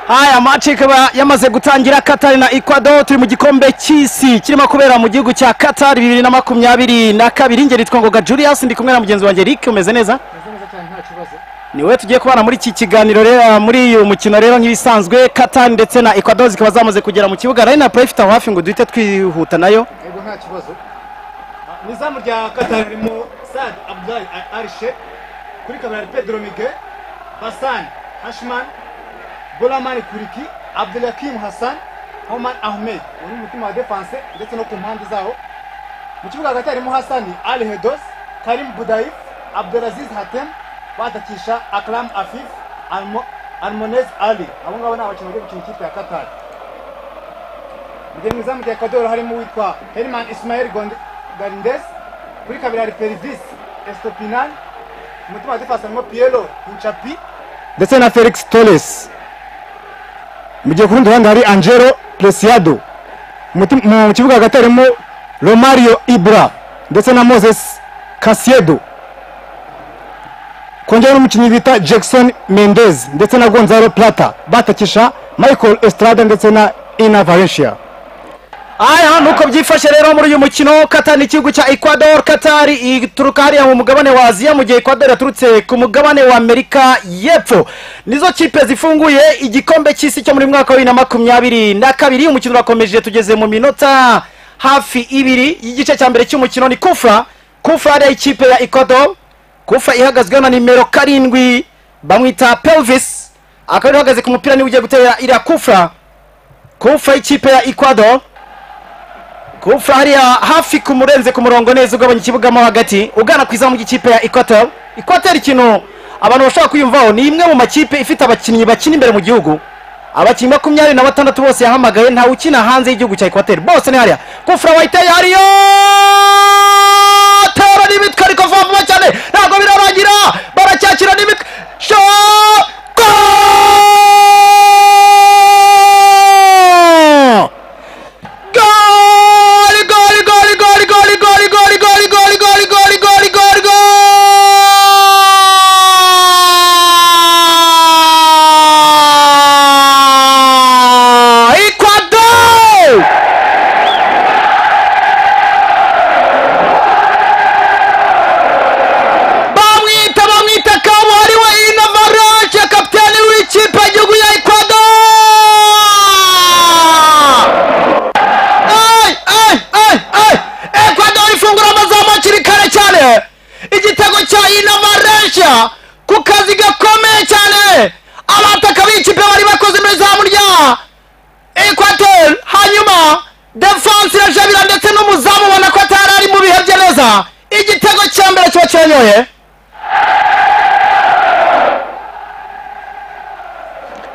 aya amaci ikaba yamaze gutangira katari na ekwado turi mu gikombe cy'isi kirimo kubera mu gihugu cya katari bibiri na makumyabiri na kabiri ngeri twangoga julius ndi kumwe na mugenzi wanjye rick umeze neza niwe tugiye kubana muri iki kiganiro rero muri uyu mukino rero nk'ibisanzwe katari ndetse na ekwado zikaba zamaze kugera mu kibuga rari na purayifite aho hafi ngo duhite twihuta nayo yego nta kibazo mu izamu rya katari ririmo sad abdulayi arishe kuri kabiri hari pedro mige basani hashimani boramani kuriki abdulakim hasani homan ahmed uri mu mutima wa defanse ndetse no ku mpande zawo mu kibuga hagati harimo hasani ali hedos karimu budayif abdulaziz hatem batakisha akram afif Almo- almonez ali abo ngabo ni abakinnyi bagiye gukina ikipe ya katari Mbere mu izamu rya Ecuador harimo uwitwa Herman Ismael Garindes kuri kabiri hari Pervis Estopinan mu mutima wa defense harimo Piero Inchapi ndetse na felix torres mu gihe ku rundi ruhande hari angelo preciado mu muti- mu kibuga hagati harimo romario ibra ndetse na moses casiedo kongera n'umukinnyi bita jackson mendez ndetse na gonzalo plata batakisha michael estrada ndetse na ina valencia aya nuko byifashe rero muri uyu mukino katari igihugu cya ecuador katari ituruka hariya mu mugabane wa aziya mu gihe ecuador yaturutse ku mugabane wa amerika y'epfo nizo kipe zifunguye igikombe cy'isi cyo muri mwaka wa bibiri na makumyabiri na kabiri umukino urakomeje tugeze mu minota hafi ibiri y'igice cya mbere cy'umukino ni kufra kufra hariya ikipe ya ecuador kufra ihagazweho na nimero karindwi bamwita pelvis akaba ariwe uhagaze ku mupira niwe ugiye gutera iriya kufra kufra y'ikipe ya ecuador Kufra hariya hafi kumurenze ku murongo neza ugabanya ikibuga mo hagati ugana ku izamu ry'ikipe ya Equateur Equateur ikintu abantu bashobora kwiyumvaho ni imwe mu makipe ifite abakinnyi bakina imbere mu gihugu abakinnyi makumyabiri na batandatu bose yahamagaye ntawe ukina hanze y'igihugu cya Equateur bose ni hariya Kufra wayiteye hariyo tera n'imitwe ariko vuba vuba cyane ntabwo birarangira baracyakira n'imitwe sho Goal! Goli, goli, goli, goli, goli, goli, goli, goli, goli, goli, goli, goli, goli, goli! Ecuador! Bamwita bamwita kabuhari wa Ina Varanche kapiteni w'ikipe y'igihugu ya Ecuador! Ay, ay, ay, ay. Ecuador ifungura amazamu hakiri kare cyane igitego cya inovaresha ku kazi gakomeye cyane abataka b'ikipe bari bakoze muri zamu rya Ecuador hanyuma defense irajabira ndetse n'umuzamu ubona ko atari ari mu bihe bye neza igitego cya mbere kiba kiranyoye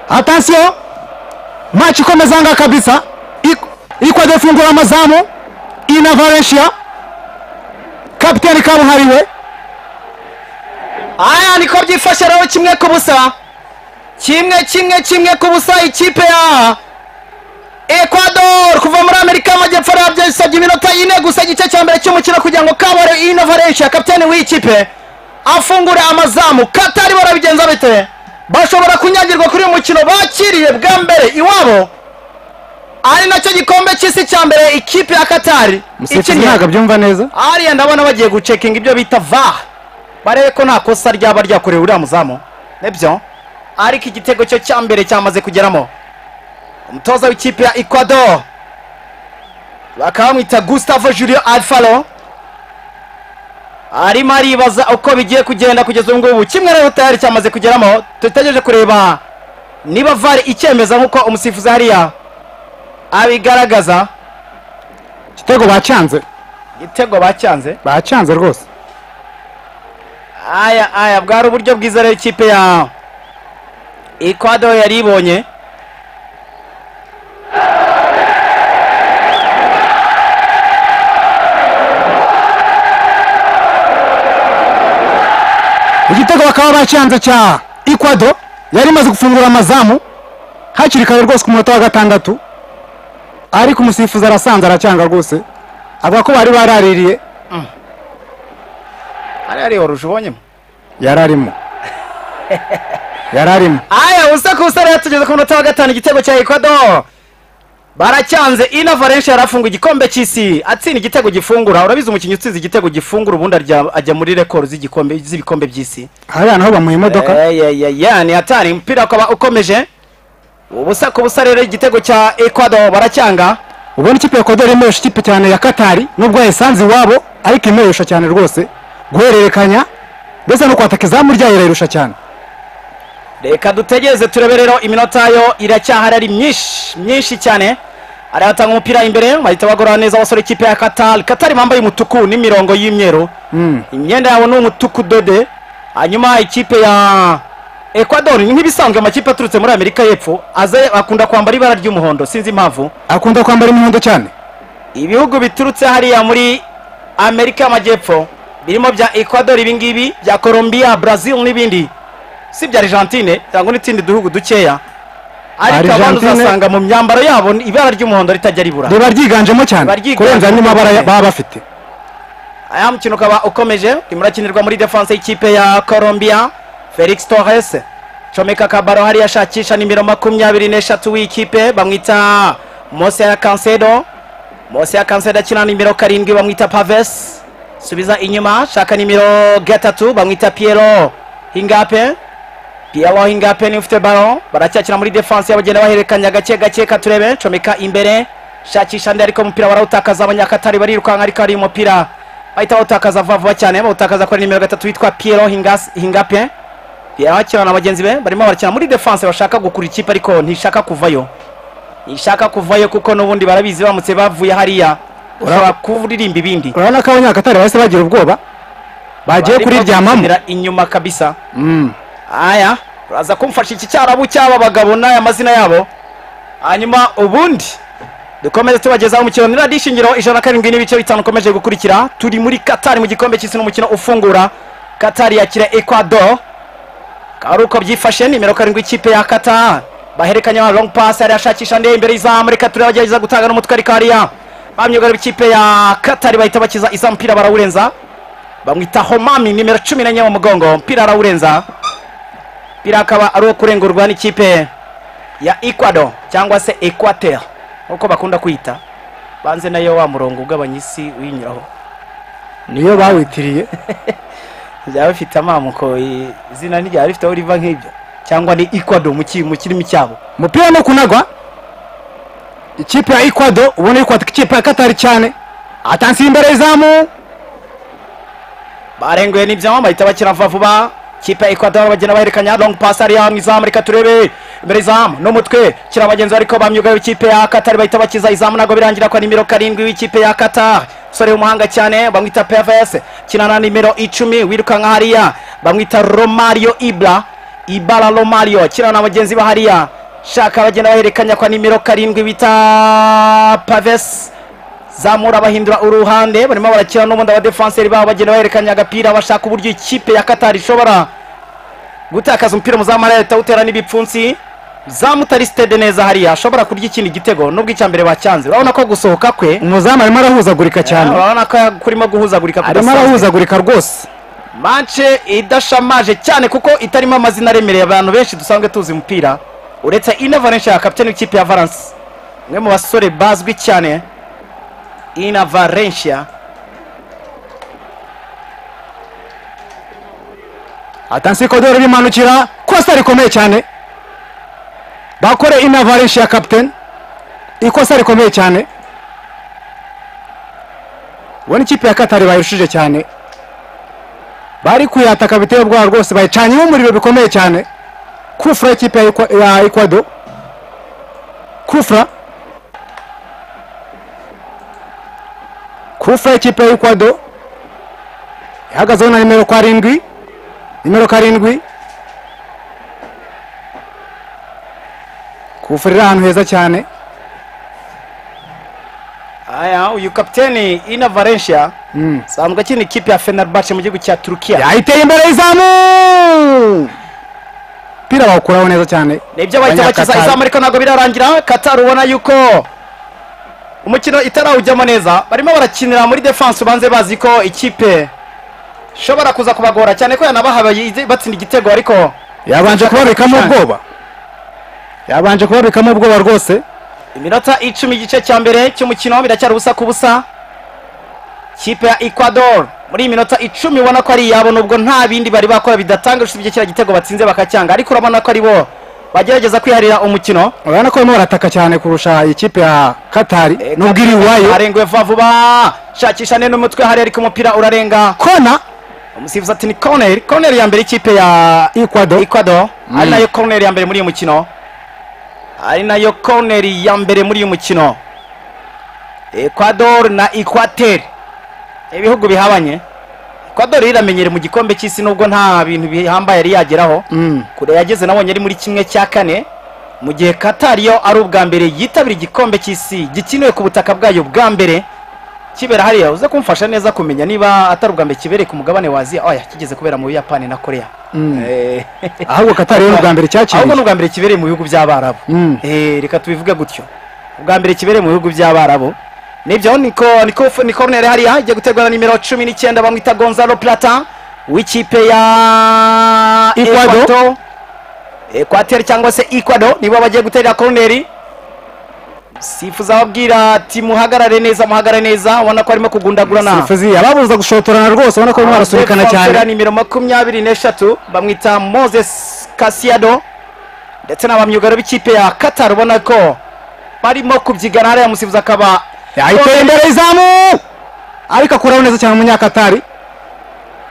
atasiyo maci ikomeza nga kabisa ikwade fungura amazamu ina valencia kapitani kabuhariwe aya niko byifashe rero kimwe ku busa kimwe kimwe kimwe ku busa ikipe ya ecuador kuva muri amerika y'amajyepfo rero byasabye iminota ine gusa igice cya mbere cy'umukino kugira ngo kabare inovaresha kapitani w'iyi kipe afungure amazamu katari barabigenza bite bashobora kunyagirwa kuri uyu mukino bakiriye bwa mbere iwabo ari nacyo gikombe cy'isi cya mbere ikipe ya katari umusifuzi ikinnye. ntabwo abyumva neza hariya ndabona bagiye gucekinga ibyo bita va barebe ko nta kosa ryaba ryakorewe uriya muzamu nibyo ariko igitego cyo cya mbere cyamaze kugeramo umutoza w'ikipe ya ecuador bakaba bamwita gustavo julio alfaro arimo aribaza uko bigiye kugenda kugeza ubu ngubu kimwe rero tayari cyamaze kugeramo dutegereje kureba niba vare icyemeza nk'uko umusifuzi hariya abigaragaza igitego bacyanze igitego bacyanze bacyanze rwose aya aya bwari uburyo bwiza rero ikipe ya ecuador yari ibonye igitego bakaba bacyanze cya ikwado yari imaze gufungura amazamu hakiri kare rwose ku munota wa gatandatu ariko umusifuzi arasanze aracyanga rwose avuga ko bari baraririye hariya rero uje ubonyemo yararimo yari arimo aya usa ku usa rero tugeze ku munota wa gatanu igitego cya ekwado baracyanze ina valensha yarafunga igikombe cy'isi atsinda igitego gifungura urabizi umukinnyi utsinze igitego gifungura ubundi arya- ajya muri rekoro z'igikombe z'ibikombe by'isi hariya naho bamuha imodoka Eh, yeah, yeah, yeah, ni hatari umupira ukaba ukomeje ubusa ku busa rero igitego cya ekwado baracyanga ubona ikipe ya kodori imeresha ikipe cyane ya katari nubwo yayisanze iwabo ariko imeresha cyane rwose guhererekanya ndetse no kwataka izamu ryayo irayirusha cyane reka dutegereze turebe rero iminota yo iracyahari ari myinshi myinshi cyane aratanga umupira imbere bahita bagorora neza abasore ikipe ya katari katari bambaye umutuku n'imirongo y'imyeru Mm. imyenda yabo ni umutuku dode hanyuma ikipe ya ecuador ni nk'ibisanzwe amakipe aturutse muri amerika y'epfo aze akunda kwambara ibara ry'umuhondo sinzi impamvu akunda kwambara imihondo cyane ibihugu biturutse hariya muri amerika y'amajyepfo birimo bya ecuador ibingibi bya colombia brazil n'ibindi si ibya argentine cyangwa n'utundi duhugu dukeya ariko abantu Argentine- uzasanga mu myambaro yabo ibara ry'umuhondo ritajya ribura riba ryiganjemo Riba cyane ryiganjemo kurenza andi mabara ya- cyane. baba bafite aya mukino ukaba ukomeje urimo urakinirwa muri defense y'ikipe ya colombia felix torres comeka kabaro hariya ashakisha nimero makumyabiri n'eshatu w'ikipe bamwita mose ya kansedo mose ya kansedo akina nimero karindwi bamwita paves subiza inyuma shaka nimero gatatu bamwita piero hingape piero hingape niwe ufite baro baracyakina muri defense y'abagenda bahererekanya gake gake katurebe comeka imbere shakisha ndi ariko umupira barawutakaza abanyakatari barirukanka ariko ari umupira bahita bawutakaza vuba vuba cyane bawutakaza kuri nimero gatatu witwa piero Hingas- hingape piero akina na bagenzi be barimo barakina muri defense bashaka gukura ikipe ariko ntishaka kuvayo ntishaka kuvayo kuko n'ubundi barabizi baramutse bavuye hariya ushobora kuririmba ibindi urabona ko abanyakatari bahise bagira ubwoba bagiye Barimo kuriryamamo gukinira inyuma kabisa Mm. aya uraza kumfasha iki cyarabu cy'aba bagabo n'aya mazina yabo hanyuma ubundi dukomeze tubagezaho umukino ni radiyo shingiro ijana na karindwi n'ibice bitanu ukomeje gukurikira turi muri katari mu gikombe cy'isi n'umukino ufungura katari yakira ecuador akaba ari uko byifashe nimero karindwi ikipe ya kata bahererekanya long pass yari ashakisha ndeye imbere y'izamu reka turebe agerageza gutanga n'umutwe ariko hariya bamyugarira ikipe ya katari bahita bakiza izamu mupira barawurenza bamwita homami nimero cumi n'enye mu mugongo umupira arawurenza umupira akaba ari uwo kurengurwa n'ikipe ya ecuador cyangwa se equateur nk'uko bakunda kwita banze nayo wa murongo ugabanya isi uyinyuraho niyo bawitiriye byaba bifite amamuko i- izina ntiryaba rifiteho riva nk'ibyo cyangwa ni ecuador mu ki- mu kirimi cyabo umupira no kunagwa ikipe ya ekwado ubona yuko kwataka ikipe ya katari cyane atansiye imbere y'izamu barenguye n'ibyama bahita bakina vuba vuba kipe ya ecuador bagenda bahererekanya long pass hariya mu izamu reka turebe imbere izamu n'umutwe kira bagenzi bariko bamyugaye ikipe ya katari bahita bakiza izamu nabwo birangira kwa nimero karindwi w'ikipe ya katari umusore w'umuhanga cyane bamwita pvs kinana nimero icumi wirukanka hariya bamwita romario ibra ibara romario kinana na bagenzi ba hariya shaka bagenda bahererekanya kwa nimero karindwi bita paves zamura bahindura uruhande barimo barakina n'ubundi abadefanseri babo bagenda bahererekanya agapira bashaka uburyo ikipe ya katari ishobora gutakaza umupira umuzamu ariya leta utera n'ibipfunsi zamutari sitede neza hariya ashobora kurya ikindi gitego nubwo icya mbere bacyanze urabona ko gusohoka kwe umuzamu arimo arahuzagurika cyane urabona ko kurimo guhuzagurika arimo kudasanzwe. arahuzagurika rwose manche idashamaje cyane kuko itarimo amazina aremereye abantu benshi dusanzwe tuzi umupira uretse ina valence ya kapitani w'ikipe ya valence umwe mu basore bazwi cyane ina valencia atansiye kodoro bimanukira kosa rikomeye cyane bakore inavarenshi ya kapiteni ikosa rikomeye cyane ubona ikipe ya katari bayirushije cyane bari kuyataka biteye ubwoba rwose bayicanyemo umuriro bikomeye cyane kufura y'ikipe ya Ekwa- ya ekwado kufura kufura y'ikipe ya ekwado ihagazeho na nimero karindwi nimero karindwi kufurira ahantu heza cyane aya uyu kapiteni ina valencia asanzwe akina ikipe ya fenerbahce mu gihugu cya turukiya yayiteye imbere y'izamu umupira bawukuraho neza cyane nibyo bahita bakiza Abanyakatari. izamu ariko ntabwo birarangira katari ubona yuko umukino itarawujyamo neza barimo barakinira muri defense ubanze bazi ko ikipe ishobora kuza kubagora cyane ko yanabahaye izi- batsinda igitego ariko yabanje kubabikamo ubwoba yabanje kubabikamo ubwoba rwose iminota icumi igice cya mbere cy'umukino biracyari ubusa ku busa kipe ya ecuador muri iyi minota icumi ubona ko ari iyabo nubwo nta bindi bari bakora bidatanga usibye kiriya gitego batsinze bakacyanga ariko urabona ko ari bo bagerageza kwiharira umukino urabona ko barimo barataka cyane kurusha ikipe ya katari nubwo iri iwayo arenguwe vuba vuba shakisha neza umutwe hariya ariko umupira urarenga kona umusifuzi ati ni koneri koneri ya mbere ikipe ya ikwado ecuador ari nayo koneri ya mbere muri uyu mukino ari nayo koneri ya mbere muri uyu mukino ecuador na equateri ibihugu bihabanye ecuador iramenyere mu gikombe cy'isi nubwo nta bintu bihambaye yari yageraho Mm. kure yageze nabonye ari muri kimwe cya kane mu gihe qatar yo ari ubwa mbere yitabira igikombe cy'isi gikiniwe ku butaka bwayo bwa mbere kibera hariya uze kumfasha neza kumenya niba atari ubwa mbere kibereye ku mugabane wa aziya oya kigeze kubera mu buyapani na korea Eh, ahubwo katari yo ubwa mbere ahubwo cyakiriye ni ubwa mbere kibereye mu bihugu by'abarabu Mm. Eh, reka tubivuge gutyo ubwa mbere kibereye mu bihugu by'abarabu nibyo niko niko ni corner hariya igiye guterwa na nimero cumi n'icyenda bamwita gonzalo plata w'ikipe ya Ecuador. Ecuador. ekwateri cyangwa se ikwado nibo bagiye guterera koroneri sifuza ababwira ati muhagarare neza muhagarare neza ubona ko arimo kugundagurana sifuzi ababuza gushotorana rwose ubona ko barimo barasunikana Fonsera cyane nimero makumyabiri n'eshatu bamwita moses kasiado ndetse n'abamyugaro b'ikipe ya qatar ubona ko barimo kubyigana hariya musifuzi akaba yayiteye imbere izamu ariko akuraho neza cyane umunyakatari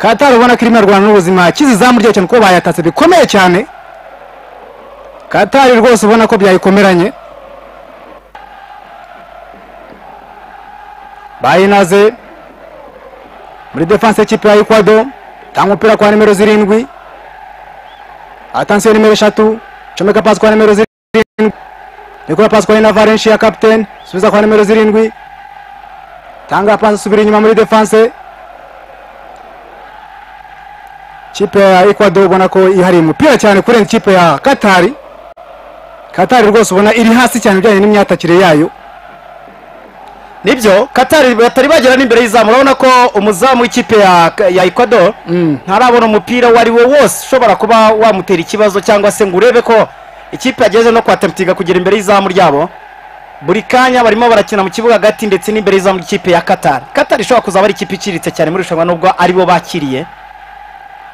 katari ubona ko irimo irwana n'ubuzima akize izamu ryayo cyane kuko bayatatse bikomeye cyane katari rwose ubona ko byayikomeranye bayinaze muri defanse y'ikipe ya ekwado tanga umupira kwa nimero zirindwi atansiyo nimero eshatu comeka pasi kwa nimero zirindwi Nikora pasi kwa Nina Valencia captain subiza kwa nimero zirindwi tanga pasi subira inyuma muri defense kipe ya Ecuador ubona ko ihari umupira cyane kurenza kipe ya Katari Katari rwose ubona iri hasi cyane bijyanye n'imyatakire yayo nibyo qatar batari bagera n'imbere y'izamu urabona ko umuzamu w'ikipe ya, ya ecuador Mm. ntarabona umupira uwo ari wo wose ushobora kuba wamutera ikibazo cyangwa se ngo urebe ko ikipe yageze no kuhatatiga kugera imbere y'izamu ryabo buri kanya barimo barakina mu kibuga hagati ndetse n'imbere y'izamu ry'ikipe ya qatar qatar ishobora kuzaba ari ikipe iciriritse cyane muri irushanwa nubwo ari bo bakiriye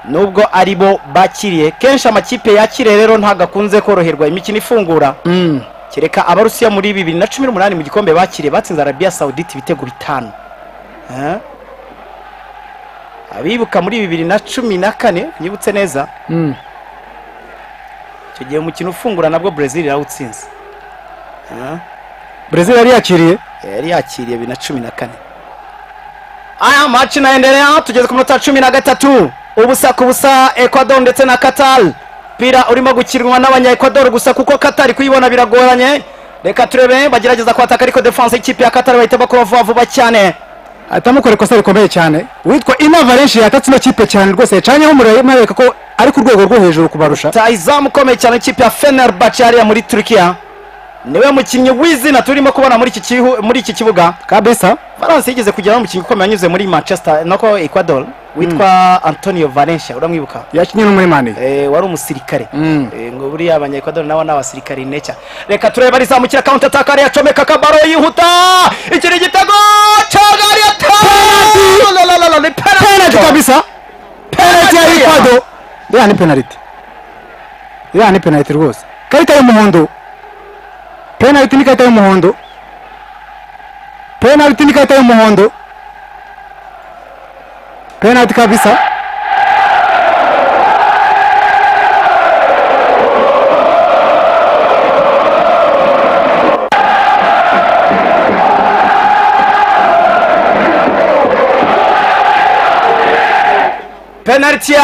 nubwo ari bo bakiriye kenshi amakipe yakiriye rero ntabwo akunze koroherwa imikino ifungura mm. kereka abarusiya muri bibiri na cumi n'umunani mu gikombe bakiriye batsinze arabiya sawuditi ibitego bitanu Eh? abibuka muri bibiri na cumi na kane nyibutse neza Mm. icyo gihe umukino ufungura nabwo brezil irawutsinze Eh? Brazil yari yakiriye yari yakiriye bibiri na cumi na kane aya maci naendelea tugeze ku minota cumi na gatatu ubusa ku busa ecuador ndetse na qatar umupira urimo gukinwa n'abanya ecuador gusa kuko qatar kuyibona biragoranye reka turebe bagerageza kwataka ariko defense y'ikipe ya qatar bahita bakora vuba vuba cyane atamukora ikosa rikomeye cyane witwa Ina Valencia yatatse ino kipe cyane rwose yacanyeho umuriro imereka ko ari ku rwego rwo hejuru kubarusha rutayizamu ukomeye cyane ikipe ya fenerbahce hariya muri turukiya niwe mukinnyi w'izina turimo kubona muri iki kihu- muri iki kibuga kabisa valence yigeze kugeraho umukinnyi ukomeye wanyuze muri manchester nako ecuador witwa antonio valencia uramwibuka yakinnye n'umurimani Eh, wari umusirikare Mm. Eh, ngo buriya abanyaekwadori nabo ni abasirikare neca reka turebe arizamukira counter attack ariya acomeka kabaro yihuta ikiri igitego cagari ata ni penaliti penalty kabisa penaliti ya ikwado iriya ni penaliti iriya ni penaliti rwose ikarita y'umuhondo penaliti ni ikarita y'umuhondo penaliti ni ikarita y'umuhondo penaliti kabisa penaliti ya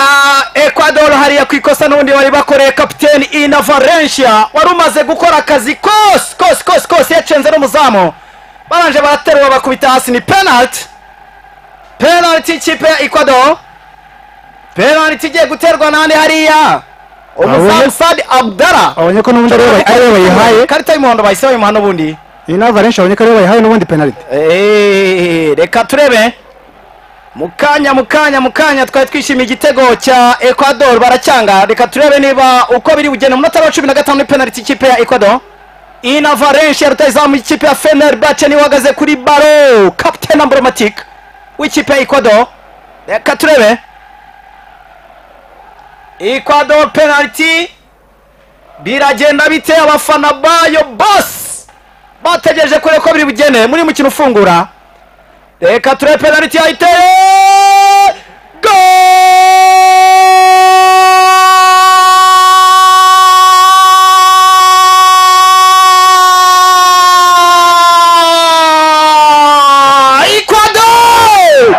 ecuador hariya ku ikosa n'ubundi bari bakoreye kapiteni ina valencia wari umaze gukora akazi kose kose kose kose yacenze n'umuzamu baranje baraterwa bakubita hasi ni penaliti penaliti y'ikipe ya ecuador penaliti igiye guterwa nande hariya umuzamu Abonye- sadi abdara babonye ko n'ubundi ariwe bayi- ariwe bayihaye karita y'umuhondo bahise bayimuha n'ubundi iyi na valencia babonye ko ariwe bayihaye n'ubundi penaliti Eh, reka turebe mukanya mukanya mukanya twari twishimiye igitego cya ecuador baracyanga reka turebe niba uko biri bugenda umunota wa cumi na gatanu ni penaliti ikipe ya ecuador ina valenshi ya rutayizamu ikipe ya fener bace niwe uhagaze kuri baro kapitene amboromatike w'ikipe ya ecuador reka turebe ecuador penaliti biragenda bite abafana bayo bose bategereje kure ko biri bugene muri mukino ufungura reka turebe penaliti yayiteye go Ecuador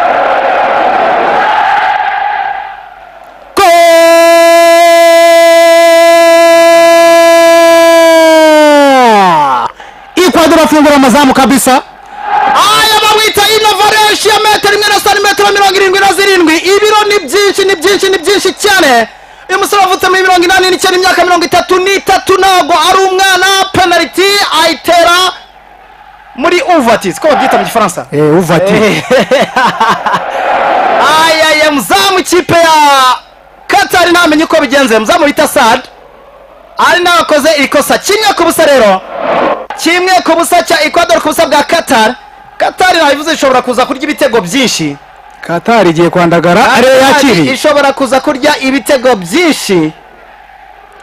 go Ecuador afungura amazamu kabisa aya bawita inovareshi ya metero imwe na santimetero mirongo irindwi na zirindwi ibiro ni byinshi ni byinshi ni byinshi cyane uyu musore wavutse muri mirongo inani n'icyenda imyaka mirongo itatu n'itatu ntabwo ari umwana penaliti ayitera muri uvatisi ko babyita mu gifaransa eh uvati ayaye muzamu ikipe ya katari ntamenye uko bigenze muzamu bita sad ari nawe wakoze ikosa kimwe ku busa rero kimwe ku busa cya ecuador ku busa bwa katari katari nabivuze ishobora kuza kurya ibitego byinshi Qatar igiye kwandagara ariyo Qatar yakiriye ishobora kuza kurya ibitego byinshi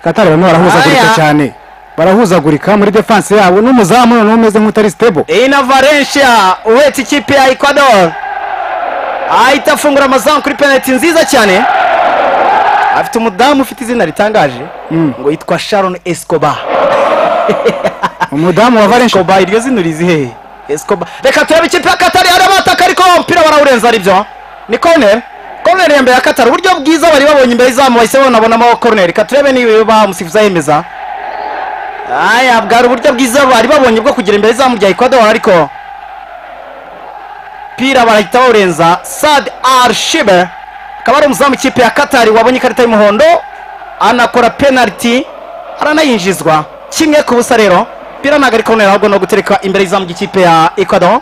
Qatar barimo barahuzagurika Aya. cyane barahuzagurika muri defense yabo n'umuzamu noneho umeze nk'utari stable iyi na valencia uhetse ikipe ya ecuador ahita afungura amazamu kuri penaliti nziza cyane afite umudamu ufite izina ritangaje ngo yitwa sharon escobar umudamu wa Valencia Escobar iryo zina urizi hehe Escobar reka turebe ikipe ya Katari hari abataka ariko umupira barawurenza aribyo ni corner corner ya mbere ya Katari uburyo bwiza bari babonye imbere y'izamu bahise banabonamo corner reka turebe niba umusifuzi yemeza aya bwari uburyo bwiza bari babonye bwo kugira imbere y'izamu rya Ecuador ariko pira barahita bawurenza Sad Arshibe akaba ari umuzamu ikipe ya Katari wabonye ikarita y'umuhondo anakora penalty aranayinjizwa kimwe ku busa rero pira ntabwo ari corner ahubwo no gutereka imbere y'izamu ry'ikipe ya Ecuador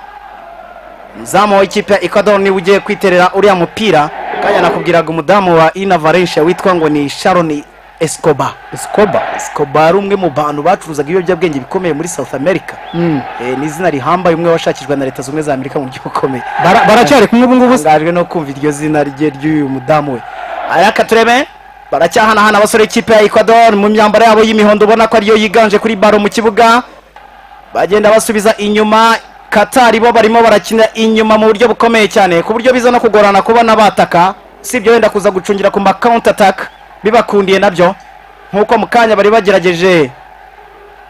umuzamu w'ikipe ya Ecuador niwe ugiye kwiterera uriya mupira kanya nakubwiraga umudamu wa Ina Valencia witwa ngo ni Sharon Escobar Escobar Escobar ari umwe mu bantu bacuruzaga ibiyobyabwenge bikomeye muri South America eh, ni izina rihambaye umwe washakishwa na leta zunze za Amerika mu buryo bukomeye Bara- baracyari kumwe ubu ngubu se? ngajwe no kumva iryo zina rye ry'uyu mudamu we araka turebe baracyahanahana abasore ikipe ya Ecuador mu myambaro yabo y'imihondo ubona ko ariyo yiganje kuri baro mu kibuga bagenda basubiza inyuma Qatar bo barimo barakina inyuma mu buryo bukomeye cyane ku buryo biza no kugorana kubona bataka sibyo wenda kuza gucungira ku ma counter attack bibakundiye nabyo nkuko mu kanya bari bagerageje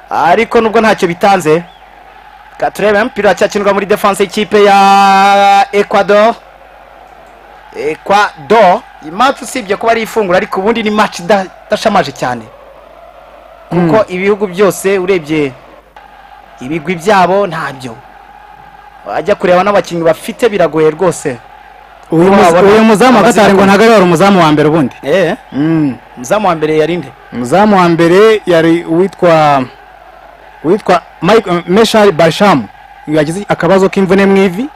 ariko nubwo ntacyo bitanze Reka turebe umupira uracyakinirwa muri defense y'ikipe ya Ecuador Ecuador iyi match usibye kuba ari ifunguro ariko ubundi ni match ida- idashamaje cyane kuko ibihugu byose urebye ibigwi byabo ntabyo wajya kureba n'abakinnyi bafite biragoye rwose uyu muza- Wabona- uyu muzamu wa Qatar ngo Abazira- ntabwo ari wari umuzamu wa mbere ubundi eh umuzamu wa mbere yarinde umuzamu wa mbere yari uwitwa uwitwa Mike- Meshal Barsham yagize akabazo k'imvune mu ivi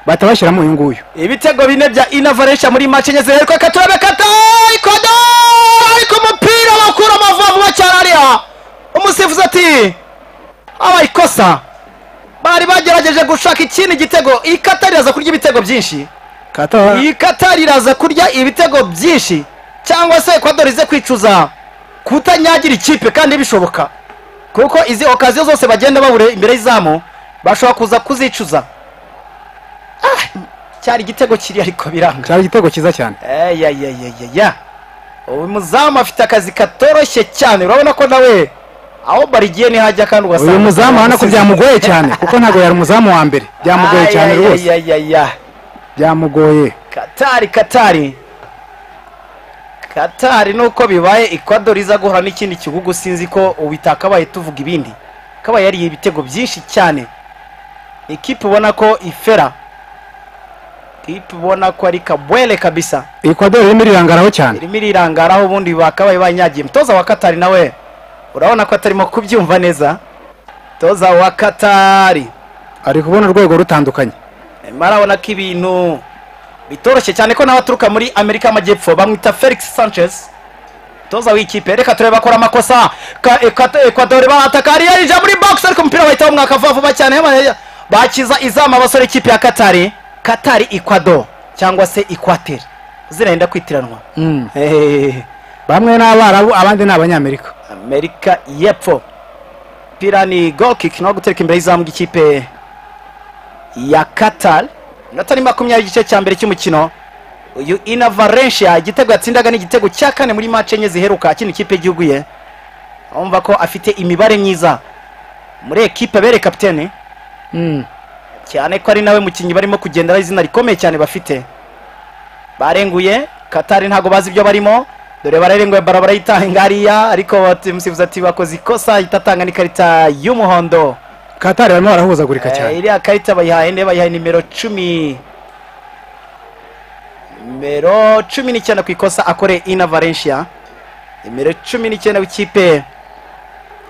bahita bashyiramo uyu nguyu ibitego bine bya inavaresha muri match enye ziheruka katurabe kata ikodo ariko umupira bakura amavuba vuba cyane ariya umusifuzi ati habaye ikosa bari bagerageje gushaka ikindi gitego iyi Qatar iraza kurya ibitego byinshi Qatar iyi Qatar iraza kurya ibitego byinshi cyangwa se Ecuador ize kwicuza kutanyagira ikipe kandi bishoboka kuko izi okaziyo zose bagenda babure imbere y'izamu bashobora kuza kuzicuza Ah, cyari igitego kiri ariko biranga cyari igitego cyiza cyane eyayayayaya uyu muzamu afite akazi katoroshye cyane urabona ko nawe aho barigiye ntihajya kandi ugasanga uyu muzamu urabona ko byamugoye cyane kuko ntabwo yari umuzamu wa mbere byamugoye cyane rwose rwose byamugoye katari katari katari nuko bibaye ecuador iza guhura n'ikindi gihugu sinzi ko ubu itakabaye tuvuga ibindi kabaye yariye ibitego byinshi cyane ikipe ubona ko ifera ikipe ubona ko ari kabwele kabisa Ecuador irimo irangaraho cyane irimo irirangaraho ubundi bakabaye banyagiye mutoza wa katari nawe urabona ko atarimo kubyumva neza mutoza wa katari ari kubona urwego rutandukanye arimo arabona ko ibintu bitoroshye cyane ko n'abaturuka muri amerika y'amajyepfo bamwita felix sanchez toza w'ikipe reka turebe akora amakosa Ka- Ekwa- ekwadori barataka ariyo yinjira muri box ariko umupira bahita bamwaka vuba vuba cyane Ba- bakiza izamu abasore ikipe ya katari katari ekwado cyangwa se ikwateri zirenda kwitiranwa Hehehe. bamwe ni abarabu abandi ni abanyamerika amerika y'epfo pira ni goal kick no gutereka imbere y'izamu ry'ikipe ya qatar inota ni makumyabiri igice cya mbere cy'umukino uyu ina valencia igitego yatsindaga ni igitego cya kane muri mace enye ziheruka akina ikipe y'igihugu ye urumva ko afite imibare myiza muri ekipe bere kapitene cyane ko ari nawe mukinnyi barimo kugenderaho izina rikomeye cyane bafite barenguye katari ntabwo bazi ibyo barimo dore bararenguye bara barayitanga hariya ariko umusifuzi ati bakoze ikosa ahita atanga n'ikarita y'umuhondo katari barimo barahuzagurika Eh, cyane iriya karita bayihaye nde bayihaye nimero cumi nimero cumi n'icyenda ku ikosa akoreye ina valencia nimero cumi n'icyenda w'ikipe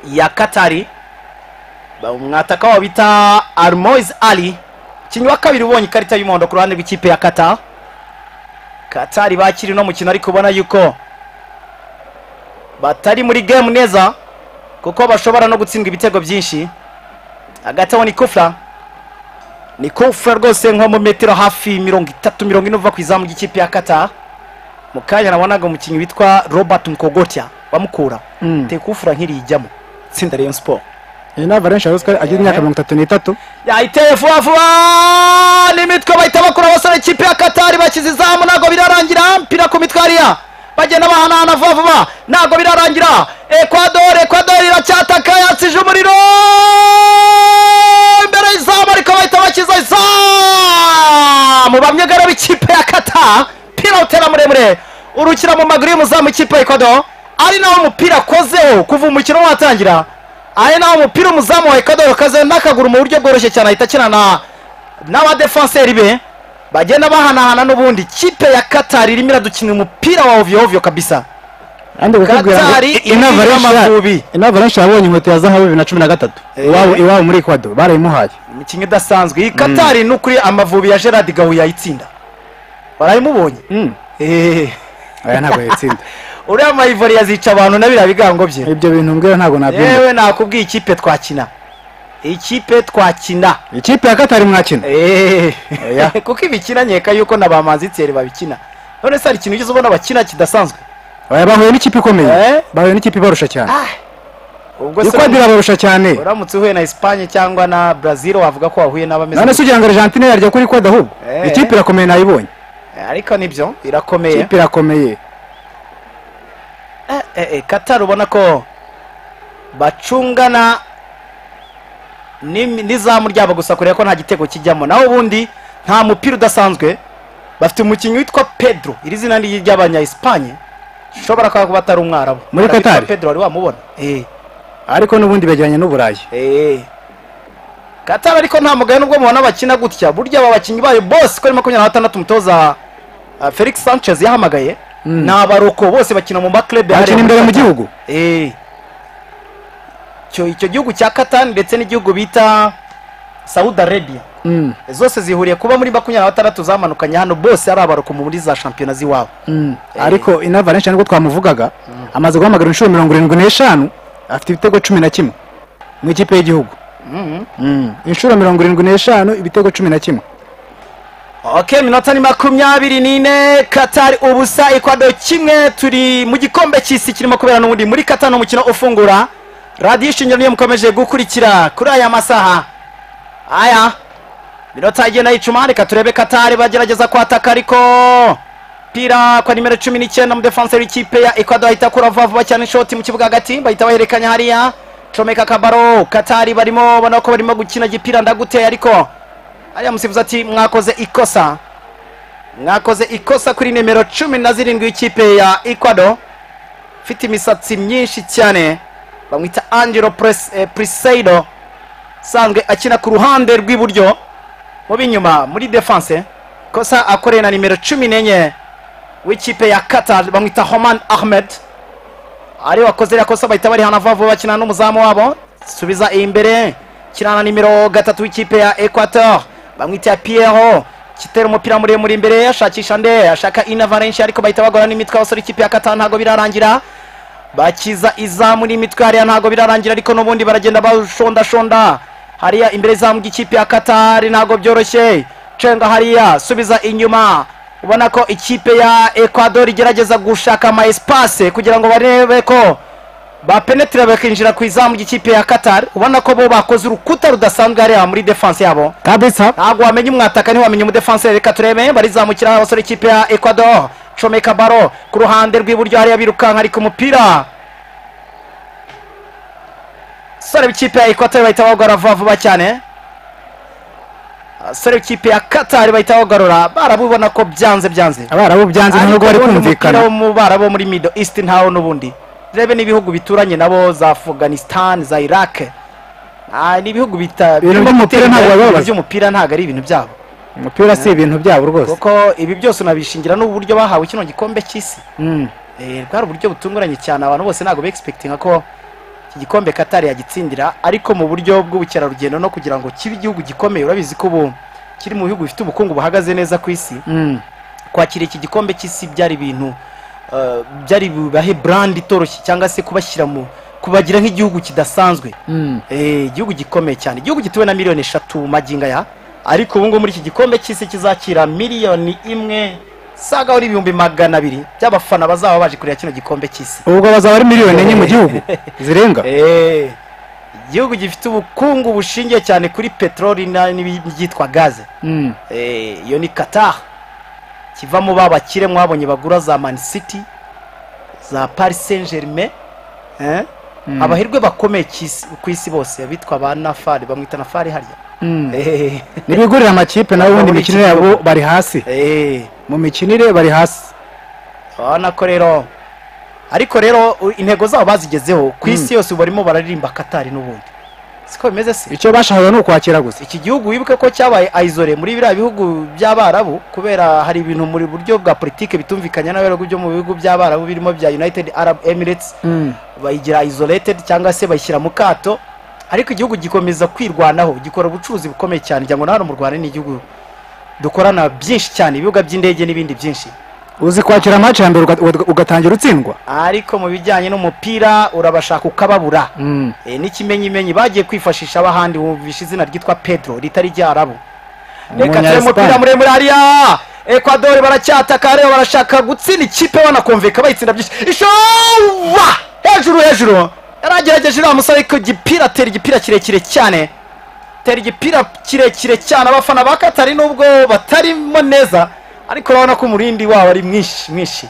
ya katari Ba- umwataka wabo bita armois ali umukinnyi wa kabiri ubonye ikarita y'umuhondo ku ruhande rw'ikipe ya qatar katari bakiri uno mukino ariko ubona yuko batari muri game neza kuko bashobora no gutsindwa ibitego byinshi hagati aho ni kufra ni kufra rwose nko mu metero hafi mirongo itatu mirongo ine uva ku izamu ry'ikipe ya qatar mu kanya nabonaga umukinnyi witwa robert mukogotya bamukura Mm. te kufra nk'iri ijyamo itsinda rayon sport iyi ni avalanche ruswa agira imyaka mirongo itatu n'itatu yayiteye vuba vuba n'imitwe bahita bakura abasore ikipe ya katari bakiza izamu ntabwo birarangira mpira ku mitwe hariya bagenda bahanahana vuba vuba ntabwo birarangira ekwadori ekwadori iracyataka yatsije umuriro imbere y'izamu ariko bahita bakiza izamu bamyegara b'ikipe ya kata mpira utera muremure urukira mu maguru y'umuzamu ikipe ya ekwadori ari naho umupira akozeho kuva umukino watangira ari naho umupira umuzamu wa ekadoro kaze n'akaguru mu buryo bworoshye cyane ahita akina na n'abadefanseri be bagenda bahanahana n'ubundi kipe ya katari irimo iradukina umupira wa ovyo ovyo kabisa kandi bakakubwira ngo Katari iyi ni irimo amavubi. avalanche iyi ni avalanche yabonye inkweto ya zahabu bibiri na cumi na gatatu iwabo iwabo muri ekwado barayimuhaye imikino idasanzwe iyi katari n'ukuri amavubi ya gerard gahu yayitsinda barabimubonye Eh, aya ntabwo yatsinda uriya mayivori yazica abantu na biriya bigango bye ibyo bintu mbwira ntabwo nabyumva yewe nakubwiye ikipe twakina ikipe twakina ikipe ya katari mwakina Eh. Oya. kuko ibikina nkeka yuko na ba manzitseri babikina none se hari ikintu ugeze ubona bakina kidasanzwe Oya, bahuye n'ikipe ikomeye Eh? bahuye n'ikipe ibarusha cyane Ah, ubwo se ekwado irabarusha cyane uramutse uhuye na Espagne cyangwa na Brazil wavuga ko wahuye n'abameze none se ugira ngo argentine yarya kuri ekwado ahubwo Eh. ikipe irakomeye nayibonye Eh, ariko nibyo irakomeye ikipe irakomeye Eh, eh, eh, Qatar ubona ko bacungana n'imi- n'izamu ryabo gusa kureba ko nta gitego kijyamo naho ubundi nta mupira udasanzwe bafite umukinnyi witwa Pedro iri zina ni iry'abanya Espagne ushobora kuba kuba atari umwarabu Muri Hari abitwa Qatar? Pedro wari wamubona eh ariko n'ubundi begeranye n'uburayi Eh. Qatar ariko nta mugayo nubwo mubona bakina gutya burya aba bakinnyi bayo bose kuri makumyabiri na batandatu umutoza ah, Felix Sanchez yahamagaye ni abaroko bose bakina mu maklebe bakina hariya muri imbere mu Qatar. gihugu Eh. Icyo icyo gihugu cya Qatar ndetse n'igihugu bita Saudi Arabia Mm, zose zihuriye kuba muri makumyabiri na batandatu zamanukanye hano bose ari abaroko muri za shampiyona z'iwabo mm. ariko ina valence nibwo twamuvugaga amaze guhamagara inshuro mirongo irindwi n'eshanu afite ibitego cumi na kimwe mu ikipe y'igihugu Mm, inshuro mirongo irindwi n'eshanu ibitego cumi na kimwe ok iminota ni makumyabiri n'ine katari ubusa ekwado kimwe turi mu gikombe cy'isi kirimo kubera n'ubundi muri katari umukino ufungura radiyo ishingiro niyo mukomeje gukurikira kuri aya masaha aya minota igenda yicuma reka turebe katari bagerageza kwataka ariko pira kwa nimero cumi n'icyenda umudefanse w'ikipe ya ekwado ahita akura vuba vuba cyane ishoti mu kibuga hagati bahita bahererekanya hariya comeka kabaro katari barimo ubona ko barimo gukina gipira ndaguteye ariko hariya musifuzi ati mwakoze ikosa mwakoze ikosa kuri nimero cumi na zirindwi y'ikipe ya ekwado ufite imisatsi myinshi cyane bamwita angelo Pres- eh, priseido usanzwe akina ku ruhande rw'iburyo mu b'inyuma muri defense kosa akoreye na nimero cumi n'enye w'ikipe ya qatar bamwita homan ahmed ari wakoze iriya kosa bahita barihana vuba vuba bakina n'umuzamu wabo subiza imbere kirana nimero gatatu w'ikipe ya equateur bamwita pierro kitera umupira muremure imbere ashakisha nde ashaka ina valencia ariko bahita bagora n'imitwe abasore ikipe ya kata ntabwo birarangira bakiza izamu n'imitwe hariya ntabwo birarangira ariko n'ubundi baragenda bashondashonda hariya imbere izamu ry'ikipe ya katari ntabwo byoroshye cenga hariya subiza inyuma ubona ko ikipe ya ecuador igerageza gushaka ama espace kugira ngo barebe ko bapenetira bakinjira ku izamu ry'ikipe ya katari ubona ko bo bakoze urukuta rudasanzwe hariya muri defense yabo kabisa ntabwo wamenya umwataka ntiwamenya umudefanse reka turebe barizamukira abasore ikipe ya ecuador comeka baro ku ruhande rw'iburyo hariya birukanka ariko umupira abasore b'ikipe ya ecuador bahita bawugarura vuba vuba cyane abasore b'ikipe ya katari bahita bawugarura barabubona ko byanze byanze abarabu byanze ntabwo bari Ariko ubundi kumvikana umupira wo mu barabu wo muri middle east ntawo n'ubundi turebe n'ibihugu bituranye nabo za afghanistan za iraq Ah, ni ibihugu bita Ibintu by'umupira ntabwo babibaza. by'umupira ntabwo ari ibintu byabo umupira si ibintu byabo rwose kuko ibi byose unabishingira n'uburyo bahawe kino gikombe cy'isi Mm. Eh, bwari uburyo butunguranye cyane abantu bose ntabwo begispektinga ko iki gikombe katari yagitsindira ariko mu buryo bw'ubukerarugendo no kugira ngo kibe igihugu gikomeye urabizi ko ubu kiri mu bihugu bifite ubukungu buhagaze neza ku isi Mm. kwakira iki gikombe cy'isi byari ibintu eh, byari bubahe brand itoroshye cyangwa se kubashyira mu kubagira nk'igihugu kidasanzwe Mm. Eh, igihugu gikomeye cyane igihugu gituwe na miliyoni eshatu magingo aya ariko ubu ngubu muri iki gikombe cy'isi kizakira miliyoni imwe saga uri ibihumbi magana abiri by'abafana bazaba baje kureba kino gikombe cy'isi ubwo bazaba ari miliyoni enye mu gihugu zirenga Eh, igihugu gifite ubukungu bushingiye cyane kuri peteroli na- n'ibyitwa gaze Mm. Eh, iyo ni qatar kivamo ba bakire mwabonye bagura za man city za paris saint germain eh? Mm. abahirwe bakomeye cy'isi- ku isi bose bitwa ba nafari bamwita nafari harya Mm. Eh, nibigurira amakipe nawe ubundi imikino yabo bari hasi eh, mu mikinire bari hasi urabona ko rero ariko rero u- intego zabo bazigezeho ku isi yose ubu barimo bararirimba katari n'ubundi siko bimeze se icyo bashakaga ni ukwakira gusa iki gihugu wibuke ko cyabaye aizore muri biriya bihugu by'abarabu kubera hari ibintu muri buryo bwa politike bitumvikanye n'abayobozi byo mu bihugu by'abarabu birimo bya united arab emirates Mm. bayigira isolated cyangwa se bayishyira mu kato ariko igihugu gikomeza kwirwanaho gikora ubucuruzi bukomeye cyane ngira ngo na hano mu rwanda ni igihugu dukorana byinshi cyane ibibuga by'indege n'ibindi byinshi uzi kwakira amaci ya mbere uga- uga- ugatangira utsindwa ariko mu bijyanye n'umupira urabashaka ukababura Mm. e, n'ikimenyimenyi bagiye kwifashisha abahandi wumvisha izina ryitwa pedro ritari ryarabu reka turebe umupira Umunya-Espagne. muremure hariya ekwadori baracyataka rero barashaka gutsinda ikipe banakumvika bayitsinda byinshi ishowa hejuru hejuru yaragerageje uriya musore ariko igipira atera igipira kirekire cyane tera igipira kirekire cyane abafana ba katari nubwo batarimo neza ariko urabona ko umurindi wabo ari mwinshi mwinshi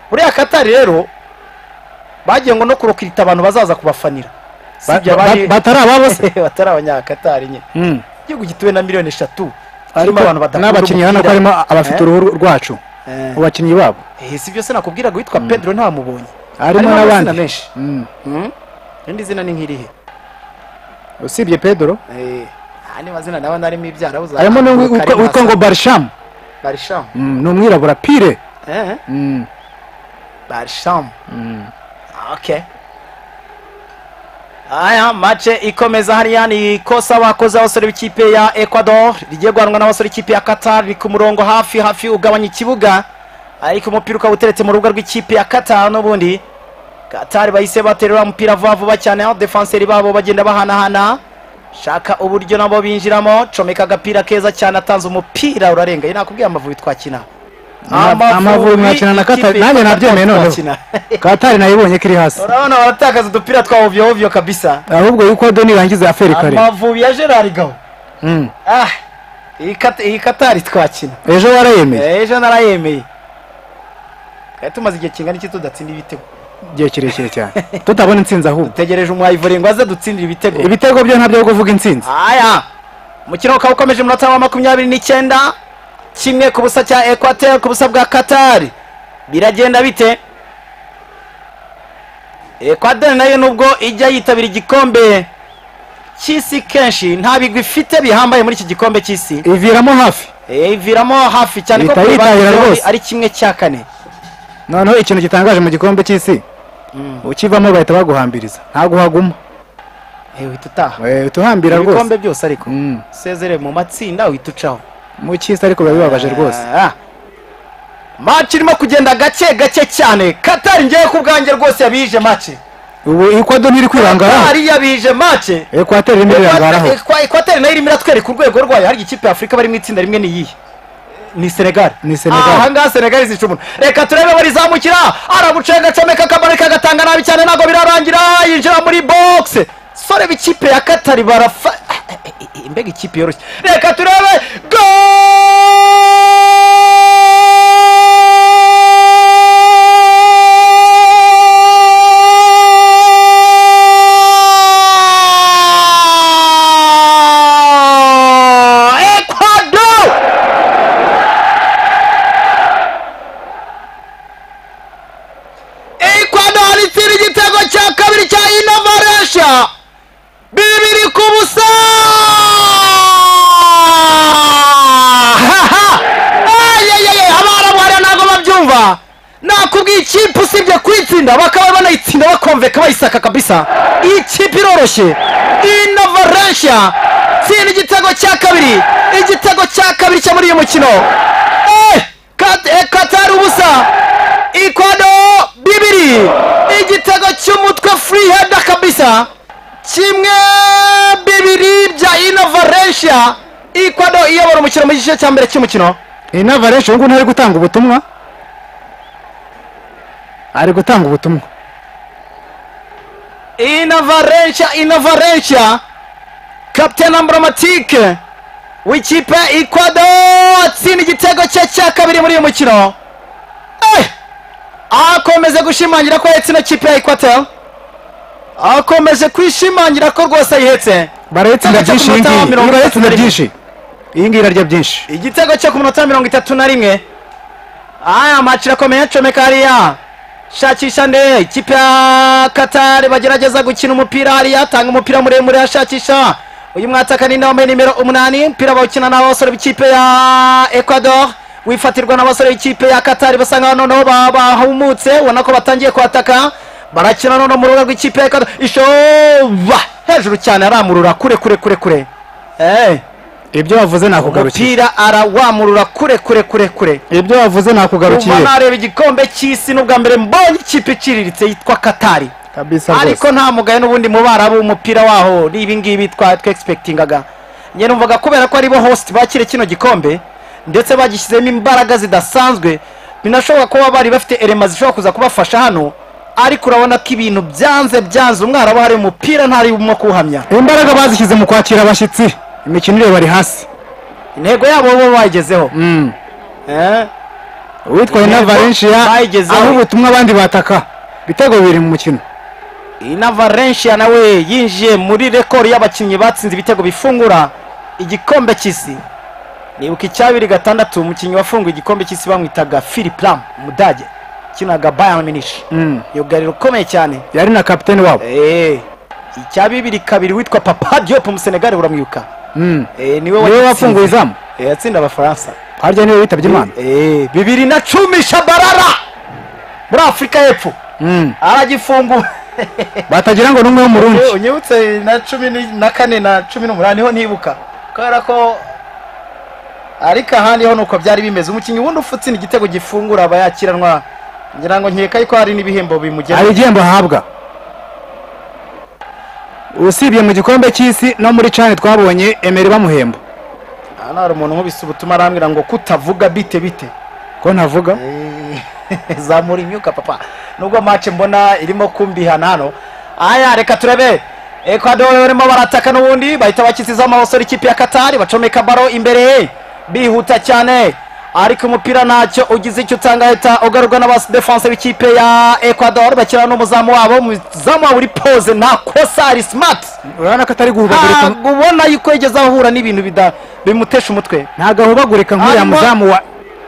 buriya katari rero bagiye ngo no kurokirita abantu bazaza kubafanira Ba- sibyo ba- abari ba- batari ababo se batari abanyakatari nyine Mm. igihugu gituwe na miliyoni eshatu kirimo ariko abantu badakunda n'abakinnyi urabona ko umupira. harimo abafite Eh? uruhu rwacu Eh. mu bakinnyi babo Eh, si byose nakubwiraga witwa pedro harimo ntamubonye harimo amazina n'abandi menshi. Mm. irindi zina ni nk'irihe usibye pedro Eh, ah, ni mazina nawe narimo ibyara harimo n'uwitwa witwa ngo barishamu barishamu Mm, ni umwirabura pire Eh, Mm. barishamu okay aya mace ikomeza hariya ni ikosa bakoze abasore b'ikipe ya ecuador rigiye guhanwa n'abasore b'ikipe ya qatar ni ku murongo hafi hafi ugabanya ikibuga ariko umupira ukaba uteretse mu rubuga rw'ikipe ya qatar n'ubundi qatar bahise baterera umupira vuba vuba cyane aho defanseri babo bagenda bahanahana shaka uburyo nabo binjiramo comeka agapira keza cyane atanze umupira urarenga Iyo nakubwiye amavubi twakina Ama- Amavubi mwakina na Qatar. ikipe ya Nanjye nabyemeye noneho. twakina. katari nayo ibonye ko iri hasi urabona baratakaza udupira twa ovyo ovyo kabisa ahubwo yuko do nirangiza aferi kare amavubi ya gerard gaho Mm. ah iyi Kat- iyi katari twakina ejo warayemeye Eh, ejo narayemeye twari tumaze igihe kingana iki tudatsinda ibitego igihe kirekire cyane tutabona intsinzi ahubwo dutegereje umwayivore ngo aze dutsindire ibitego ibitego byo ntabyo ari kuvuga intsinzi aya umukino ukaba ukomeje umunota wa makumyabiri n'icyenda kimwe ku busa cya ekwateri ku busa bwa katari biragenda bite ekwateri nayo nubwo ijya yitabira igikombe cy'isi kenshi nta bigwi ifite bihambaye muri iki gikombe cy'isi iviramo hafi Eh, iviramo hafi cyane ko Ihita kuri yitahira bagezeho rwose. ari kimwe cya kane noneho ikintu gitangaje mu gikombe cy'isi ukivamo bahita baguhambiriza ntabwo uhaguma Eh, uhita utaha Eh, utuhambira rwose ibikombe byose ariko Mm. usezere mu matsinda uhita ucaho mu cy'isi ariko biba bibabaje rwose Ah. match irimo kugenda gake gake cyane katari ngewe ku bwanjye rwose yabije match ubu ikwado ntiri kwirangaraho katari yabije match ekwateri irimo irangaraho ekwateri nayo irimo iratwereka urwego rwayo hari ikipe ya afurika bari mu itsinda rimwe ni iyihe ni senegal Ni Senegal. ahangaha senegal izica umuntu reka turebe barizamukira aragucenga acomeka akamanika agatanga nabi cyane ntabwo birarangira yinjira muri box sore b'ikipe ya katari barafa mbega ikipe yoroshye reka turebe go ecuador Ecuador itsira igitego cya kabiri cya Inavaresha bibiri ku busa ayayaya abarabu hariya ntabwo babyumva nakubwiye ikipe usibye kuyitsinda bakaba banayitsinda bakomveka bayisaka kabisa iyi kipe iroroshye Inavaresha tsinda igitego cya kabiri igitego cya kabiri cyo muri uyu mukino Eh, Kat- eh, katari ubusa ikwado bibiri igitego cy'umutwe free head kabisa kimwe bibiri bya inavaresha ikwado iyobora umukino mu gice cya mbere cy'umukino inavaresha ubu ngubu ntari gutanga ubutumwa ari gutanga ubutumwa inavaresha inavaresha kapiteni amburomatike w'ikipe ikwado atsinda igitego cye cya kabiri muri uyu mukino Eh! akomeze gushimangira ko ahetse ino kipe ya ikwateri akomeje kwishimangira ko rwose ayihetse barayitsinda Igitego byinshi iyi cy'umunota wa ngiyi mirongo iyi barayitsinda itatu na byinshi iyi ngiyi irarya byinshi igitego cyo ku munota mirongo itatu na rimwe aya maci irakomeye comeka hariya shakisha nde ikipe ya katari bagerageza gukina umupira hariya atanga umupira muremure ashakisha uyu mwataka ni wambaye nimero umunani umupira bawukina n'abasore b'ikipe ya ecuador wifatirwa n'abasore b'ikipe ya katari basa nkaho noneho ba- bahumutse ubona ko batangiye kuhataka barakina noneho mu rubuga rw'ikipe ya ecuador ishoba hejuru cyane aramurura kure kure kure kure hey. ibyo wavuze nakugarukiye umupira arawamurura kure kure kure kure ibyo wavuze kuva nakugarukiye nareba igikombe cy'isi n'ubwa mbere mbonye ikipe iciriritse yitwa katari kabisa ariko rwose nta mugayo n'ubundi mu barabu umupira waho ni ibingibi twa twexpectingaga njye numvaga kubera ko aribo host bakire kino gikombe ndetse bagishyizemo imbaraga zidasanzwe binashoboka kuba bari bafite elema zishobora kuza kubafasha hano ariko urabona ko ibintu byanze byanze umwarabu hari umupira ntarimo kuwuhamya imbaraga bazishyize mu kwakira abashyitsi imikinire bari hasi intego yabo bo bayigezeho Mm. Eh? uwitwa inavarensiya bayigezeho. aho ubutumwa abandi bataka ibitego bibiri mu mukino inavarensiya nawe yinjiye muri rekori y'abakinnyi batsinze ibitego bifungura igikombe cy'isi nibuka icyabiri gatandatu umukinnyi wafunguye igikombe cy'isi bamwitaga philip lam umudage ukinaga bayern munich Mm. yugariro ukomeye cyane yari na kapiteni wabo Eh, icya bibiri kabiri witwa papa diop umusenegari uramwibuka Mm. Eh, niwe niwe wagitsinze. wafunguye izamu Eh, yatsinda abafaransa harya niwe witabye imana Eh, bibiri na cumi shabarara muri afurika y'epfo Mm. aragifungura batagira ngo n'umwe w'umurundi Eh, unyibutse na cumi ni- na kane na cumi n'umunani niho nibuka kubera ko ariko ahandi ho nuko byari bimeze umukinnyi wundi ufutsina igitego gifungura aba yakiranwa ngira ngo nkeka yuko hari n'ibihembo hari bimugeraho igihembo ahabwa usibye mu gikombe cy'isi no muri cani twabonye emeri bamuhemba hano hari umuntu nkubise ubutuma arambwira ngo kutavuga bite bite ko ntavuga Eh, zamura imyuka papa nubwo match mbona irimo kumbihana hano aya reka turebe ecuador barimo barataka n'ubundi bahita bakizizaho amabasore ikipe ya katari bacomeka baro imbere bihuta cyane ariko umupira ntacyo ugize icyo utanga ahita ugarurwa n'abadefanse b'ikipe ya ecuador bakina n'umuzamu wabo umuzamu wabo uri pose nta kosa ari smart urabona ko atari guhubagurika ntabwo ubona yuko yigeze ahura n'ibintu bida- bimutesha umutwe ntabwo ahubagurika nk'uriya Arimo- muzamu wa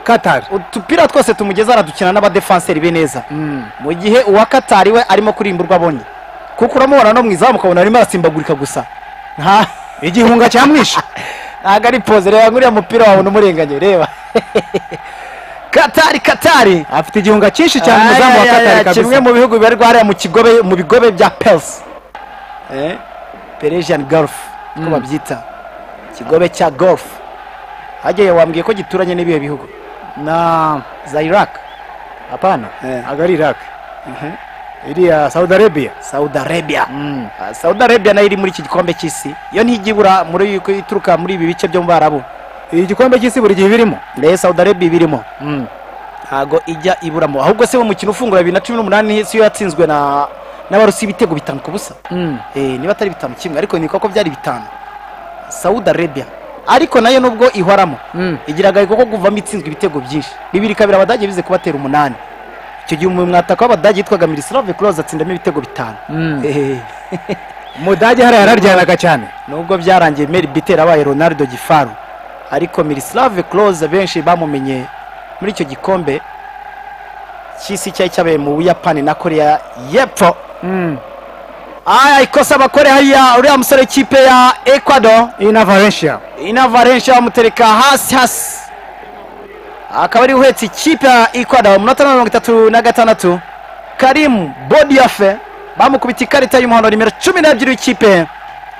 katari utupira twose tumugeza aradukina n'abadefanseri be neza mu gihe uwa katari we arimo kurimburwa abonye kuko uramubona no mu izamu ukabona arimo arasimbagurika gusa nta igihunga cyamwishe ntabwo ari poze reba nk'uriya mupira wawe unamurenganye reba katari katari afite igihunga cyinshi cyane umuzamu wa Ay, ay, ay, katari ay, kimwe kabisa mu bihugu bibarirwa hariya mu kigobe mu bigobe bya pels eh? peresian golf uko babyita ikigobe cya golf hagiye wambwiye ko gituranye n'ibihe bihugu na za iraq hapana Eh. agari iraq iriya saudi arabia saudi arabia Ah, saudi arabia nayo iri muri iki gikombe cy'isi iyo ntijyibura muri uko ituruka muri ibi bice byo mu barabu iyi gikombe cy'isi buri gihe ibirimo nayo saudi arabia iba irimo Mm. ntago ijya iburamo ahubwo se umukino ufungura bibiri na cumi n'umunani siyo yatsinzwe na n'abarusi ibitego bitanu ku busa Eh, niba atari bitanu kimwe ariko niko ko byari bitanu saudi arabia ariko nayo nubwo ihoramo Mm. igira agahigo ko kuvamo itsinzwe ibitego byinshi bibiri kabiri abadage bize kubatera umunani icyo gihe umwataka w'abadage yitwaga mirislave close atsindamo ibitego bitanu Mm. Eh, umudage hariya yararyanaga cyane nubwo byarangiye meri bitera abaye ronaldo gifaru ariko mirislave close benshi bamumenye muri icyo gikombe cy'isi cyari cyabaye mu buyapani na korea y'epfo aya ikosa bakore hariya uriya musore w'ikipe ya ecuador iyi na valencia ina valencia bamutereka hasi hasi akaba ari uhetse ikipe ya ecuador mu minota mirongo itatu na gatandatu karimu bodiyafe bamukubita ikarita y'umuhondo nimero cumi n'ebyiri w'ikipe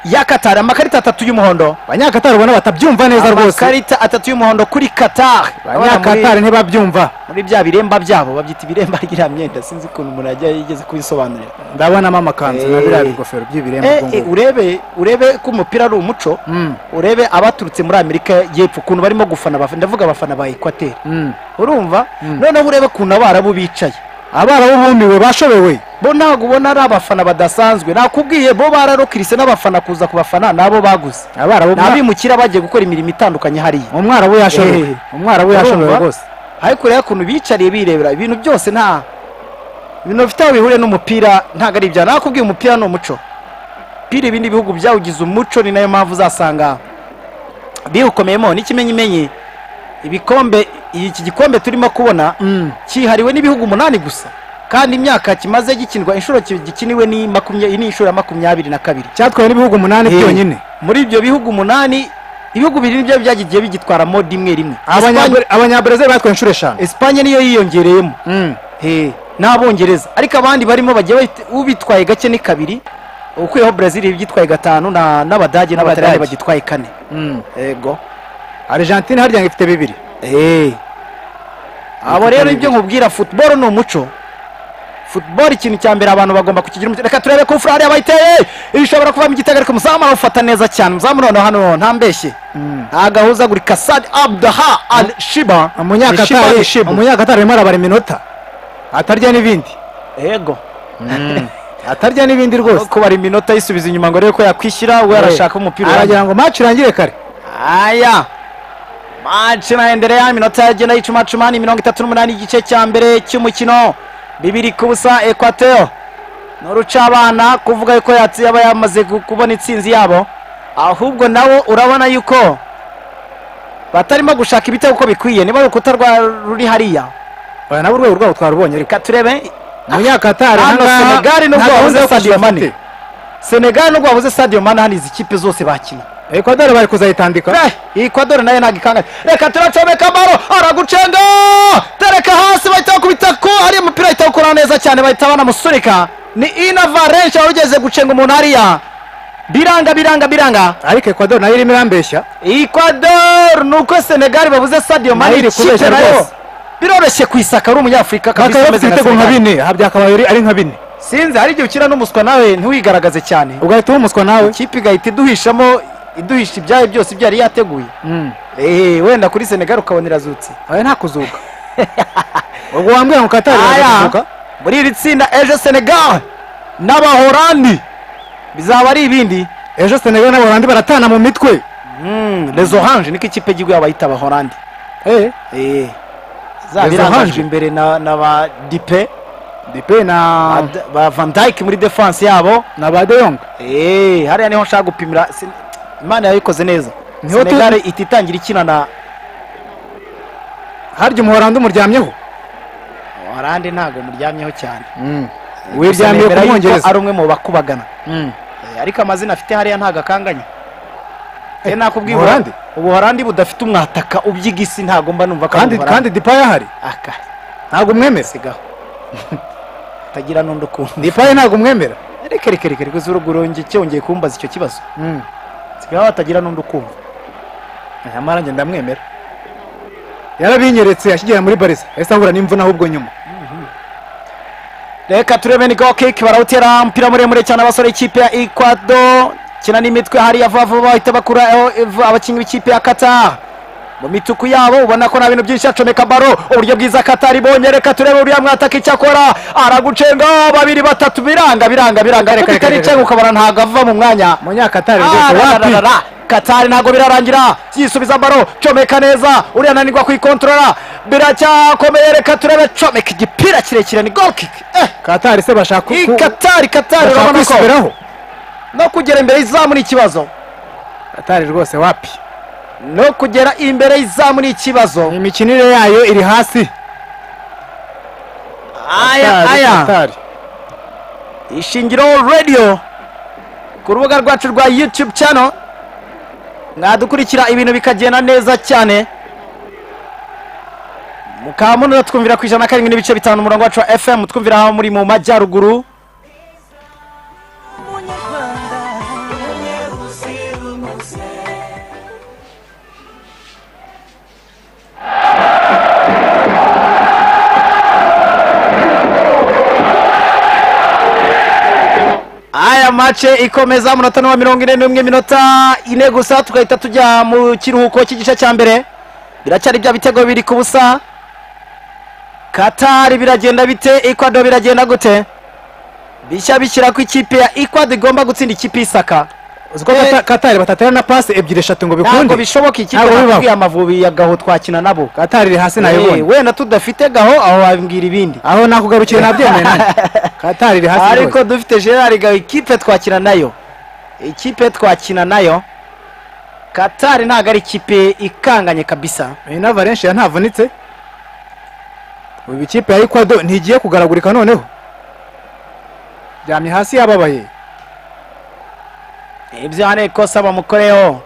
ya katari amakarita atatu y'umuhondo abanyakatari ubona batabyumva neza rwose amakarita atatu y'umuhondo kuri katari Abana muri- abanyakatari ntibabyumva muri bya biremba byabo babyita ibiremba ry'iriya myenda sinzi ukuntu umuntu yajya yigeze kubisobanurira ndabonamo amakanzu na Eh. biriya bigofero by'ibirembo Eh, ubwo eh, ngubwo. urebe urebe ko umupira ari umuco Mm. urebe abaturutse muri amerika y'epfo ukuntu barimo gufana abaf- ndavuga abafana ba ekwateri Mm. urumva noneho urebe ukuntu abarabu bicaye abarabu bumiwe bashobewe bo ntabwo ubona ari abafana badasanzwe nakubwiye bo bararokirise n'abafana kuza ku bafana nabo baguze abarabu ni abimukira bagiye gukora imirimo itandukanye hariya umwarabu yashobewe Eh. umwarabu yashobewe Urumva? rwose ariko ureba ukuntu bicariye birebera ibintu byose nta ibintu bifite aho bihuriye n'umupira ntabwo ari ibya nakubwiye umupira ni umuco pira ibindi bihugu byawugize umuco ni nayo mpamvu uzasanga biwukomeyemo n'ikimenyimenyi ibikombe iki gikombe turimo kubona Mm. cyihariwe n'ibihugu umunani gusa kandi imyaka kimaze gikindwa inshuro ki- gikiniwe ni makumya- ni inshuro ya makumyabiri na kabiri cyatwawe n'ibihugu umunani Eh, byonyine muri ibyo bihugu umunani ibihugu bibiri nibyo byagiye bigitwaramo rimwe rimwe Espanye- abanyabrezil batwaye inshuro eshanu Espanye niyo yiyongereyemo Mm. He, n'abongereza ariko abandi barimo bagiye bahita- ubitwaye gake ni kabiri ukuyeho Brazil ibyitwaye gatanu na- n'abadage n'abataliyani Abadage. bagitwaye kane Mm. yego argentine harya ngo ifite bibiri abo rero ibyo nkubwira football ni umuco football ikintu cya mbere abantu bagomba kukigira umuco reka turebe ko furari yabayiteye ishobora kuvamo igitego ariko umuzamu awufata neza cyane umuzamu noneho hano ntambeshye ntagahuzagurika sad abdaha al shiba Ni umunyakatari Shiba. umunyakatari arimo arabara iminota atarya n'ibindi yego atarya n'ibindi rwose kubara iminota yisubiza inyuma ngo arebe ko yakwishyura we arashaka umupira urangiye. aragira ngo match irangire kare haya maci naendelea minota yagenda yicumacuman mirongo itatu n'umunani igice cya mbere cy'umukino bibiri ku busa ekwateo n'urucabana kuvuga yuko yatsi- yaba yamaze gu- kubona intsinzi yabo ahubwo nawo urabona yuko batarimo gushaka ibitego uko bikwiye niba urukuta rwa ruri hariya oya nabo urwego rwabo twarubonye ariko reka turebe umunyakatari Hano ahangaha Senegal nubwo nta gahunda wabuze yo kwishyura Sadio Mane. afite. senegali nubwo babuze sadio mani hano izi kipe zose bakina ecuador bari kuzayitandika Eh, Ecuador nayo ntabwo ikanganye reka turacomeka baro aragucenga tereka hasi bahita bakubita ko hariya umupira bahita bakura neza cyane bahita banamusunika ni ina varenshi wari ugeze gucenga umuntu hariya biranga biranga biranga ariko ecuador nayo irimo irambeshya Ecuador ni uko senegali babuze Nayo sadio mani iri kubeshya ikipe nayo rwose. biroroshye ku isaka ari umunyafurika kabisa bakaba bafite ibitego umeze nka nka Senegal. bine aha byakabaye ari- ari nka bine sinzi hari igihe ukina n'umuswa nawe ntiwigaragaze cyane ugahita uhumuswa nawe ikipe igahita iduhishamo iduhisha ibyayo byose ibyo yari yateguye Eh, wenda kuri senegali ukabona irazutse oya nta kuzuka ubwo wambwira ngo katari aya irazuka muri iri tsinda ejo senegal n'abahorandi bizaba ari ibindi ejo senegal n'abaholandi baratana mu mitwe les orange niko ikipe y'igihugu abayita abahorandi Eh, Les Orange. zabirangajwe imbere na na ba dipe dipe na ba- ba van dijk muri defense yabo na ba de yong Eh, hariya niho nshaka gupimira Sen- imana yabikoze neza Niho tu- senegal ihita itangira ikina na harya umuholandi umuryamyeho oranje ntabwo muryamyeho cyane Gusa wiryamiye nemera ku yuko mwongereza ari umwe mu bakubagana Eh, ariko amazina afite hariya ntago akanganye Eh, nakubwiye Ubuholandi? ubuholandi budafite umwataka ubyiga isi ntago mba numva ko ari kandi kandi Ubuholandi. dipaye ahari aka ntabwo umwemera sigaho tagira n'undi ukuntu dipaye ntabwo umwemera reka reka reka reka zurugurongye cyongeye kumbaza icyo kibazo sigaho hatagira n'undi ukumva aya marange ndamwemera yarabinyeretse akigera muri bariza yahise ahura n'imvune ahubwo nyuma reka turebe ni go kick barawutera umupira muremure cyane abasore ikipe ya ekwado kina n'imitwe hariya vuba vuba bahita bakuraho abakinnyi b'ikipe ya kata mu mituku yabo ubona ko nta bintu byinshi acomeka baro uburyo bwiza katari bonye reka turebe uriya mwataka icyo akora aragucenga babiri batatu biranga biranga biranga Reka, reka, reka. reka bitaricenga ukabona ntabwo ava mu mwanya munyakatari Ah, rwose wapi ra, ra, ra. katari ntabwo birarangira yisubiza baro comeka neza uriya nanirwa kuyikontorora biracyakomeye reka turebe comeka igipira kirekire ni goal kick eh katari se bashaka ku- iyi katari bashaka katari urabona ko kwisubiraho no kugera imbere y'izamu ni ikibazo katari rwose wapi no kugera imbere y'izamu ni ikibazo imikinire yayo iri hasi aya Katari, aya Katari. ishingiro radiyo ku rubuga rwacu rwa yutube cano mwadukurikira ibintu bikagenda neza cyane mukaba munura twumvira ku ijana na karindwi n'ibice bitanu umurongo wacu wa fm twumvira aho muri mu majyaruguru aya mace ikomeza munota n'uwa mirongo ine n'umwe minota ine gusa tugahita tujya mu kiruhuko cy'igice cya mbere biracyari bya bitego biri ku busa katari biragenda bite ikwado biragenda gute bishya bishyira ku ikipe ya ikwado igomba gutsinda ikipe y'isaka uzi ko Eh. Kata- katari batatera na pasi ebyiri eshatu ngo ntabwo bikunde bishoboka ikipe Ntabwo bibaho. nakubwiye amavubi ya gaho twakina nabo katari iri hasi Eh, nayibonye wenda tudafite gaho aho wabwira ibindi aho nakugarukiye nabyemeye nanjye katari iri hasi rwose ariko dufite gerard gaho ikipe twakina nayo ikipe twakina nayo katari ntabwo ari ikipe ikanganye kabisa iyi na valencia ntavunitse ubu ikipe ya ekwado ntigiye kugaragurika noneho ryamye hasi yababaye ibyo hano ikosa bamukoreyeho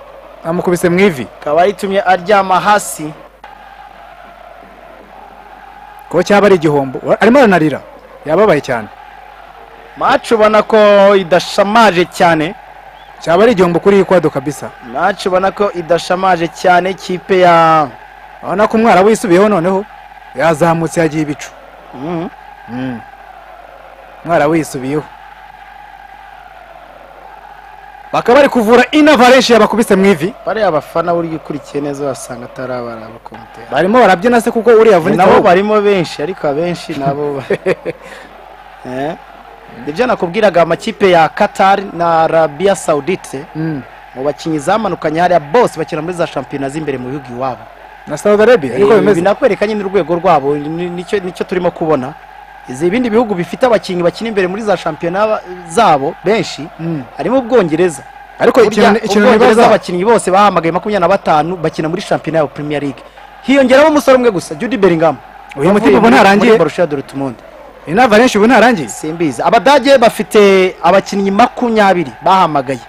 amukubise mu ivi akaba yitumye aryama hasi kuko cyaba ari igihombo Wa- arimo aranarira yababaye cyane maci ubona ko idashamaje cyane cyaba ari igihombo kuri ekwado kabisa maci ubona ko idashamaje cyane ikipe ya urabona ko umwarabu yisubiyeho noneho yazamutse yagiye ibicu Mhm. umwarabu yisubiyeho bakaba bari kuvura ina valencia bakubise mu ivi bariya abafana burya ukurikiye neza wasanga atari abari abakomoteri barimo barabyina se kuko uriya avunitse nabo ahubwo. barimo benshi ariko abenshi nabo ba- Eh. nibyo nakubwiraga amakipe ya qatar na arabia saudite Mm. mu bakinnyi zamanukanye hariya bose bakina muri za shampiyona z'imbere mu bihugu iwabo na saudi arabia ariko Ibi bimeze binakwereka nyine urwego rwabo ni- nicyo nicyo turimo kubona izi ibindi bihugu bifite abakinnyi bakina imbere muri za shampiyona ba- zabo benshi Mm. harimo ubwongereza ariko ikintu Burya ikintu ubwongereza nibaza abakinnyi bose bahamagaye makumyabiri na batanu bakina muri shampiyona ya premier league hiyongeraho umusore umwe gusa judy bellingham uyu Wavuye mutima ubu muri- muri ntarangiye Borussia Dortmund iyi na valencia ubu ntarangiye simbizi abadage bafite abakinnyi makumyabiri bahamagaye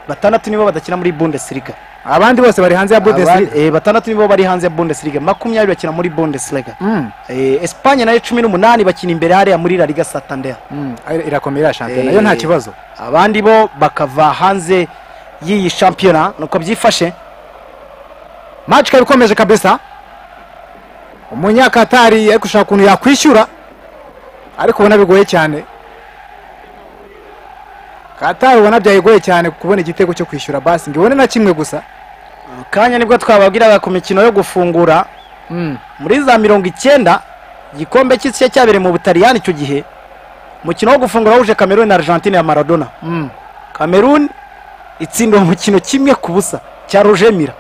batandatu nibo badakina muri bundesliga abandi bose bari hanze ya bundesliga Abandi- eh, batandatu nibo bari hanze ya bundesliga makumyabiri bakina muri bundesliga Mm, Eh, Espanye nayo cumi n'umunani bakina imbere hariya muri La Liga Santander mm, ari- irakomeye iriya shampiyona yo nta Eh. kibazo abandi bo bakava hanze y'iyi shampiyona nuko byifashe match ikaba ikomeje kabisa umunyakatari ari gushaka ukuntu yakwishyura ariko ubona bigoye cyane katari ubona byayigoye cyane kubona igitego cyo kwishyura basi ngo ibone na kimwe gusa Mu kanya nibwo twababwiraga ku mikino yo gufungura Mm, muri za mirongo icyenda igikombe cy'isi cyabereye mu butaliyani icyo gihe umukino wo gufungura wuje cameroon na argentine ya maradona mm. cameroon itsinda uwo mukino kimwe ku busa cya rugemira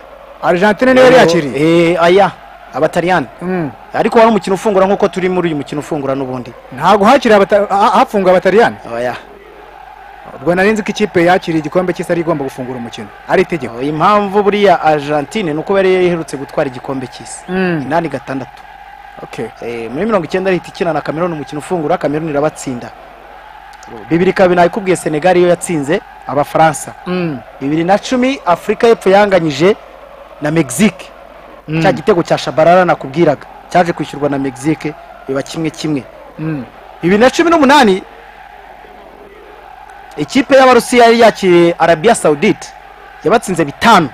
argentine niyo yari yakiriye aya abataliyani Mm. ariko wari umukino ufungura nk'uko turi muri uyu mukino ufungura n'ubundi ntabwo hakiriye abata- ha- hafunga abataliyani oya ubwo nari nzi ko ikipe yakiriye igikombe cy'isi ari igomba gufungura umukino ari itegeko Oya, impamvu buriya argentine ni uko yari yaherutse gutwara igikombe cy'isi Mm. inani gatandatu okay Eh, muri mirongo icyenda ahita ikina na cameroon umukino ufungura cameroon irabatsinda bibiri kabiri nabikubwiye senegal iyo yatsinze abafaransa Mm. bibiri na cumi afurika y'epfo yanganyije na mexique Mm. cya gitego cya shabarara nakubwiraga cyaje kwishyurwa na mexique biba kimwe kimwe Mm. bibiri na cumi n'umunani ikipe y'abarusiya yari yakiriye arabiya saudite yabatsinze bitanu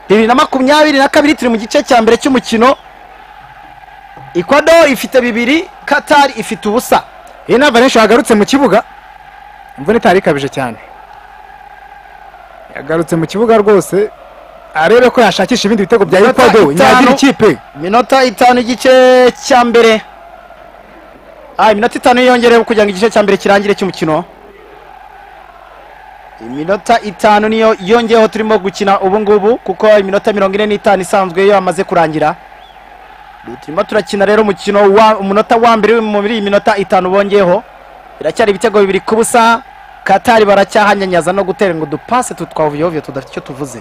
bibiri na makumyabiri na kabiri turi mu gice cya mbere cy'umukino ecuador ifite bibiri katari ifite ubusa iyi ni avalanche yagarutse mu kibuga imvune itari ikabije cyane yagarutse mu kibuga rwose arebe ko yashakisha ibindi bitego bya Minota ecuador nyagira itanu. ikipe minota itanu igice cya mbere ah iminota itanu yiyongereyeho kugira ngo igice cya mbere kirangire cy'umukino iminota itanu niyo yongeyeho turimo gukina ubu ngubu kuko iminota mirongo ine n'itanu isanzwe yo yamaze kurangira turimo turakina rero umukino wa umunota wa mbere muri iyi minota itanu bongeyeho biracyari ibitego bibiri ku busa katari baracyahanyanyaza no gutera ngo dupase tutwavuyeho tudafite icyo tuvuze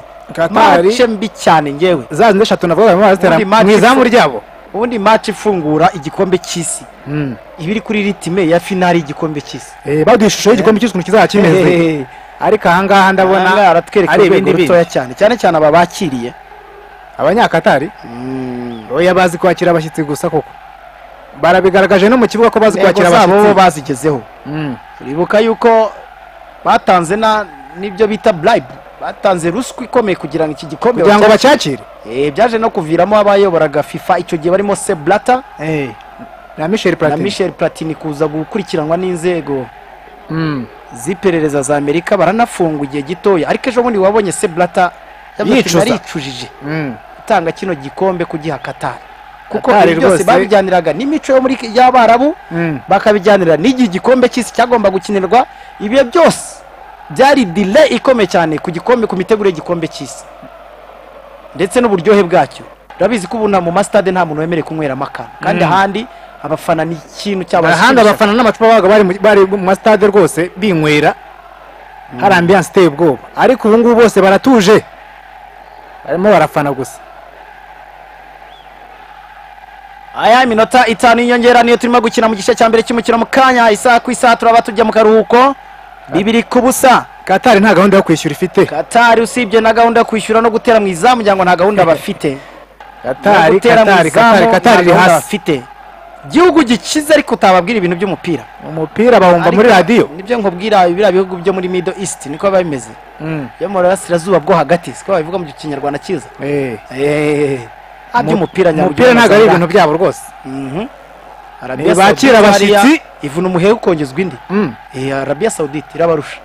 mace katari mbi cyane ngewe za zindi eshatu navuga barimo barazitera Ubundi match mu izamu ifu- ryabo ubundi match ifungura igikombe cy'isi Mm. iba iri kuri ritime ya finali y'igikombe cy'isi Eh, baduha ishusho y'igikombe cy'isi ukuntu kizaba kimeze Hehehe. ariko ahangaha ndabona Ahangaha aratwereka ari urwego ibindi rutoya bintu cyane cyane cyane aba bakiriye abanyakatari oya bazi kwakira abashyitsi gusa koko barabigaragaje no mu kibuga ko bazi intego kwakira zabo bo abashyitsi bazigezeho Mm. uribuka yuko batanze na n'ibyo bita bribe batanze ruswa ikomeye kugira ngo iki gikombe kugira ngo bacya- bacyakire Eh, byaje no kuviramo abayoboraga fifa icyo gihe barimo se blata na michel na platini michel platini kuza gukurikiranwa n'inzego Mm. z'iperereza za amerika baranafunga igihe gitoya ariko ejo bundi wabonye se blata yavuze ati, Yicuza. naricujije Mm. gutanga kino gikombe kugiha katari kuko Qatar ibi byose rwose- babijyaniraga n'imico yo muri y'abarabu Mm. bakabijyanira n'igihe igikombe cy'isi cyagomba gukinirwa ibihe byose byari delay ikomeye cyane ku gikombe ku miteguro y'igikombe cy'isi ndetse n'uburyohe bwacyo urabizi ko ubu na mu masitade nta muntu wemerewe kunyweramo akantu kandi Mm. ahandi abafana ni ikintu ahandi cyabashimisha abafana n'amacupa babaga bari mu- bari mu masitade rwose binywera hari ambiyanse iteye ubwoba ariko ubu ngubu bose baratuje barimo barafana gusa aya iminota itanu y'inyongera niyo turimo gukina mu gice cya mbere cy'umukino mu kanya isaha ku isaha turaba tujya mu karuhuko bibiri ku busa katari nta gahunda yo kwishyura ifite katari usibye na gahunda yo kwishyura no gutera mu izamu ngira ngo nta gahunda bafite No katari gutera mu katari izamu katari nta katari iri gahunda hasi bafite igihugu gikize ariko utababwira ibintu by'umupira umupira bawumva muri Ariko radiyo nibyo nkubwira biriya bihugu byo muri middle east niko biba bimeze Mm. byo mu burasirazuba bwo hagati siko babivuga mu kinyarwanda cyiza Eh. Ah, by'umupira umupira ntabwo ari ibintu byabo rwose ibintu Ntibakira abashyitsi. ivuna umuheha ukongezwa indi Mm. Eh, arabiya sawudite irabarusha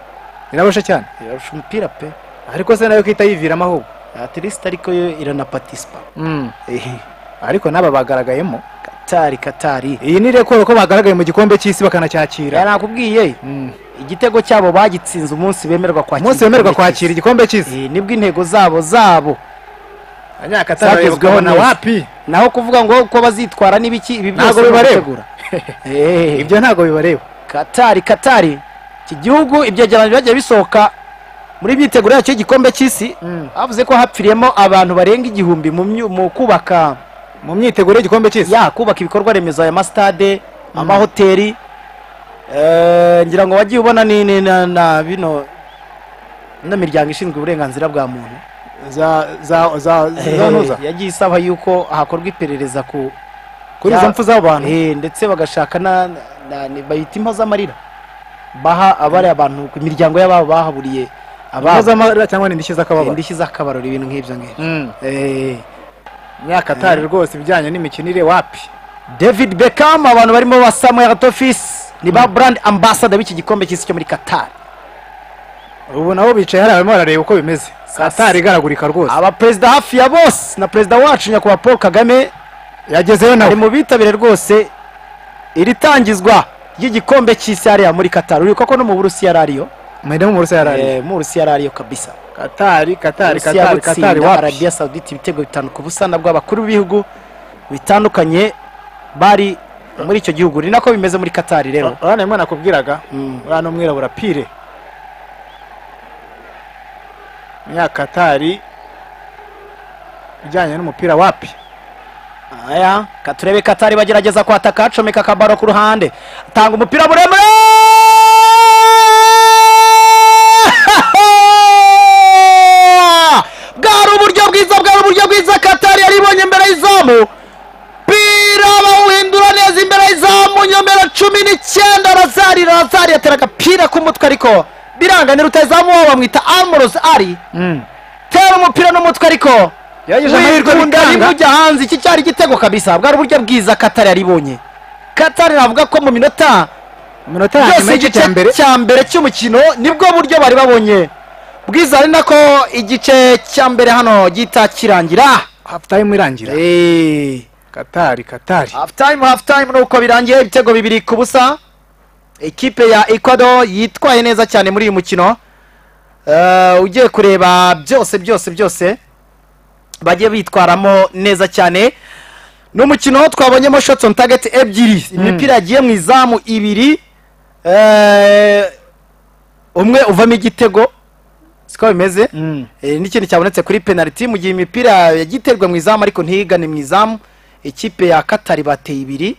irabasha cyane irarusha umupira pe ariko se nayo kwita yiviramo ahubwo atirisita ariko yo iranapatispa Mm. ehe ariko n'aba bagaragayemo katari katari iyi ni rekoro ko bagaragaye mu gikombe cy'isi Ya, bakanacyakira nakubwiye Mm. igitego cyabo bagitsinze umunsi bemerwa kwakira umunsi wemererwa igikombe kwakira cy'isi. igikombe cy'isi Eh, nibwo intego zabo zabo abanyakatari Zagezweho bagezweho na neza. wapi naho kuvuga ngo uko bazitwara n'ibiki ibi byose Ntabwo bibareba. babitegura. Eh, ibyo ntabwo bibareba katari katari iki gihugu ibyegeranyo byagiye bisohoka muri myiteguro yacyo y'igikombe cy'isi Mm. bavuze ko hapfiriyemo abantu barenga igihumbi mu myu- mu kubaka mu myiteguro y'igikombe cy'isi ya kubaka ibikorwa remezo aya masitade amahoteli eh, ngira ngo wagiye ubona ni ni- na- na bino ino miryango ishinzwe uburenganzira bwa muntu za za za zanuza Eh, yagiye isaba yuko hakorwa iperereza ku kuri Ya- izo mpfu z'abantu eh, ndetse bagashaka na, na, na bayita impozamarira baha abari abantu ku miryango y'ababo bahaburiye mpfu ababo z'amarira cyangwa ni indishyi z'akababaro indishyi z'akabariro ibintu nk'ibyo ngibyo Mm. Eh, nyakatari rwose ibijyanye n'imikinire wapi david beckham abantu barimo ba samuel tofis ni ba brand ambassador b'iki gikombe cy'isi cyo muri qatar ubu nabo bicaye hariya barimo barareba uko bimeze katari igaragurika rwose abaperezida hafi ya bose na perezida wacu nyakubahwa paul kagame yagezeyo ari nawe mu bitabire rwose iri tangizwa ry'igikombe cy'isi hariya muri qatar uribuka ko no mu burusiya yari ariyo mwende mu burusi yarari Eh, mu burusiya yari ariyo kabisa katari katari Uburusiya katari katari gutsinda wapi arabiya sawuditi ibitego bitanu ku busa nabwo abakuru b'ibihugu bitandukanye bari muri icyo gihugu ni nako bimeze muri katari rero urabona rimwe nakubwiraga Mm. urabona umwirabura pire nyakatari ijyanye n'umupira wapi aya ka turebe katari bagerageza kwataka acomeka akabaro ku ruhande atanga umupira muremure bwari uburyo bwiza bwari uburyo bwiza katari yari ibonye imbere y'izamu umupira bawuhindura neza imbere y'izamu nyomero cumi n'icyenda razari razari yatera agapira k'umutwe ariko biranga ni rutazamu wabo bamwita amurosi ari tera umupira n'umutwe ariko Yagize amahirwe wikunda bikanga. rimwe ujya hanze iki cyari igitego kabisa bwari uburyo bwiza katari yaribonye katari navuga ko mu minota iminota ya nyuma byose y'igice cya mbere igice cya mbere cy'umukino nibwo buryo bari babonye bwiza ari nako igice cya mbere hano gihita kirangira hafu tayimu irangira Eh, katari katari half time half time nuko birangiye ibitego bibiri ku busa ikipe ya ecuador yitwaye neza cyane muri uyu mukino Eh, ugiye kureba byose byose byose bagiye bitwaramo neza cyane ni umukino twabonyemo shots on target ebyiri imipira yagiye mu izamu ibiri Eh, umwe uvamo igitego siko bimeze Mm. Eh, n'ikindi cyabonetse kuri penaliti mu gihe imipira yagiterwa mu izamu ariko ntiyigane mu izamu ikipe ya katari bateye ibiri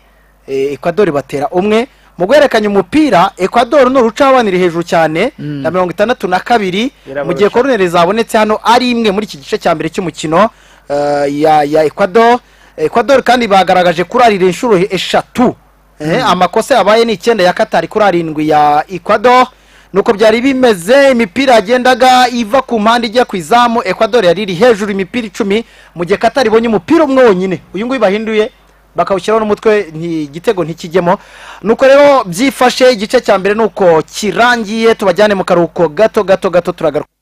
eh, ekwadori batera umwe mu guhererekanya umupira ekwadori ni urucabanire hejuru cyane Mm. na mirongo itandatu na kabiri mu gihe Irabarusha. koroneri zabonetse hano ari imwe muri iki gice cya mbere cy'umukino eh, ya ya ekwadori ekwadori kandi bagaragaje kurarira inshuro eshatu Eh, amakosa yabaye ni icyenda ya katari kuri arindwi ya ekwadori nuko byari bimeze imipira yagendaga iva ku mpande ijya ku izamu ekwadori yari iri hejuru imipira icumi mu gihe katari ibonye umupira umwe wonyine uyu nguyu bahinduye bakawushyiraho n'umutwe nti- igitego ntikijyemo nuko rero byifashe igice cya mbere nuko kirangiye tubajyane mu karuhuko gato gato gato turagaruka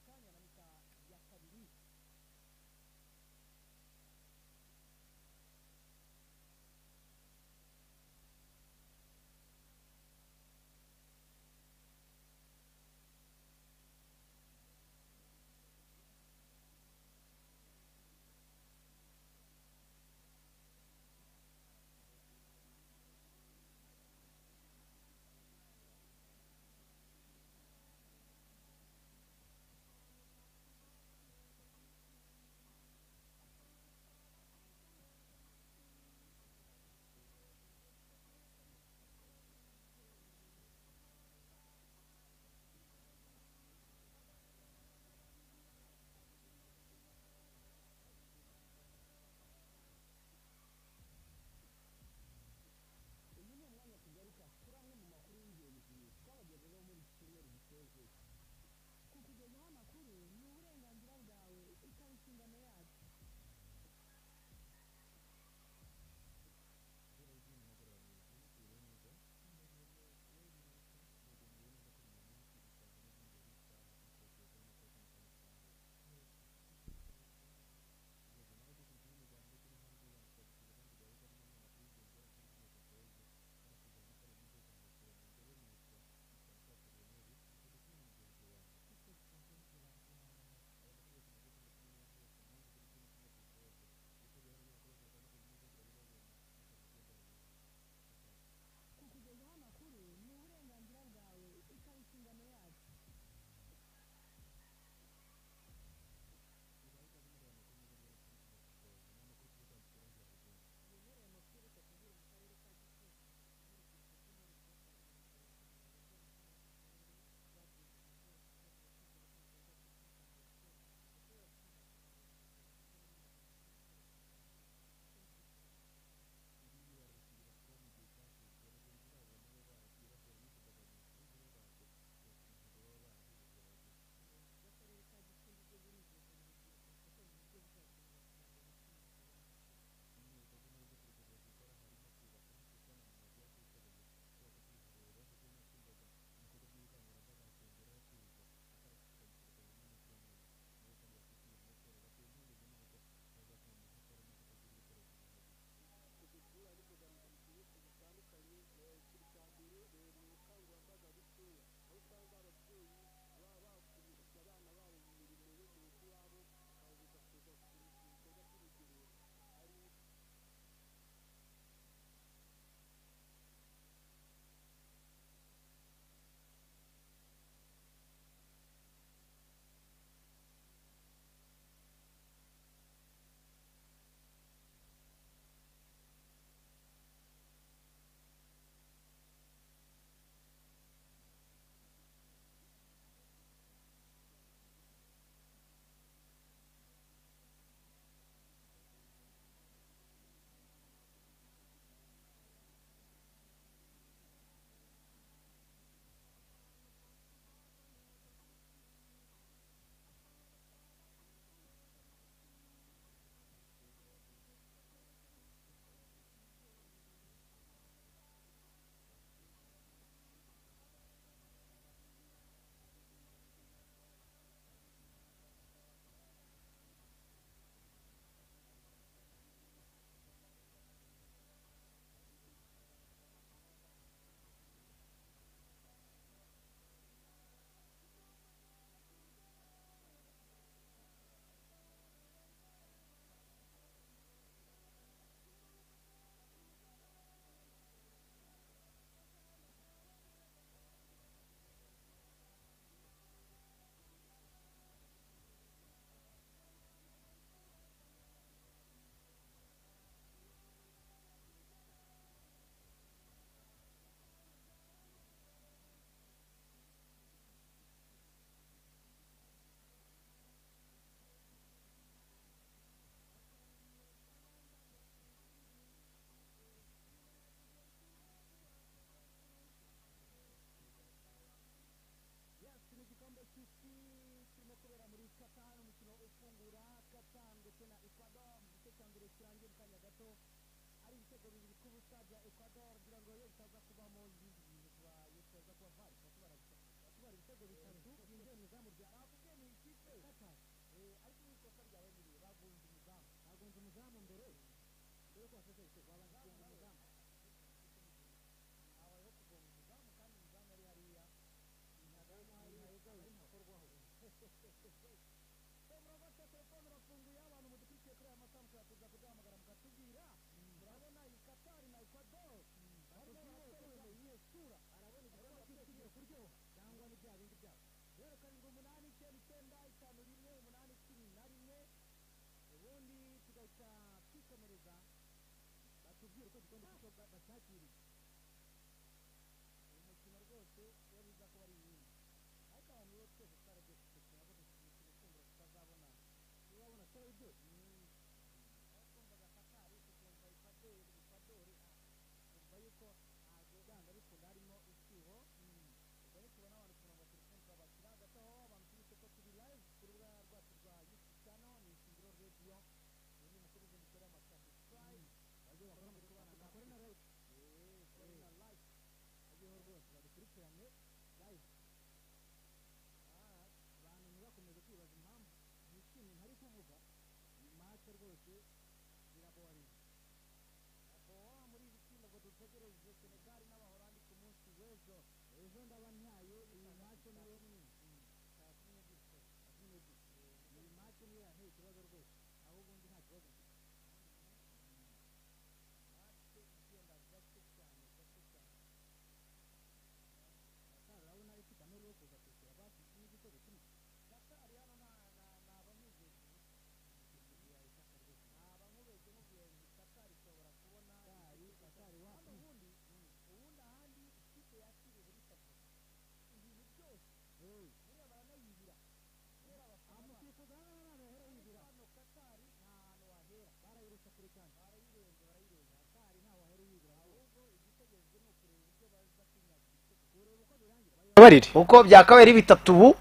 uko byakabaye ari bitatu ubu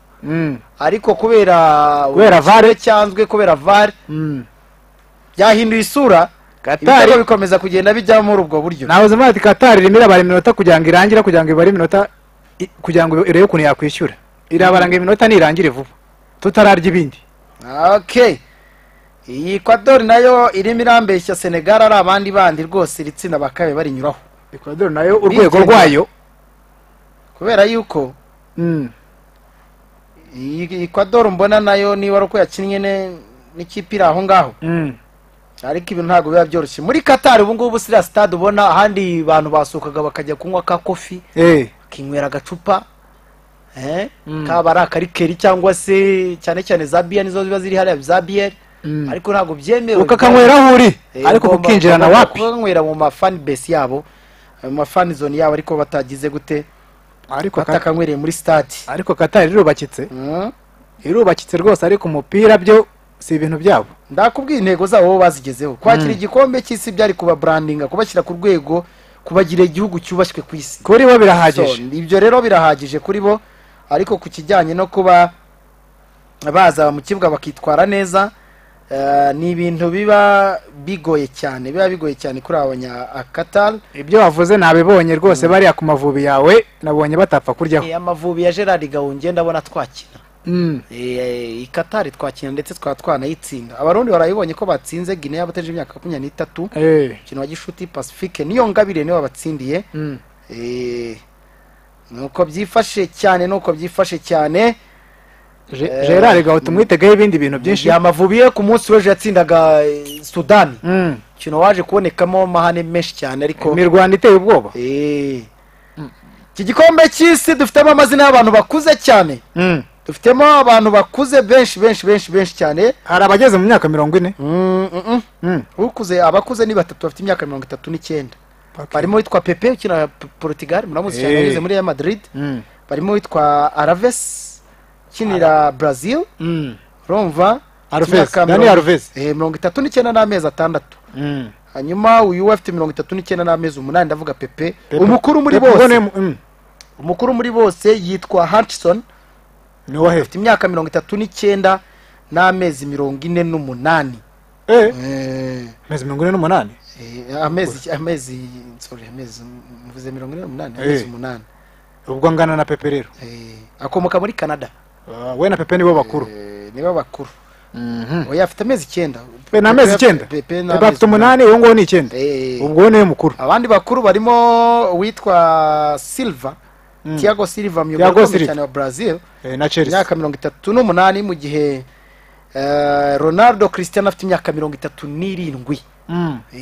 ariko kubera Kubera VAR. ubukene cyanzwe kubera vare byahinduye isura Qatar ibitego bikomeza kugenda bijyamo muri ubwo buryo nahoze mvuga ati Qatar irimo irabara iminota kugira ngo irangira kugira ngo ibare iminota i- kugira ngo irebe ukuntu yakwishyura irabara ngo iminota nirangire vuba tutararya ibindi okay iyi ekwadori nayo irimo irambeshya senegal ari abandi bandi rwose iri tsinda bakabaye barinyuraho Ecuador nayo urwego Bigendera. rwayo kubera yuko mm, iyi ekwadori mbona nayo niba ari uko yakinnye ne- n'ikipe iri aho ngaho mm, ariko ibintu ntabwo biba byoroshye muri katari ubu ngubu siriya sitade ubona ahandi abantu basukaga bakajya kunywa ka kofi eh, bakinywera agacupa eh, Mm. kaba ari akarikeri cyangwa se cyane cyane za biyeri nizo ziba ziri hariya za biyeri mm. ariko ntabwo byemewe ukakanywera aho uri Eh, ariko ugomba- kukinjirana ugomba wapi kukanywera mu mafani besi yabo mu mafani zone yabo ariko batagize gute ariko Qatar- batakanywereye muri stade ariko Qatar irubakitse Mm. irubakitse rwose ariko umupira byo si ibintu byabo ndakubwiye intego zabo bo bazigezeho kwakira igikombe cy'isi byari kuba brandinga kubashyira ku rwego kubagira igihugu cyubashywe ku isi kuri bo So, birahagije ibyo rero birahagije kuri bo ariko ku kijyanye no kuba baza mu kibuga bakitwara neza eh, ni ibintu biba bigoye cyane biba bigoye cyane kuri aba banyakatari ibyo wavuze nabibonye rwose bariya ku mavubi yawe nabonye batapfa kuryaho amavubi ya gerard gahungiye ndabona twakina Mm. Eh, ikatari twakina ndetse twaba twanayitsinda abarundi barayibonye ko batsinze guinea yabateje imyaka makumyabiri n'itatu Eh, umukino wa gishuti pacifique niyo ngabire niyo wabatsindiye mm. Eh, nuko byifashe cyane nuko byifashe cyane Ge- Eh, gerard gahuta umwitegaho ibindi bintu byinshi byinshi amavubi ye ku munsi w'ejo yatsindaga eh, sudani Mm. umukino waje kubonekamo amahane menshi cyane ariko imirwano iteye ubwoba Eh. iki gikombe cy'isi dufitemo amazina y'abantu bakuze cyane Mm. dufitemo abantu bakuze benshi benshi benshi benshi cyane hari abageze mu myaka mirongo ine Mm, mm, mm. Mm. ukuze abakuze ni batatu bafite imyaka mirongo itatu n'icyenda barimo witwa pepe ukina P- portugal muramuzi cyane Eh. wageze muri ya madrid Mm. barimo witwa araves ukinira brazil Mm. urumva Alves, Imyaka Dani mirongo- Alves. eh, mirongo itatu n'icyenda n'amezi atandatu Mm. hanyuma uyu we afite mirongo itatu n'icyenda n'amezi umunani ndavuga pepe Pepe- umukuru muri Pepe bose Mbone- mm. umukuru muri bose yitwa hutchison ni uwahe afite imyaka mirongo itatu n'icyenda n'amezi mirongo ine n'umunani eh Eh, amezi mirongo ine n'umunani eh, amezi amezi sorry amezi mvuze mirongo ine n'umunani Eh. amezi umunani ubwo angana na pepe rero Eh, akomoka muri canada Ah, we na pepe nibo bakuru Eh, nibo bakuru Mhm. oya afite amezi icyenda pepe ni amezi icyenda Pepe ni pepe afite amezi umunani uwo nguwo ni icyenda Eh. ubwo we niwe mukuru abandi bakuru barimo uwitwa silva tiago silva Thiago myugariro Silva. cyane wa brazil Eh, na chelsea imyaka mirongo itatu n'umunani mu gihe eh, ronaldo christian afite imyaka mirongo itatu n'irindwi Mm. Eh,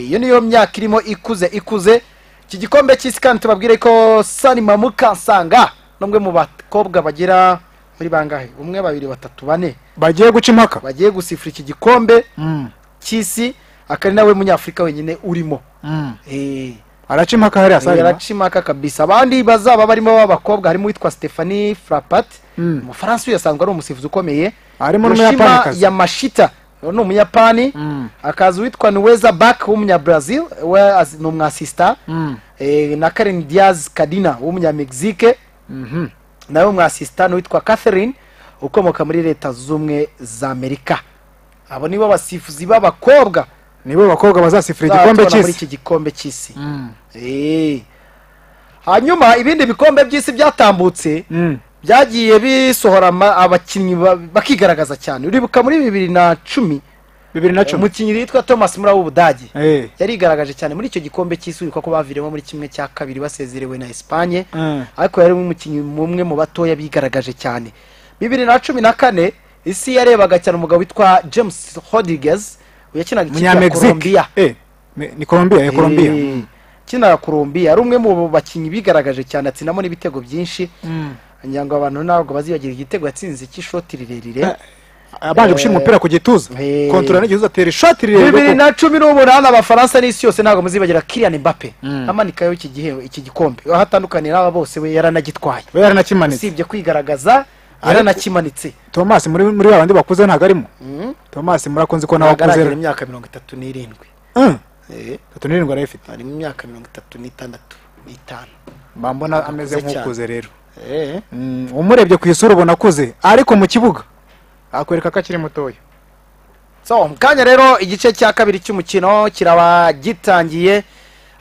iyo niyo myaka irimo ikuze ikuze iki gikombe cy'isi kandi tubabwire ko sani mamukansanga n'umwe mu bakobwa bagera muri bangahe umwe babiri batatu bane bagiye guca impaka bagiye gusifura iki gikombe Mm. cy'isi akari nawe munyafurika wenyine urimo Mm. Eh, araca impaka hariya saa yaracimaka kabisa abandi bazaba barimo b'abakobwa harimo uwitwa stephanie frapat Mm. umufaransa uyu yasanzwe ari umusifuzi ukomeye Harimo Yoshima n'umuyapanikazi. yamashita uwo ni umuyapani Mm. akaza uwitwa niweza bak w'umunyabrazil we az- ni umwasista Mm. Eh, na karen diaz kadina w'umunyamegizike Mhm. nawe umwasista n'uwitwa catherine ukomoka muri leta z'ubumwe za amerika abo nibo basifuzi b'abakobba nibo bakobwa bazasifura tubona igikombe muri cy'isi iki gikombe cy'isi Mm. Eh. hanyuma ibindi bikombe by'isi byatambutse Mm. byagiye bisohora ama- abakinnyi ba- bakigaragaza cyane uribuka muri bibiri na cumi bibiri na cumi umukinnyi witwa thomas muri w'ubudage Eh. yarigaragaje cyane muri icyo gikombe cy'isi wibuka ko baviremo muri kimwe cya kabiri basezerewe na esipanye Mm. ariko yari umukinnyi umwe mu batoya bigaragaje cyane bibiri na cumi na kane isi yarebaga cyane umugabo witwa james hodriguez yakinaga ikipe ya umunyamegizike colombia Eh, ni ni colombia ya colombia Eh, ukinira Colombia ari umwe mu bakinnyi bigaragaje cyane atsindamo n'ibitego byinshi Mm. ngira ngo abantu ntabwo bazibagira igitego yatsinze cy'ishoti rirerire abanje gushyira umupira ku gituza Eh. kontorora n'igihuza atera ishoti bibiri rirerire na cumi n'umunani abafaransa n'isi yose ntabwo muzibagira Kylian Mbappe Mm. amanikayo iki gihe iki gikombe aho atandukaniye n'aba bose we yaranagitwaye we yaranakimanitse usibye kwigaragaza yaranakimanitse thomas muri muri ba bandi bakuze ntabwo arimo Mm. thomas murakunze ko nawe akuze agaragara imyaka mirongo itatu n'irindwi Mm. Eh, tatu n'irindwi arayifite harimo imyaka mirongo itatu n'itandatu n'itanu mba mbona ameze Akuze nk'ukuze rero Eh. Mm, umurebye ku isura ubona akuze ariko mu kibuga akwereka ko akiri mutoya so mu kanya rero igice cya kabiri cy'umukino kiraba gitangiye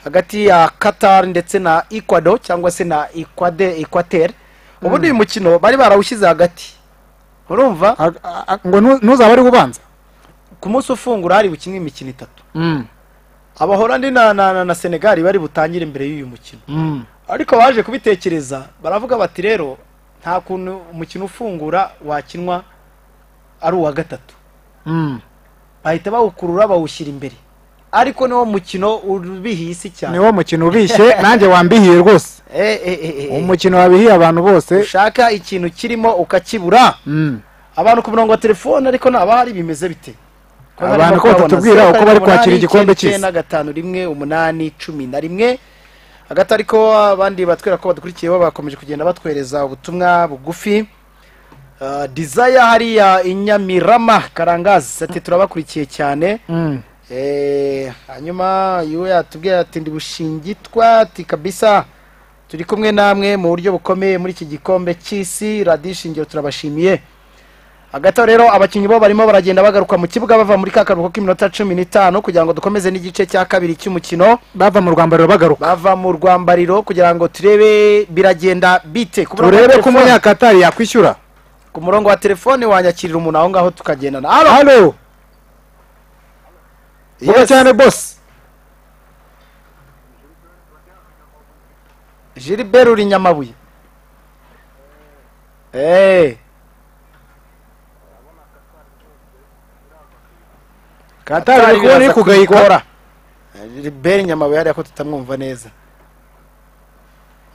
hagati ya qatar ndetse na ecuador cyangwa se na Equade- equateur ubundi uyu mukino bari barawushyize hagati urumva A- a- a- ngo nu- ntuzaba ari ubanza ku munsi ufungura hari bukinwe imikino itatu abahorandi na, na, na, na senegali bari butangire imbere y'uyu mukino Mm. ariko baje kubitekereza baravuga bati rero nta kuntu umukino ufungura wakinwa ari uwa gatatu Mm. bahita bawukurura bawushyira imbere ariko niwo mukino ubihiye isi cyane niwo mukino ubishye nanjye wambihiye rwose Eh, eh, eh, eh, eh. umukino wabihiye abantu bose ushaka ikintu kirimo ukakibura Mm. abantu ku murongo wa telefone ariko ntabahari bimeze bite Ko Abantu barimo ko kubabona, batatubwira zeru, uko bari karindwi, kwakira umunani, igikombe icyenda, cy'isi. icyenda, gatanu rimwe umunani cumi na rimwe hagati ariko abandi batwereka ko badukurikiye bo bakomeje kugenda batwereza ubutumwa bugufi Ah, desire hariya inyamirama karangazi ati turabakurikiye cyane Mm. Eh, hanyuma yuwe yatubwiye ati ndi bushingitwa ati kabisa turi kumwe namwe mu buryo bukomeye muri iki gikombe cy'isi radiyo ishingiro turabashimiye hagati aho rero abakinnyi bo barimo baragenda bagaruka mu kibuga bava muri ka karuhuko k'iminota cumi n'itanu kugira ngo dukomeze n'igice cya kabiri cy'umukino bava mu rwambariro bagaruka bava mu rwambariro kugira ngo turebe biragenda bite ku murongo wa turebe ko telefone- umunyakatari yakwishyura ku murongo wa telefone wanyakirira umuntu aho ngaho tukagendana Halo? halo vuga Yes. cyane bose Gilbert uri Nyamabuye Eh. katari uri kubona iri kugayikora Gilbert Nyamabuye hariya ko tutamwumva neza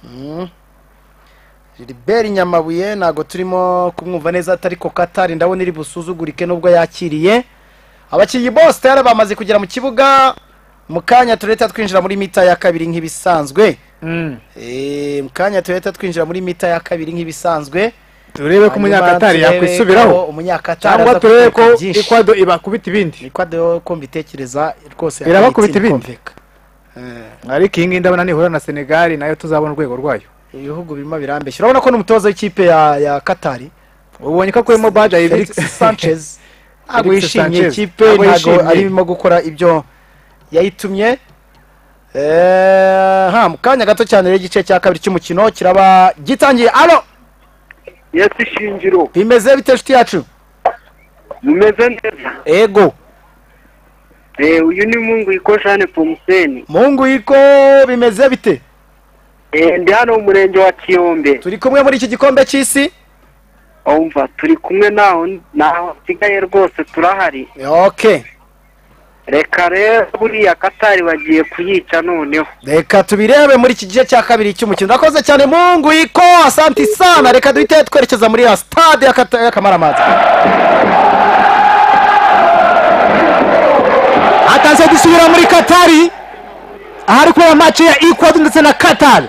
Mm. Gilbert Nyamabuye ntabwo turimo kumwumva neza atari ko Katari ndabona iri busuzugurike nubwo yakiriye abakinnyi bose rero bamaze kugera mu kibuga mu kanya tureta twinjira muri mita ya kabiri nk'ibisanzwe Mm. Eh, mu kanya tureta twinjira muri mita ya kabiri nk'ibisanzwe turebe ko umunyakatari yakwisubiraho cyangwa turebe ko ikwado ibakubita ibindi ikwado ko mbitekereza rwose Irabakubita yakaye ibindi. itinda kumvikana. ariko iyi ngiyi ndabona nihura na senegali nayo tuzabona urwego rwayo Eh, ibihugu birimo birambeshya urabona ko n'umutoza w'ikipe ya ya katari ubonye ko akuyemo baje Felix Sanchez ntabwo Felix yishimiye Sanchez. ikipe Ntabwo ntabwo yishimye. arimo gukora ibyo yayitumye Eh, ha mu kanya gato cyane rero igice cya kabiri cy'umukino kiraba gitangiye alo yesi shingiro bimeze bite inshuti yacu mumeze neza ego Eh, uyu ni mungu iko jane pomuseni mungu yiko bimeze bite Eh, ndi hano mu murenge wa kiyombe turi kumwe muri iki gikombe cy'isi umva turi kumwe naho naho nsigaye rwose turahari ok reka rero buriya katari bagiye kuyica noneho reka tubirebe muri iki gice cya kabiri cy'umukino urakoze cyane mungu yiko asanti sana reka duhite twerekeza muri ya stade y'akata- y'akamaramaza ataze dusubira muri katari ahari kubera match ya ecuador ndetse na qatar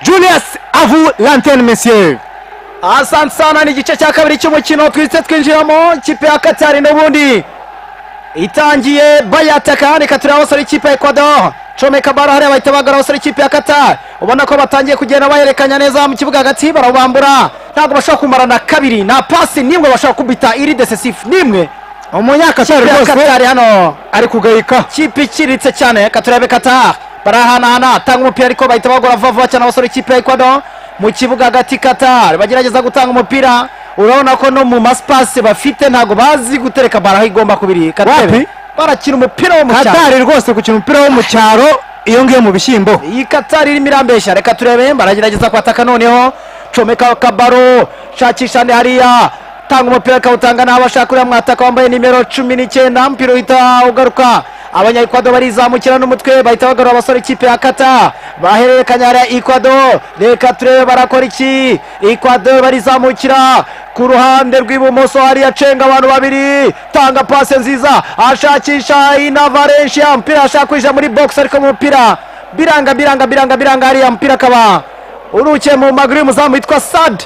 julius avu lantene monsieur asanti sana ni igice cya kabiri cy'umukino twise twinjiramo ikipe ya katari n'ubundi itangiye bayataka reka turebe abasore ikipe ya ecuador comeka baro hariya bahita bagana abasore ikipe ya katari ubona ko batangiye kugenda bahererekanya neza mu kibuga hagati barawubambura ntabwo bashobora kumara na kabiri nta pasi n'imwe bashobora kubita iri desesifu n'imwe umunyakatari ikipe ya rwose katari hano ari kugayika kipe iciriritse cyane reka turebe katari barahanahana tanga umupira ariko bahita bagora vuba vuba cyane abasore ikipe ya ekwado mu kibuga hagati katari bagerageza gutanga umupira urabona ko no mu masipasi bafite ntabwo bazi gutereka bara aho igomba kubiri Wapi? katari barakina umupira wo mu cyaro katari rwose gukina umupira wo mu cyaro iyo ngiyo mu bishyimbo iyi katari irimo irambeshya reka turebe baragerageza kwataka noneho comeka kabaro shakisha ndi hariya tanga umupira akawutanga naho bashaka uriya mwataka wambaye nimero cumi n'icyenda umupira uhita ugaruka abanyaekwado barizamukira n'umutwe bahita bagarura abasore ikipe ya kata bahererekanya hariya ekwado reka turebe barakora iki ekwado barizamukira ku ruhande rw'ibumoso hariya cenga abantu babiri tanga pase nziza ashakisha ina valencia umupira ashaka kwinjira muri box ariko mu mupira biranga biranga biranga biranga hariya mupira akaba urukiye mu maguru y'umuzamu witwa sad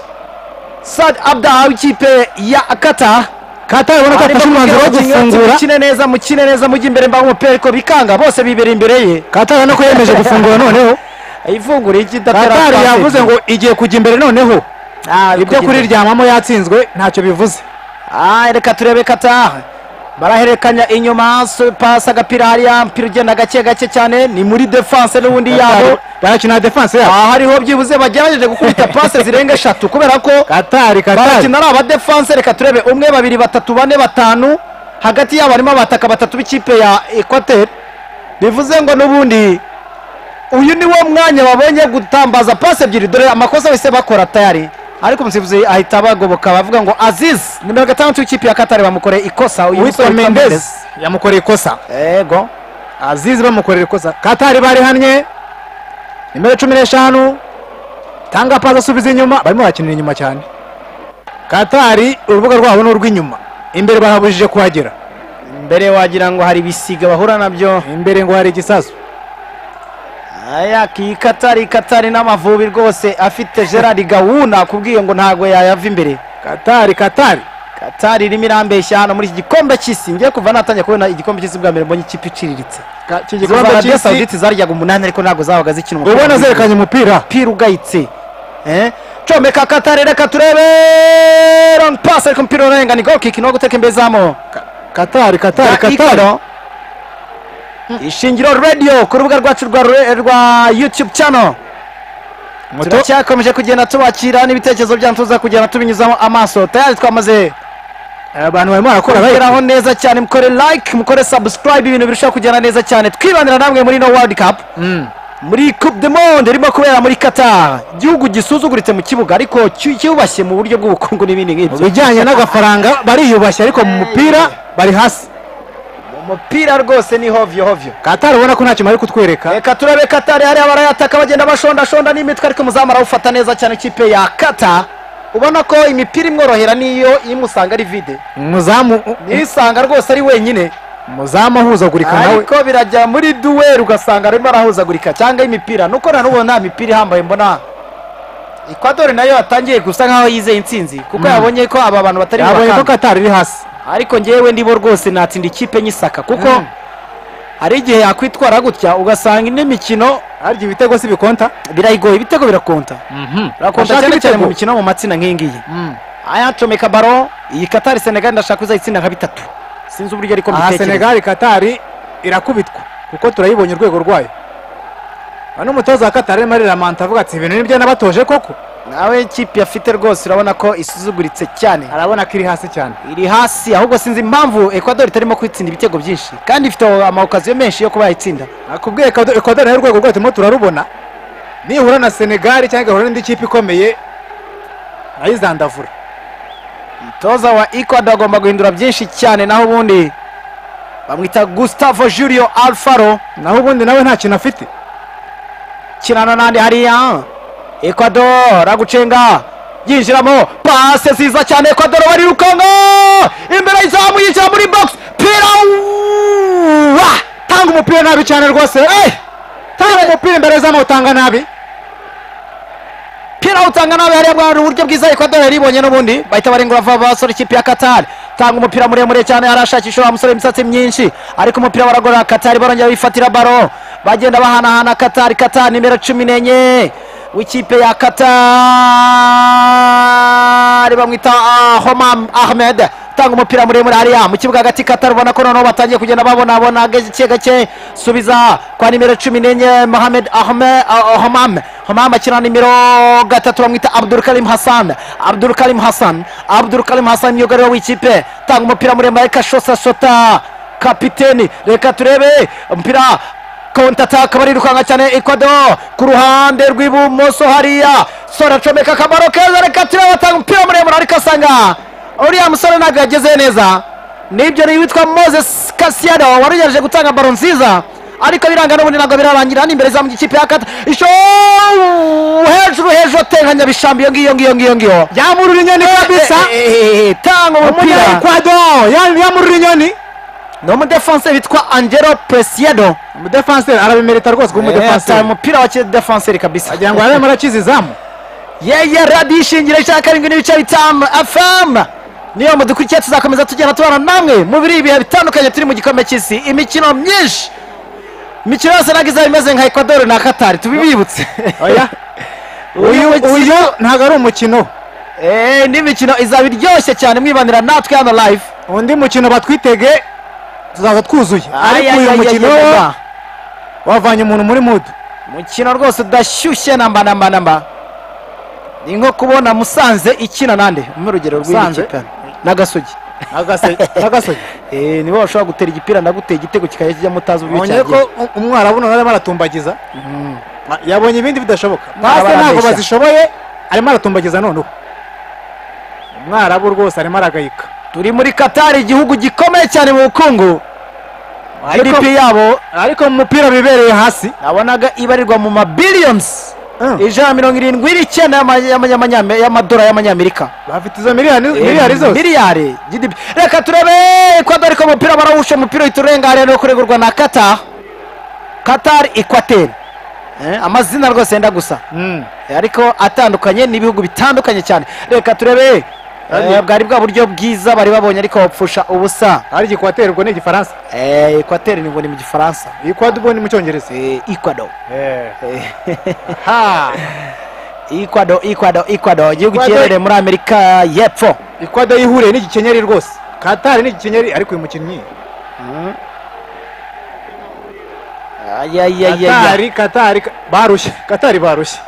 sad abda w'ikipe ya kata katari ubona ko Arimo afashe umwanzuro wo kubwira abakinnyi bati gufungura mukine neza mukine neza mujya imbere mbaho umupira ariko bikanga bose bibera imbere ye katari ubona ko yemeje gufungura noneho ifungura iki idatera katari pasi. yavuze ngo igiye kujya imbere noneho Ah, biri ibyo kugenda. kuriryamamo yatsinzwe ntacyo bivuze Ah, reka turebe kata barahererekanya inyuma so- pasi agapira hariya mpira ugenda gake gake cyane ni muri defense n'ubundi yabo barakina defense yabo aha hariho byibuze bagerageje gukubita pasi zirenga eshatu kubera ko katari katari barakina ari abadefanse reka turebe umwe babiri batatu bane batanu hagati yabo harimo abataka batatu b'ikipe ya ekwateri bivuze ngo n'ubundi uyu ni wo mwanya babonye gutambaza pasi ebyiri dore amakosa bahise bakora tayari ariko umusifuzi ahita bagoboka bavuga ngo aziz nimero gatandatu w'ikipe ya katari bamukoreye ikosa uyu witwa musore witwa mendez Mendes. yamukoreye ikosa yego azizi bamukorera ikosa katari barihannye nimero cumi n'eshanu tanga pasi asubiza inyuma barimo barakinira inyuma cyane katari urubuga rwabo ni urw'inyuma imbere bahabujije kuhagera mbere wagira ngo hari ibisiga bahura nabyo imbere ngo hari igisasu aya iyi katari katari n'amavubi rwose afite gerard gahunda akubwiye ngo ntabwo yayava imbere katari katari katari irimo irambeshya hano muri iki gikombe cy'isi ngiye kuva natangiye kubona igikombe cy'isi bwa mbere mbonye ikipe iciriritse Ka- iki kuva gikombe arabiya cy'isi sawuditi zaryaga umunani ariko ntabwo zabaga zikina umupira ubona w'amaguru. zerekanye umupira umupira ugayitse Eh, comeka katari reka turebe long pass ariko umupira urenga ni goal kick no guteka imbere zamo katari katari Ya katari Ikano. ishingiro radio ku rubuga rwacu rwa re- rwa youtube channel Moto- turacyakomeje kugenda tubakira n'ibitekerezo byanyu tuza kugenda tubinyuzamo amaso tayari twamaze abantu barimo barakora kurabageraho like. neza cyane mukore like mukore subscribe ibintu birushaho kugenda neza cyane twibanira namwe muri no world cup Mm. muri coupe du monde irimo kubera muri qatar igihugu gisuzuguritse mu kibuga ariko cyu- cyubashye mu buryo bw'ubukungu n'ibindi mu nk'ibyo bijyanye n'agafaranga bariyubashye ariko mu mupira bari hasi umupira rwose ni hovyo hovyo katari ubona ko ntacyo bari kutwereka reka turebe katari hariya barayataka bagenda bashondashonda n'imitwe ariko umuzamu arawufata neza cyane ikipe ya kata ubona ko imipira imworohera niyo imusanga ari vide umuzamu nisanga rwose ari wenyine umuzamu ahuzagurika nawe ariko birajya muri duweri ugasanga arimo arahuzagurika cyangwa imipira nuko na n'ubu nta mipira ihambaye mbona ekwadori nayo yatangiye gusa nkaho yizeye intsinzi kuko yabonye ko aba bantu batari yabonye ko bakanga. katari iri hasi ariko ngewe ndibo rwose natsinda ikipe nyisaka kuko Mm. hari igihe yakwitwara gutya ugasanga indi mikino harya ibitego si bikonta birayigoye ibitego birakonta birakonta Ashaka cyane cyane ibitego. mu mikino yo mu matsinda nk'iyi ngiyi ayacomeka baro iyi katari senegali ndashaka uzayitsinda nka bitatu sinzi uburyo ariko aha mbitekereza senegali katari irakubitwa kuko turayibonye urwego rwayo aha n'umutoza wa katari arimo ariramanta avuga ati ibintu nibyo nabatoje koko nawe ikipe afite rwose urabona ko isuzuguritse cyane arabona ko iri hasi cyane iri hasi ahubwo sinzi impamvu ecuador itarimo kwitsinda ibitego byinshi kandi ifite amawokaziyo menshi yo kuba yayitsinda nakubwiye ekoderi nayo urwego rwayo turimo turarubona nihura na senegali cyangwa igahura n'indi kipe ikomeye nayizandavura toza wa ecuador agomba guhindura byinshi cyane naho ubundi bamwita gustavo julio alfaro naho ubundi nawe nta kintu afite kinana n'andi hariya ecuador aragucenga yinjiramo pase nziza cyane ecuador barirukanga imbere y'izamu yinjira muri box pira wa tanga umupira nabi cyane rwose eh! tanga umupira imbere y'azamu utanga nabi pira utanga nawe hariya bwana uburyo bwiza ecuador yari ibonye n'ubundi bahita barengura vuba vuba basore ikipe ya katari tanga umupira muremure cyane arashakisha wa musore imisatsi myinshi ariko umupira baragorora katari barongera bifatira baro bagenda bahanahana katari katari nimero cumi n'enye w'ikipe ya katari bamwita ah, homam ahmed tanga umupira muremure hariya mu kibuga hagati katari ubona ko noneho batangiye kugenda babonabona gake gake subiza kwa nimero cumi n'enye mohamed ahmed ah, homam homam akina nimero gatatu bamwita abdul karim hassan abdul karim hassan abdul karim hassan myugariro w'ikipe tanga umupira muremure ariko ashosa shota kapiteni reka turebe umupira kontataka barirukanka cyane ecuador ku ruhande rw'ibumoso hariya sora acomeka akamaro keza reka turebe atanga umupira muremure ariko asanga uriya musore ntabwo yagezeyo neza nibyo ni witwa moses kasiyano wari ugerageje gutanga baro nziza ariko biranga n'ubundi ntabwo birarangira hano imbere zamu ikipe ya kata isho hejuru hejuru atera nyabishambi iyo ngiyo ngiyo ngiyo ngiyo yamurura inyoni kabisa Eh, eh, eh, tanga umupira umunyaekwado yamurura inyoni ni umudefanse bitwa angelo presiedo umudefanseri arabimerita rwose kuba Eh, ataye umudefanseri umupira wa kidefanseri kabisa agira ngo araremo arakiza izamu yeye radiyo ishingiro cya karindwi n'ibice bitanu fm niyo mudukurikiye tuzakomeza tugenda tubana namwe mu biri ibihe bitandukanye turi mu gikombe cy'isi imikino myinshi imikino yose ntabwo izaba imeze nka ecuador na katari tubibibutse oya uyu uyu ntabwo ari umukino Eh, indi mikino izaba iryoshye cyane mwibanira natwe hano live undi mukino batwitege tuzaza twuzuye Ay, ariko ay, uyu ay, mukino ay, ay, ay. wavanye umuntu muri mudu mukino rwose udashyushye namba namba namba ni nko kubona musanze ikina nande umpe urugero Musanze? rw'ikipe na gasugi n'agasogi Eh, nibo bashobora gutera igipira ndaguteye igitego kikajya kijya mutazi uburyo mbonye cyagiye ko u- umwarabu nawe arimo aratumbagiza Ma- yabonye ibindi bidashoboka pase Mwarababeshya. ntabwo bazishoboye arimo aratumbagiza noneho umwarabu rwose arimo aragayika turi muri katari igihugu gikomeye cyane mu bukungu Ariko- gdp yabo ariko mu mupira bibereye hasi nabonaga ibarirwa mu mabiliyonizi Mm. ijana na mirongo irindwi n'icyenda y'ama- y'ama- y'amanyame- y'amadolari y'amanyamerika bafite izo miliyoni miliyari zose miliyari gdp reka turebe ekwado ariko umupira barawusha umupira uhita urengana no kuregurwa na qatar qatar ekwateri Eh, amazina rwose yenda gusa Mm. ariko atandukanye n'ibihugu bitandukanye cyane reka turebe eh, bwari bwa buryo bwiza bari babonye ariko bapfusha ubusa hari igikwateri ubwo ni igifaransa Eh, ekwateri ni ngo ni mu gifaransa ikwadu ubwo ni mu cyongereza Eh, ecuador Eh. ha ecuador ecuador ecuador igihugu Ecuador- giherereye muri amerika y'epfo ikwada yihuriye n'igikenyeri rwose katari n'igikenyeri ariko uyu mukinnyi ayayayaya katari katari ka- barushye katari barushye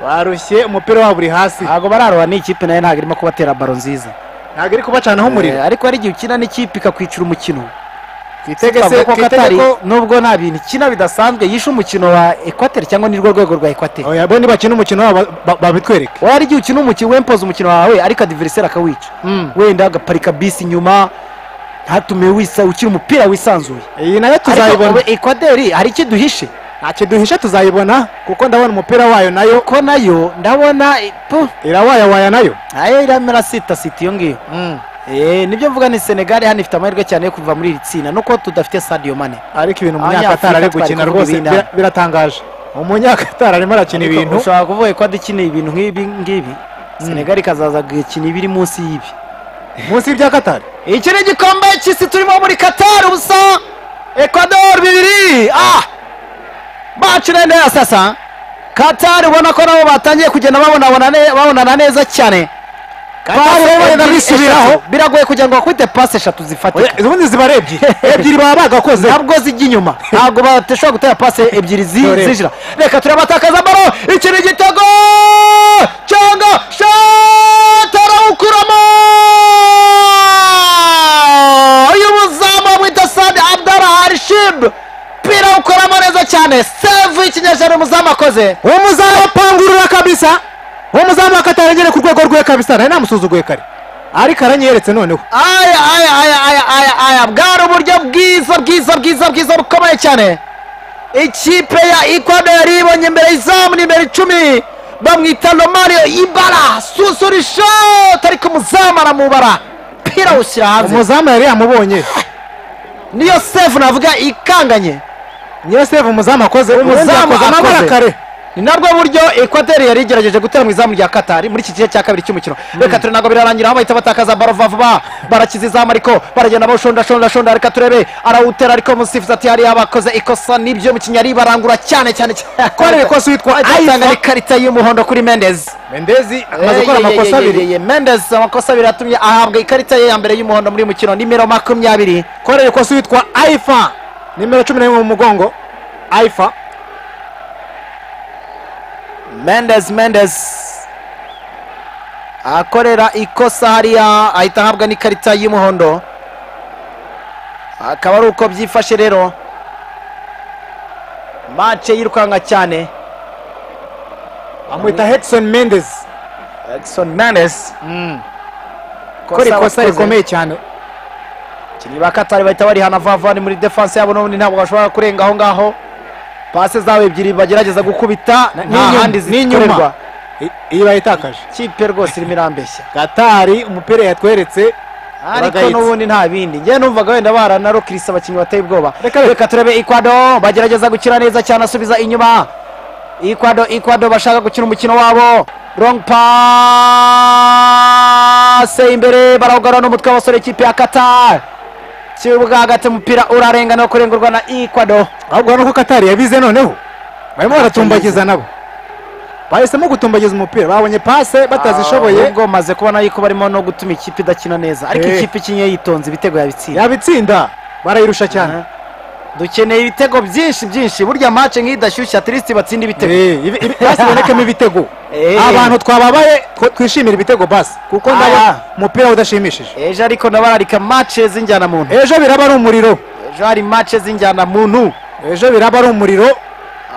barushye umupira wabo uri hasi ntabwo bararora ni ikipe nayo ntabwo irimo kubatera baro nziza ntabwo iri kubacanaho umuriro Eh, ariko hari igihe ukina n'ikipe ikakwicira umukino twitege se Twavuga ko katari ko nubwo nta bintu ikina bidasanzwe yishe umukino wa ekwateri cyangwa nirwo rwego rwa ekwateri oya bo nibakina umukino wabo ba- ba- babitwereke wowe hari igihe ukina umukino wempoza umukino wawe ariko adiveriseri akawica wenda agaparika bisi inyuma ntatume wisa ukina umupira wisanzuye iyi nayo ariko tuzayibona ekwateri hari icyo duhishe ntacyo duhishe tuzayibona kuko ndabona umupira wayo nayo ko nayo ndabona eh, pu irawayawaya nayo nayo iramera sita sita iyo ngiyo Eh, nibyo mvuga ni senegali hano ifite amahirwe cyane yo kuva muri iri tsinda nuko tudafite sadio mane ariko ibintu Abanyafurika umunyakatari ari gukina twari kuvuga rwose ibintu. bira- biratangaje umunyakatari arimo arakina Ariko ibintu ushobora kuvuga ekwado ikeneye ibintu nk'ibi ngibi senegali ikazaza gukina ibiri munsi y'ibi munsi y'ibya katari iki ni igikombe cy'isi turimo muri katari ubusa ekwado bibiri ah bacu nende ya sasa katari ubona ko nabo batangiye kugenda babonabona ne- babonana neza cyane Bari Pasi babona ebyiri, bisubiraho. eshatu. biragoye kugira ngo bakubite pasi eshatu zifatika ubundi ziba ari ebyiri ebyiri baba bagakoze ntabwo zijya inyuma ntabwo badashobora gutera pasi ebyiri zi- Dore. zinjira reka turabatakaza baro iki ni igitego cyangwa shati arawukuramo uyu muzamu bita sadi abdara arishibu umupira awukoramo neza cyane sevu y'ikinyejana umuzamu akoze uwo muzamu apangurura kabisa uwo muzamu akatarengere ku rwego rwe kabisa nari namusuzuguye kare ariko aranyeretse noneho aya aya aya aya aya aya bwari uburyo bwiza bwiza bwiza bwiza bukomeye cyane ikipe ya ikwado yari ibonye imbere y'izamu nimero icumi bamwita romario ibara susurishoti ariko umuzamu aramubara umupira awushyira hanze umuzamu yari yamubonye niyo sevu navuga ikanganye niyo seve umuzamu akoze umuzamu akoze amabara akoze. kare ni nabwo buryo ekwateri yari igerageje gutera mu izamu rya katari muri iki gice cya kabiri cy'umukino reka ture ntabwo birarangira aho bahita batakaza baro vuba vuba barakiza izamu ariko baragenda bawushonda shonda shonda reka turebe arawutera ariko musifuzi ati hariya abakoze ikosa nibyo mu kinyari barangura cyane cyane cyane Kwarira ikosa witwa atanga Aifa. n'ikarita y'umuhondo kuri mendezi mendezi amaze gukora amakosa abiri mendez amakosa abiri yatumye ahabwa ikarita ye ya mbere y'umuhondo muri uyu mukino nimero makumyabiri korera ikosa witwa aifa nimero cumi na rimwe mu mugongo aifa mendez mendez akorera ikosa hariya ahita ahabwa n'ikarita y'umuhondo akaba ari uko byifashe rero mace yirukanka cyane amwita hedson mendezi Edson mendez kora ikosa rikomeye cyane abakinnyi ba katari bahita barihana vuba vuba ni muri defanse yabo n'ubundi ntabwo bashobora kurenga aho ngaho pase zabo ebyiri bagerageza gukubita nta n'inyuma- handi n'inyuma. zikorerwa I- iyi bayitakaje kipe rwose irimo irambeshya gatari umupira yatweretse ariko Baragayitse. n'ubundi nta bindi njye numvaga wenda baranarokirisa abakinnyi bateye ubwoba Reka be- reka turebe ikwado bagerageza gukina neza cyane asubiza inyuma ikwado ikwado bashaka gukina umukino wabo rong pase imbere barawugarura n'umutwe w'abasore ikipe ya qatar kibuga hagati umupira urarengana wo kurengurwa na ikwado ahubwo nuko katari yabize noneho barimo baratumbagiza nabo bahisemo gutumbagiza umupira babonye pase Ah, batazishoboye ahubwo maze kubona yuko barimo no gutuma ikipe idakina neza ariko Eh. ikipe ikinnye yitonze ibitego yabitsinda yabitsinda barayirusha cyane Aha. dukeneye ibitego byinshi byinshi burya mace nk'iyi idashyushya tirisiti batsinda ibitego Eh, ibi- ibi- basi bibonekemo ibitego Eh. abantu twababaye tw- twishimira ibitego basi kuko Ah. ndabona umupira udashimishije ejo ariko nabararika mace z'injyana muntu ejo biraba ari umuriro ejo hari mace z'injyana muntu ejo biraba ari umuriro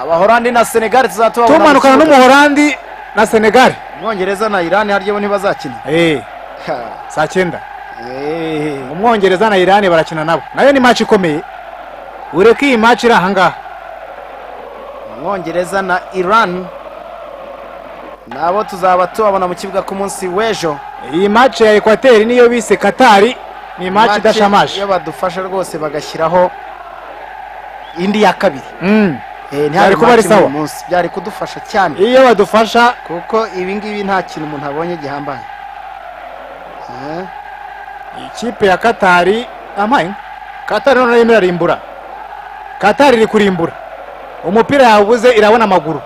abahorandi na senegali tuzatubabona tumanukana mu kibuga. n'umuhorandi na senegali umwongereza na irani harya bo ntibazakina Eh, Ha, saa cyenda eh. umwongereza na irani barakina nabo nayo ni match ikomeye ureke iyi match iri ahangaha umwongereza na irani nabo tuzaba tubabona mu kibuga ku munsi w'ejo iyi match ya ekwateri niyo bise katari ni match idashamaje iyo badufasha rwose bagashyiraho indi ya kabiri Mm. Eh, Byari kuba ari match muri uyu sawa. munsi byari kudufasha cyane iyo badufasha kuko ibi ngibi nta kintu umuntu abonye gihambaye Eh, ikipe ya katari amaye katari noneho irimo irarimbura katari iri kurimbura umupira yawubuze irabona amaguru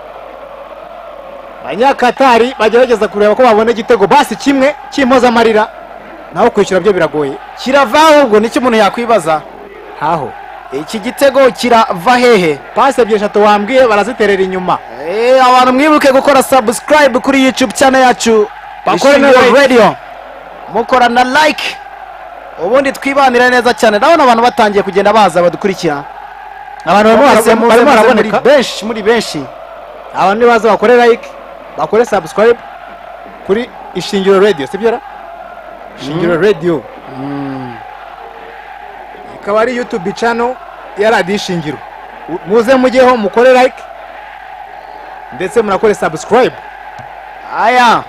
abanyakatari bagerageza kureba ko babona igitego basi kimwe cy'impozamarira naho kwishyura byo biragoye kirava ahubwo nicyo umuntu yakwibaza haho iki gitego kirava hehe pasi ebyiri eshatu wambwiye baraziterera inyuma Eh, abantu mwibuke gukora subscribe kuri youtube channel yacu Bakore na Ishingiro like. radio mukora na like ubundi twibanire neza cyane ndabona abantu batangiye kugenda baza badukurikira abantu barimo Muze, bara- barimo muze, muze, baraboneka muri benshi muri benshi abantu nibaza bakore like bakore subscribe kuri ishingiro radio sibyo ra ishingiro radio ikaba ari youtube channel ya radio ishingiro U- muze mujyeho mukore like ndetse munakore subscribe aya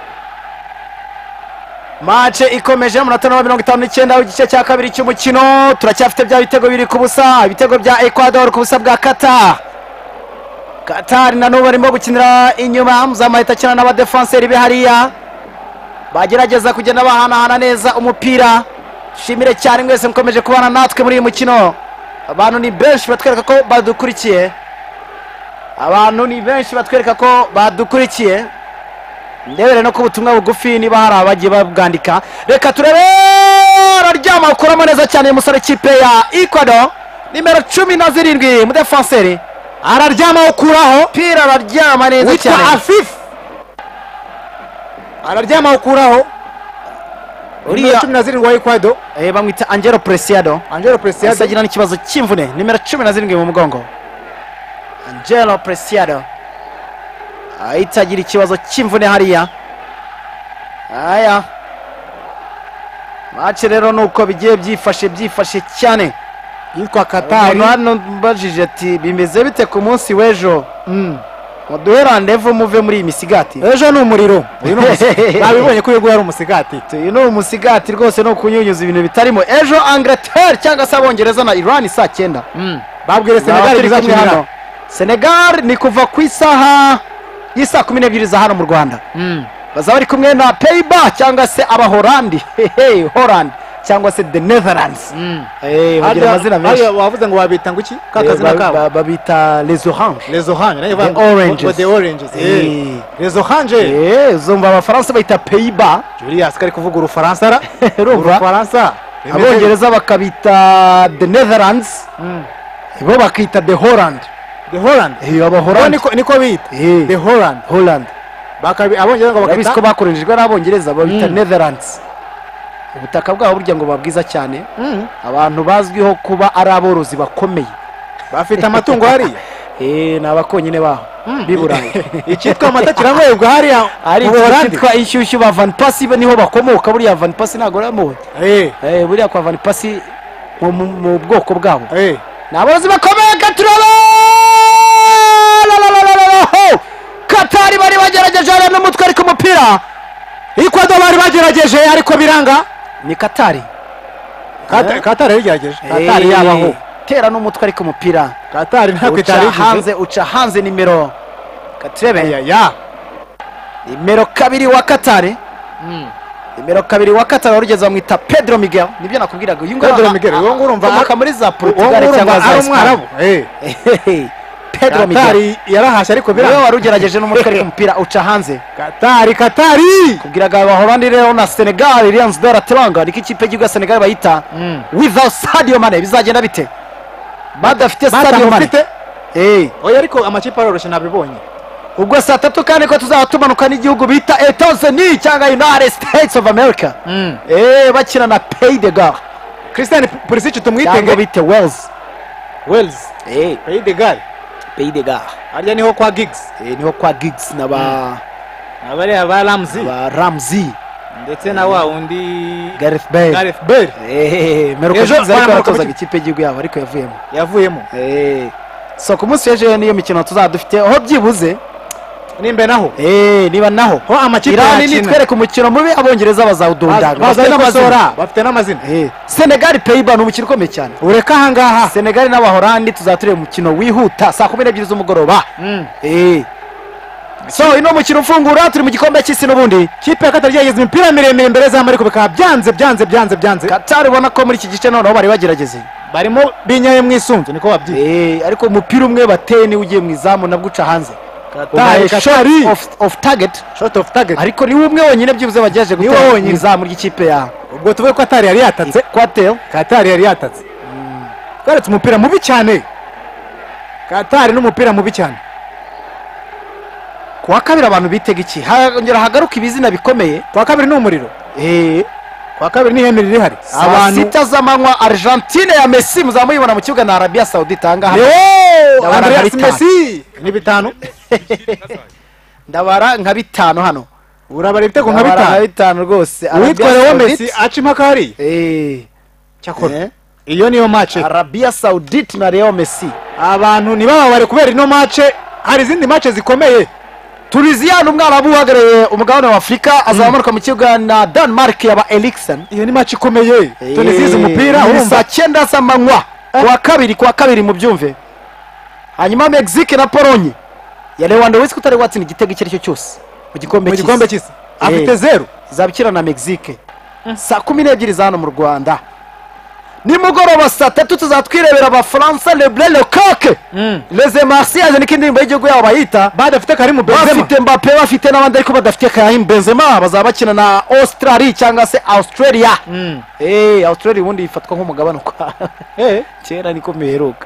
mace ikomeje umunota wa mirongo itanu n'icyenda w'igice cya kabiri cy'umukino turacyafite bya bitego biri ku busa ibitego bya ecuador ku busa bwa kata katari na n'ubu barimo gukinira inyuma muzamahita akina n'abadefanseri be hariya bagerageza kugenda bahanahana neza umupira shimire cyane mwese mukomeje kubana natwe muri uyu mukino abantu ni benshi batwereka ko badukurikiye abantu ni benshi batwereka ko badukurikiye ndebere no ku butumwa bugufi niba hari abagiye babwandika reka turebe araryama akuramo neza cyane uyu musore kipe ya ikwado nimero cumi na zirindwi umudefanseri araryama ukuraho pira araryama neza witwa cyane afifu araryama ukuraho uriya cumi na zirindwi wa ekwado eh, bamwita angelo presiado angelo yahise presiyado agira n'ikibazo cy'imvune nimero cumi na zirindwi mu mugongo angelo presiado ahita agira ikibazo cy'imvune hariya aya mace rero nuko bigiye byifashe byifashe cyane yitwa katari umuntu hano mbajije ati bimeze bite ku munsi w'ejo muduhe randevu muve muri iyi misigati ejo ni umuriro uyu ni umusi- babibonye ko uyu nguyu ari umusigati uyu ni umusigati rwose ni ukunyunyuza ibintu bitarimo ejo angleterre cyangwa se abongereza na iran saa cyenda babwire senegali Senegal bizakinira hano Senegal ni kuva ku isaha y'isaa kumi n'ebyiri za hano mu rwanda bazaba bari kumwe na peyba cyangwa se abahorandi hehe holland cyangwa se the netherlands Eh, bagira amazina menshi Hariya wavuze ngo wabita ngo iki Eh, kakazina ba- kabo ba- babita les orange les orange nayo The bavuga- oranges. ngo the oranges eh. Eh. les orange Eh, uzumva abafaransa bayita peyba Julius kari kuvuga urufaransa ra Urumva? urufaransa abongereza bakabita the netherlands bo bakita the holland the holland Eh, Bo abahorandi niko niko bita Eh. the holland holland bakabi abongereza ngo urabizi ko bakita bakoreshejwe n'abongereza babita Mm. netherlands ubutaka bwabo burya ngo babwiza cyane Mm. abantu bazwiho kuba ari aborozi bakomeye bafite amatungo hariya Eh, ni abakonyine baho b'i burayi icyitwa amata kiranywebwa hariya ari mu ikigo Buholandi. cyitwa inshyushyu ba van pasi niho bakomoka buriya van pasi ntabwo uramuwe Eh, Eh, buriya kwa van pasi mu- mu mu bwoko bwabo eh. ni aborozi bakomeye katuraba katari bari bagerageje hariya n'umutwe ariko umupira ikwado bari bagerageje ariko biranga ni katari Kata- katari yagerageje katari Eh, yabaho tera n'umutwe ariko umupira katari ntabwo uca itari yigeze hanze uca hanze nimero katurebe ya ya nimero kabiri wa katare nimero kabiri wa katare warugeze bamwita pedro miguel nibyo nakubwiraga uyu Pedro Miguel, uwo nguwo urumva- akomoka muri za uwo portugal cyangwa ngurumva za ari Espagne. umwarabu eh Hehehe, pedro miguel katari yarahashye ariko niwe biranga warugerageje n'umutwe ariko umupira uca hanze katari katari kubwiraga abahorandi rero na senegal lions de la teranga niko ikipe y'igihugu ya senegal bayita without sadio mane bizagenda bite badafite sadio mane batamufite Eh. oya ariko amakipe aroroshye nabibonye ubwo saa tatu kandi ko tuzaba tumanuka n'igihugu bita etazeni cyangwa united states of america eee bakina na pay de gar christian pulisic cyangwa tumwitenge bite wells wells eee peyidegari pay de gar harya niho kwa gigs niho kwa gigs na ba abariya ba ramzi ba ramsey ndetse na wa wundi gareth bale gareth bale eee meruka Ejo gigs ariko baramuruka yaratozaga mu- ikipe y'igihugu yabo ariko yavuyemo yavuyemo eee so ku munsi w'ejo niyo mikino tuzaba dufite aho byibuze nimbe naho eee niba naho ho amakipe irani yakina nitwereka umukino mubi abongereza Baz- bazawudundanga bazanye bafite amazina. n'amasora bafite n'amazina Eh, senegali peyiba ni umukino ukomeye cyane ureka ahangaha senegali n'abahorandi tuzaba tureba umukino wihuta saa kumi n'ebyiri z'umugoroba Eh. so uyu ni umukino ufungura turi mu gikombe cy'isi n'ubundi kipe ya katari yageze imipira miremire imbere zamu ariko bikaba byanze byanze byanze byanze katari ubona ko muri iki gice noneho bari bagerageze barimo binyaye mu isunzu niko babyita Eh, ariko umupira umwe bateye niwe ugiye mu izamu nabwo uca hanze Katari, Katari. ofu tageti shot of target ariko niwe umwe wonyine byibuze bagerageje Niwe gutera mu wonyine. izamu ry'ikipe ya ubwo tuvuge ko atari yari yatatse kwateo katari yari yatatse twaretse umupira mubi cyane katari n'umupira mubi cyane ku wa kabiri abantu bitega iki hongera hagaruka ibizina bikomeye kwa kabiri ni umuriro Eh, kwa kabiri ni ihembe rihari saa sita z'amanywa argentine ya messi muzamuyibona mu kibuga na arabiya sawudita ahangaha yewo Ndabona andreas ari bitanu. messi ni bitanu ndabara nka bitanu hano urabara ibitego nka Ndabara bitanu bitanu rwose uwitwa Arabia lewo Saudite. messi aca impaka hariya Eh, cyakora eh, iyo niyo mace arabiya sawudite na leo messi abantu ntibababare kubera ino mace hari izindi mace zikomeye tunisiya ni umwana w'uhagarariye umugabane wa afurika azamanuka mu kibuga na denmark yaba eriksen iyo ni mace ikomeye tunisize umupira ni saa urumva cyenda z'amanywa kuwa kabiri kuwa kabiri mu byumve hanyuma mexique na polonye ya lewandowski utari watsinda igitego icyo ari cyo cyose mu gikombe mu gikombe cy'isi cy'isi afite Eh. zeru izaba ikina na mexique saa kumi n'ebyiri za hano mu rwanda nimugoroba saa tatu tuzatwirebera abafaransa lebre lekake leze marsiyaje niko indirimbo y'igihugu yabo bayita badafite karimu benzema bafite mbape bafite n'abandi ariko badafite kayahim benzema bazaba bakina na australia cyangwa se australia Eh, australia ubundi ifatwa nk'umugabane ukwa Eh, kera niko biheruka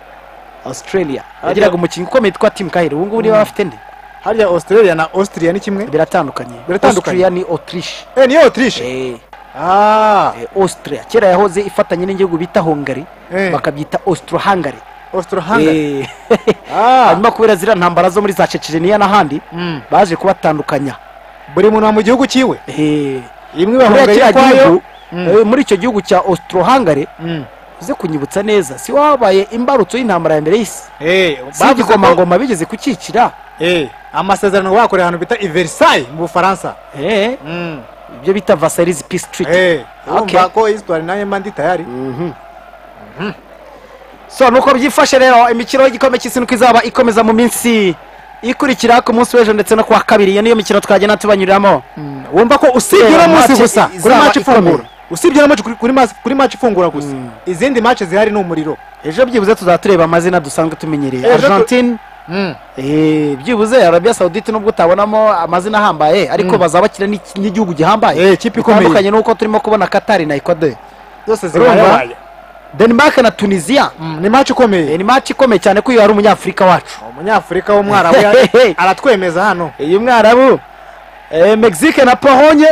australia yagiraga umukinnyi ukomeye twitwa tim kahire ubu ngubu niba bafite nde harya australia na austria ni kimwe biratandukanye Biratandukanye. australia ni autriche Eh, niyo autriche Eh, Ah, eh, austria kera yahoze ifatanye n'igihugu bita hungary Eh. bakabyita austro hungary austro-hungary Eh. Ah, hanyuma kubera ziriya ntambara zo muri za checheniya n'ahandi baje kubatandukanya buri muntu mu gihugu cyiwe Eh, imwe kuriya bahunga kiriya gihugu, ikwayo eh, muri icyo gihugu cya austro hungary uze kunyibutsa neza si wabaye imbarutso y'intambara ya mbere y'isi Eh, bavuze si ko- igikomangoma bigeze kucyicira Eh, amasezerano bakoreye ahantu bita i versailles mu bufaransa Eh, ibyo bita vasarize peace treaty Eh, Okay. urumva ko histoire nanjye mba ndi tayari so nuko byifashe rero imikino y'igikombe cy'isi nuko izaba ikomeza mu minsi ikurikira ku munsi w'ejo ndetse no kuwa kabiri iyo niyo mikino twagenda tubanyuriramo wumva ko usibye uno Match munsi gusa kuri izaba match ifungura ikomeye. usibye uno match kuri- kuri match- kuri match ifungura gusa izindi match zihari ni umuriro ejo byibuze tuzaba tureba amazina dusanzwe tumenyereye Ejo tu- argentine Eh, byibuze arabia saudite nubwo utabonamo amazina ahambaye ariko bazaba bakina n'iki- n'igihugu gihambaye Eh, ikipe ikomeye. bitandukanye n'uko turimo kubona katari na ecuador zose urumva zihaye denmark na tunisia ni match Eh, ikomeye ni match ikomeye cyane ko iyo ari umunyafurika wacu umunyafurika w'umwarabu Hehehe. ya- aratwemeza hano iyi mwarabu eh, mexique na polonye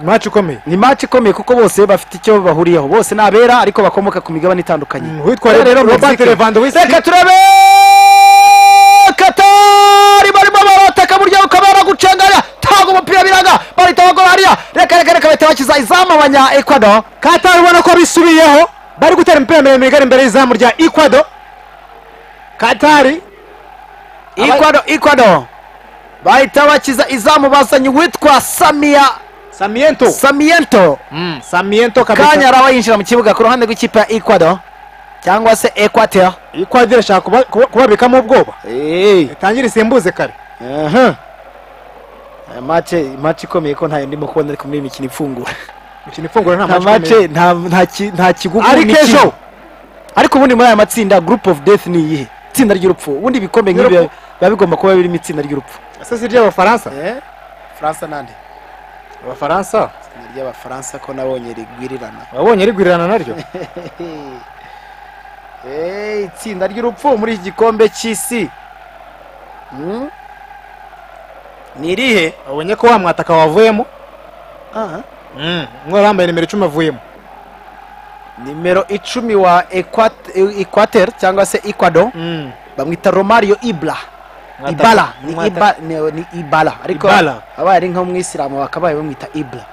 match ikomeye ni match ikomeye kuko bose bafite icyo bahuriyeho bose ni abera ariko bakomoka ku migabane itandukanye Mm, uwitwa Rero rero Robert Mexique. Lewandowski- reka turabe katari barimo barataka burya ukabara gucenganya tanga umupira biraga bahita bagora hariya reka reka reka bahita bakiza izamu abanya ecuador katari ubona ko bisubiyeho bari gutera imipira miremire igana imbere y'izamu rya ecuador katari ecuador ecuador bahita bakiza izamu bazanye uwitwa samia samiento samiento samiento kanya kabisa araba yinjira mu kibuga ku ruhande rw'ikipe ya ecuador cyangwa se equateur ecuador ashaka kuba- kuba- kubabikamo ubwoba itangire isimbuze kare mace mace ikomeye ko ntayo ndimo kubona ariko muri iyi mikino ifungura imikino ifungura nta nta match ikomeye. mace nta nta ki- nta kigugu mu ariko mikino. ejo ariko ubundi muri aya matsinda group of death ni iyihe itsinda ry'urupfu ubundi ibikombe nk'ibi Y'urupfu. biba bigomba kuba birimo itsinda ry'urupfu ese si ry'abafaransa faransa nande abafaransa itsinda ry'abafaransa ko nabonye rigwirirana wabonye rigwirirana naryo itsinda ry'urupfu muri iki gikombe cy'isi Hmm? ni irihe wabonye ko wa mwataka wavuyemo Ah, mwari wambaye nimero icumi avuyemo nimero icumi wa equater cyangwa se ecuador bamwita romario ibla Mwataka- ibala ni mwataka- Iba- ni- ni ibala ariko Ibala. abaye ari nk'umwisilamu bakabaye bamwita ibla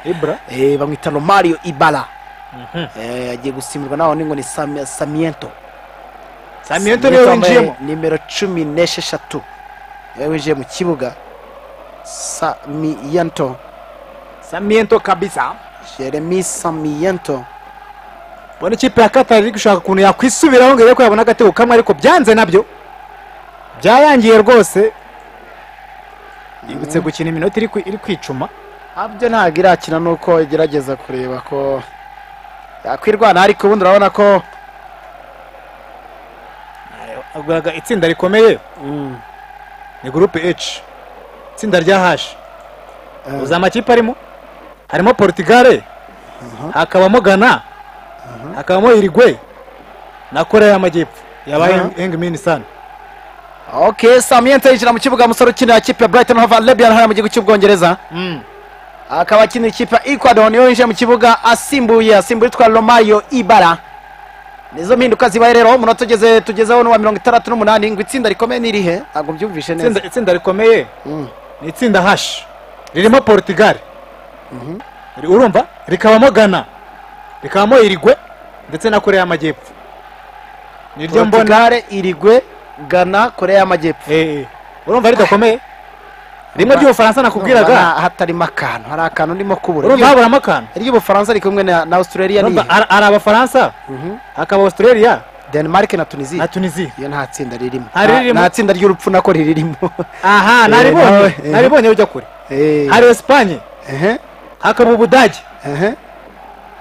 ibra Eh, bamwita romario ibala Eh, agiye gusimburwa naho ngo ni Sami- samiento samiento niwe wambaye winjiyemo nimero cumi n'esheshatu niwe winjiye mu kibuga samiento samiento kabisa jeremy samiento ubona ikipe ya katari iri gushaka ukuntu yakwisubiraho ngo irebe ko yabona agatego kamwe ariko byanze nabyo byayangiye rwose yibutse gukina iminota iri kwi- iri kwicuma abyo ntabwo irakina nuko igerageza kureba ko yakwirwana ariko ubundi urabona ko aguraga itsinda rikomeye ni gurupe H itsinda rya hashi uzi amakipe arimo harimo portigale hakabamo gana hakabamo irigwe na koreya y'amajyepfo yabaye Aha. hengimini sana ok samiento yinjira mu kibuga umusore ukinira ikipe ya brighton hove lebian hariya mu gihugu cy'ubwongereza akaba akinira ikipe ya ecuador niwe winjiye mu kibuga asimbuye asimbuye witwa romario ibara nizo mpinduka zibaye rero umunota ugeze tugezeho n'uwa mirongo itandatu n'umunani ngo itsinda rikomeye ni irihe ntabwo mbyumvishe neza Itsinda- itsinda rikomeye Mm. ni itsinda hashi ririmo portugal Ri- urumva rikabamo ghana rikabamo irigwe ndetse na koreya y'amajyepfo niryo mbona portugale irigwe gana korea y'amajyepfo Eh, eh. urumva ridakomeye rimwe ry'ubufaransa nakubwiraga Urumva hatarimo akantu hari akantu ndimo kubura urumva haburamo akantu iry'ubufaransa riri kumwe na na australia ni Urumva irihe ari ari abafaransa hakaba australia denmark na na tunisia tunisia iyo nta tsinda ririmo Nta ririmo. nta tsinda ry'urupfu nako riririmo aha naribonye nawe, eh. naribonye ujya kure hari esipanye Ehe, hakaba ubudage ehe.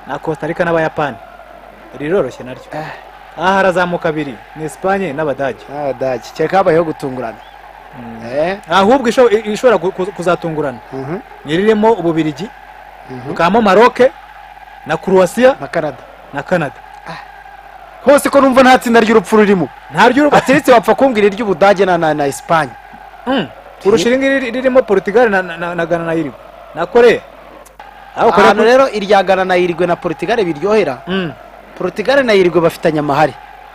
na costa rica n'abayapani riroroshye naryo aha harazamuka abiri ni esipanye n'abadage n'abadage kereka habayeho gutungurana Eh, ahubwo isho- ishobora ku- ku- kuzatungurana mhm, nyiririmo ububirigi mhm. bukabamo maroke na kuruwasiya na kanada na kanada hose ko numva nta tsinda ry'urupfu rurimo ntaryo atiretse wapfa kumbwira iry'ubudage na na na esipanye kurusha iringiri ririmo portugal na- na na- na ghana na irigo na koreya aho koreya ahantu rero irya gana na irigwe na portugal biryohera Mm, portugal na irigwe bafitanye amahari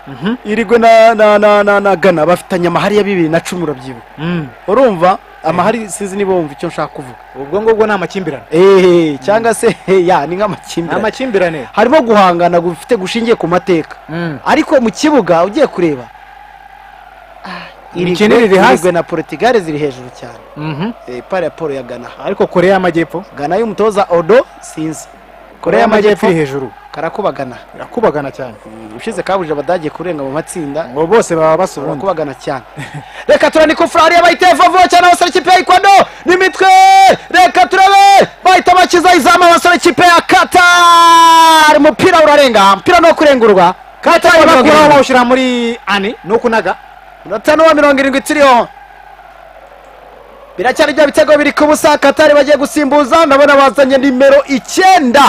mhm, irigwe na na na na, na gana bafitanye amahari ya bibiri na cumi urabyibuka mm. urumva amahari sinzi niba wumva icyo nshaka kuvuga ubwo ngubwo ni amakimbirane eee cyangwa se ya ni ni nk'amakimbirane amakimbirane harimo guhangana gufite gushingiye ku mateka Mm. ariko mu kibuga ugiye kureba ah, Uruguay- Imikinire iri hasi. Uruguay na portugal ziri hejuru cyane Mhm. Eh, pari ya paul ya gana ariko koreya y'amajyepfo gana y'umutoza odo sinzi korea y'amajyepfo iri hejuru karakubagana irakubagana cyane Mm, ushize kabuje abadage kurenga mu matsinda ngo bose baba basubundi barakubagana cyane reka turane ko furari yabayiteye vuba cyane abasore ikipe ya ikwado n'imitwe reka turabe bahita bakiza izamu abasore ikipe ya katari umupira urarenga umupira ni uwo kurengurwa katari Bakura bakuraho aho bawushyira muri ani ni ukunaga minota n'uwa mirongo irindwi turiho biracyari bya bitego biri ku busa katari bagiye gusimbuza ndabona bazanye nimero icyenda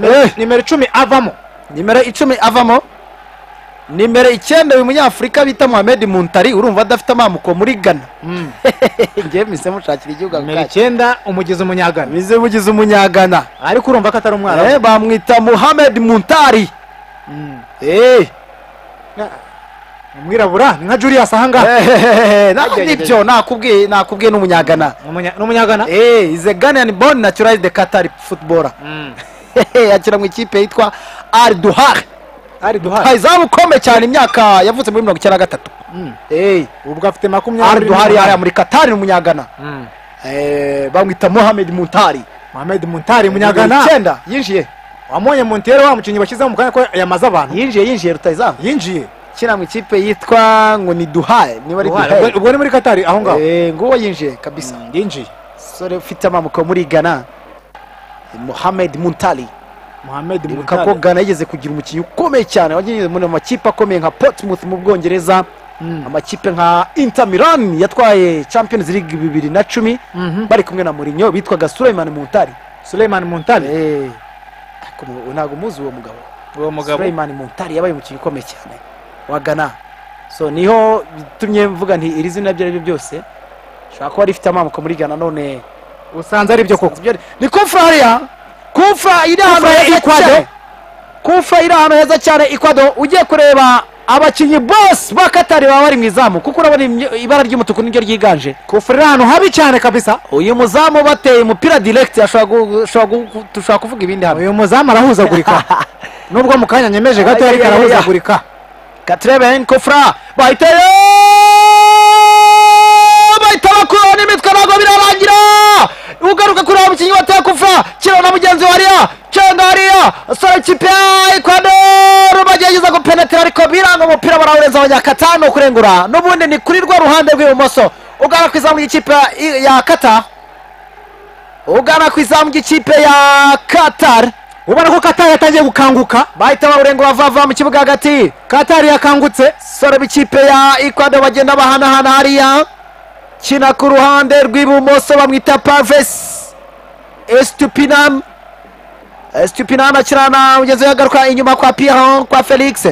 Eh, nimero icumi avamo nimero icumi avamo nimero icyenda uyu munyafurika bita muhammed muntari urumva adafite amamuko muri ghana ngewe mise mushakira igihugu ako nimero kanya icyenda umugezi umunyagana mize mugize umunyagana ariko urumva ko atari umwana Eh, bamwita muhammed muntari Mm. Eh, umwirabura ni nka julius ahangaha eh, ntabwo nibyo nakubwiye nakubwiye n'umunyagana Ni umunya- ni umunyagana Eh, is a Ghanaian born naturalized Qatar footballer Mm. yakira mu ikipe yitwa Al Duhar ari duhari izamu ukomeye cyane imyaka yavutse muri mirongo icyenda na gatatu Mm. Eh, ubwo afite Al makumyabiri Duhar yari n'umunani. muri Qatar ni umunyagana Mm. Eh, bamwita Mohamed Muntari mohamed muntari Nimero umunyagana icyenda yinjiye wamonye montero wa mukinnyi bashyizeho mu kanya ko yamaze abantu yinjiye yinjiye rutayizamu yinjiye kina mu ikipe yitwa ngo ni duhaye niba ari Duhari. duhaye Ubwo- ubwo ni muri katari aho ngaho Eh, nguwo yinjiye kabisa Mm, yinjiye sore ufite amamuko muri gana mohamed muntari mohamed ibuka ko muntari gana yigeze kugira umukinnyi ukomeye cyane wagiye mu makipe akomeye nka portsmouth mu bwongereza Mm. amakipe nka inter milan yatwaye champions league bibiri na cumi Mhm. bari kumwe na murinyo bitwaga suleiman muntari suleiman muntari Eh, ariko mu- ntabwo muzi uwo mugabo uwo mugabo Suleiman Muntari yabaye umukinnyi ukomeye cyane wa Ghana so niho bitumye mvuga nti iri zina ibyo ari byo byose shobora kuba rifite amamuko muri Ghana none usanze ari byo koko ibyo ari- ni kufrariya kufra iri ahantu Kufra heza Ecuador. cyane kufra iri ahantu heza cyane ikwado ugiye kureba abakinnyi bose ba katari baba bari mu izamu kuko urabona imye- ibara ry'umutuku niryo ryiganje kufurira ahantu habi cyane kabisa uyu muzamu bateye umupira direct ashobora gu- ashobora gu- dushobora kuvuga ibindi hamwe uyu muzamu arahuzagurika nubwo mu kanya nyemeje gato ariko arahuzagurika Katreben Kofra bayiteye bahita bakuraho n'imitwe ntabwo birarangira ugaruka kuri wa mukinnyi wateye Kofra kiriho na mugenzi wa Ria cenga Ria sora ikipe ya Ecuador bagerageza gupenetera ariko biranga umupira barawureza abanyakatano kurengura n'ubundi ni kuri rwa ruhande rw'ibumoso ugana ku izamu ry'ikipe ya- ya Qatar ugana ku izamu ry'ikipe ya Qatar ubona ko katari yatangiye gukanguka bahita bawurengura vava mu kibuga hagati katari yakangutse sore b'ikipe ya ikwado bagenda bahanahana hariya kina ku ruhande rw'ibumoso bamwita parves estupinam estupinam akina na mugenzi we agaruka inyuma kwa piero kwa felix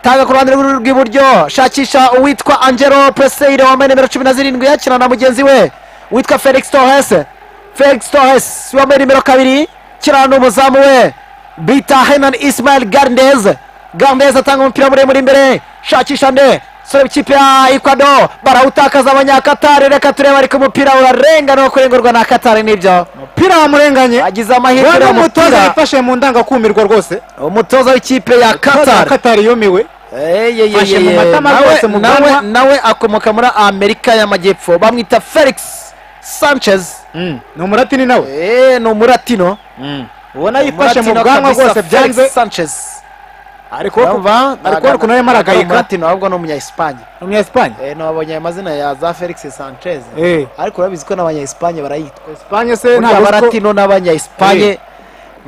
tanga ku ruhande rw'i- rw'iburyo shakisha uwitwa angelo preseire wambaye nimero cumi na zirindwi akina na mugenzi we witwa felix torres felix torres wambaye nimero kabiri kina n'umuzamu we bita henan ismael gardez gardez atanga umupira muremure imbere shakisha nde sore w'ikipe ya ecuador barawutakaza abanyakatari reka turebe ariko umupira urarenga no kurengurwa na katari nibyo umupira wamurenganye agize amahirwe rero uriya umutoza mupira yafashe mu ndangakumirwa rwose umutoza w'ikipe ya katari katari yumiwe Eye, eye, Fashe eye, mu eye. matama Nawe- rwose mu nawe- bwanwa. nawe akomoka muri amerika y'amajyepfo bamwita felix sanchez ni umuratini nawe Eh, ni umuratino ubona yifashe mu Umuratino bwanwa kabisa, rwose Felix byanze Sanchez ariko urumva ariko ariko nawe maragayika umuratino ahubwo ni umunya-espanye ni umunyesipanye Eh, nabonye aya mazina ya za felix sanchez Eh. ariko urabizi ko n'abanya-espanye barayitwa esipanye se buriya ntabwo abaratino n'abanya-espanye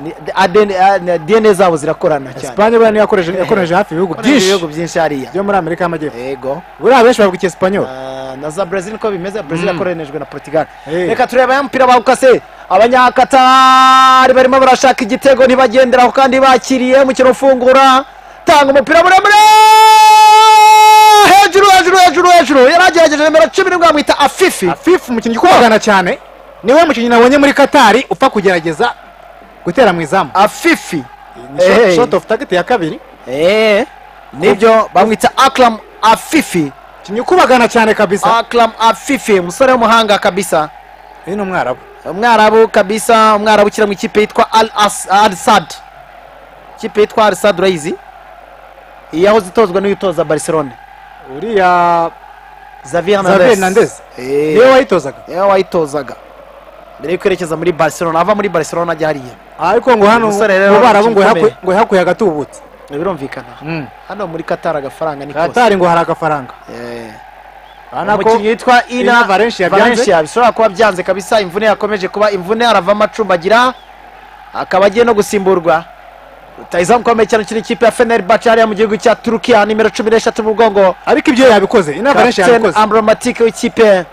ni- ADN ah, dna zabo zirakorana cyane esipanye buriya niyo yakoreje yakoreje hafi ibihugu Korana byinshi ibihugu byinshi hariya byo muri amerika y'amajyepfo yego buriya benshi bavuga icyesipanyoli Ah, na za brezil niko bimeze brezil yakoranijwe na portugal Eh. reka turebe ya mupira bawukase abanyakatari barimo barashaka igitego ntibagenderaho kandi bakiriye umukino ufungura tanga umupira muremure hejuru hejuru hejuru hejuru yari agerageje nimero cumi n'imwe bamwita afifi fifu umukinnyi ukundana cyane niwe mukinnyi nabonye muri katari upfa kugerageza gutera mu izamu afifi Ni shot- Eh. shot of target ya kabiri Eh, nibyo bamwita akram afifi umukinnyi ukubagana cyane kabisa akram afifi umusore w'umuhanga kabisa uyu ni umwarabu umwarabu kabisa umwarabu ukina mu ikipe yitwa al As- al sad ikipe yitwa al sad urayizi iyi yahoze itozwa n'uyu utoza barcelone uriya xavier Xavier hernandez Hernandez. Eh, niwe wayitozaga niwe wayitozaga mbere yo kwerekeza muri barcelona ava muri barcelona ajya hariya ariko ngo hano Umusore rero mu barabu ngo umukinnyi yahakwe- ngo yahakuye agatubutse birumvikana Mm. hano muri qatar agafaranga ni kose katari ngo hari agafaranga Eh. urabona ko umukinnyi witwa ina Ina Valencia byanze. Valencia bishobora kuba byanze kabisa imvune yakomeje kuba imvune aravamo acumbagira akaba agiye no gusimburwa rutayizamu ukomeye cyane ukina ikipe ya fenerbahce hariya mu gihugu cya turukiya nimero cumi n'eshatu mu mugongo ariko ibyo yabikoze ina valenshi kapiteni yabikoze ambromatike w'ikipe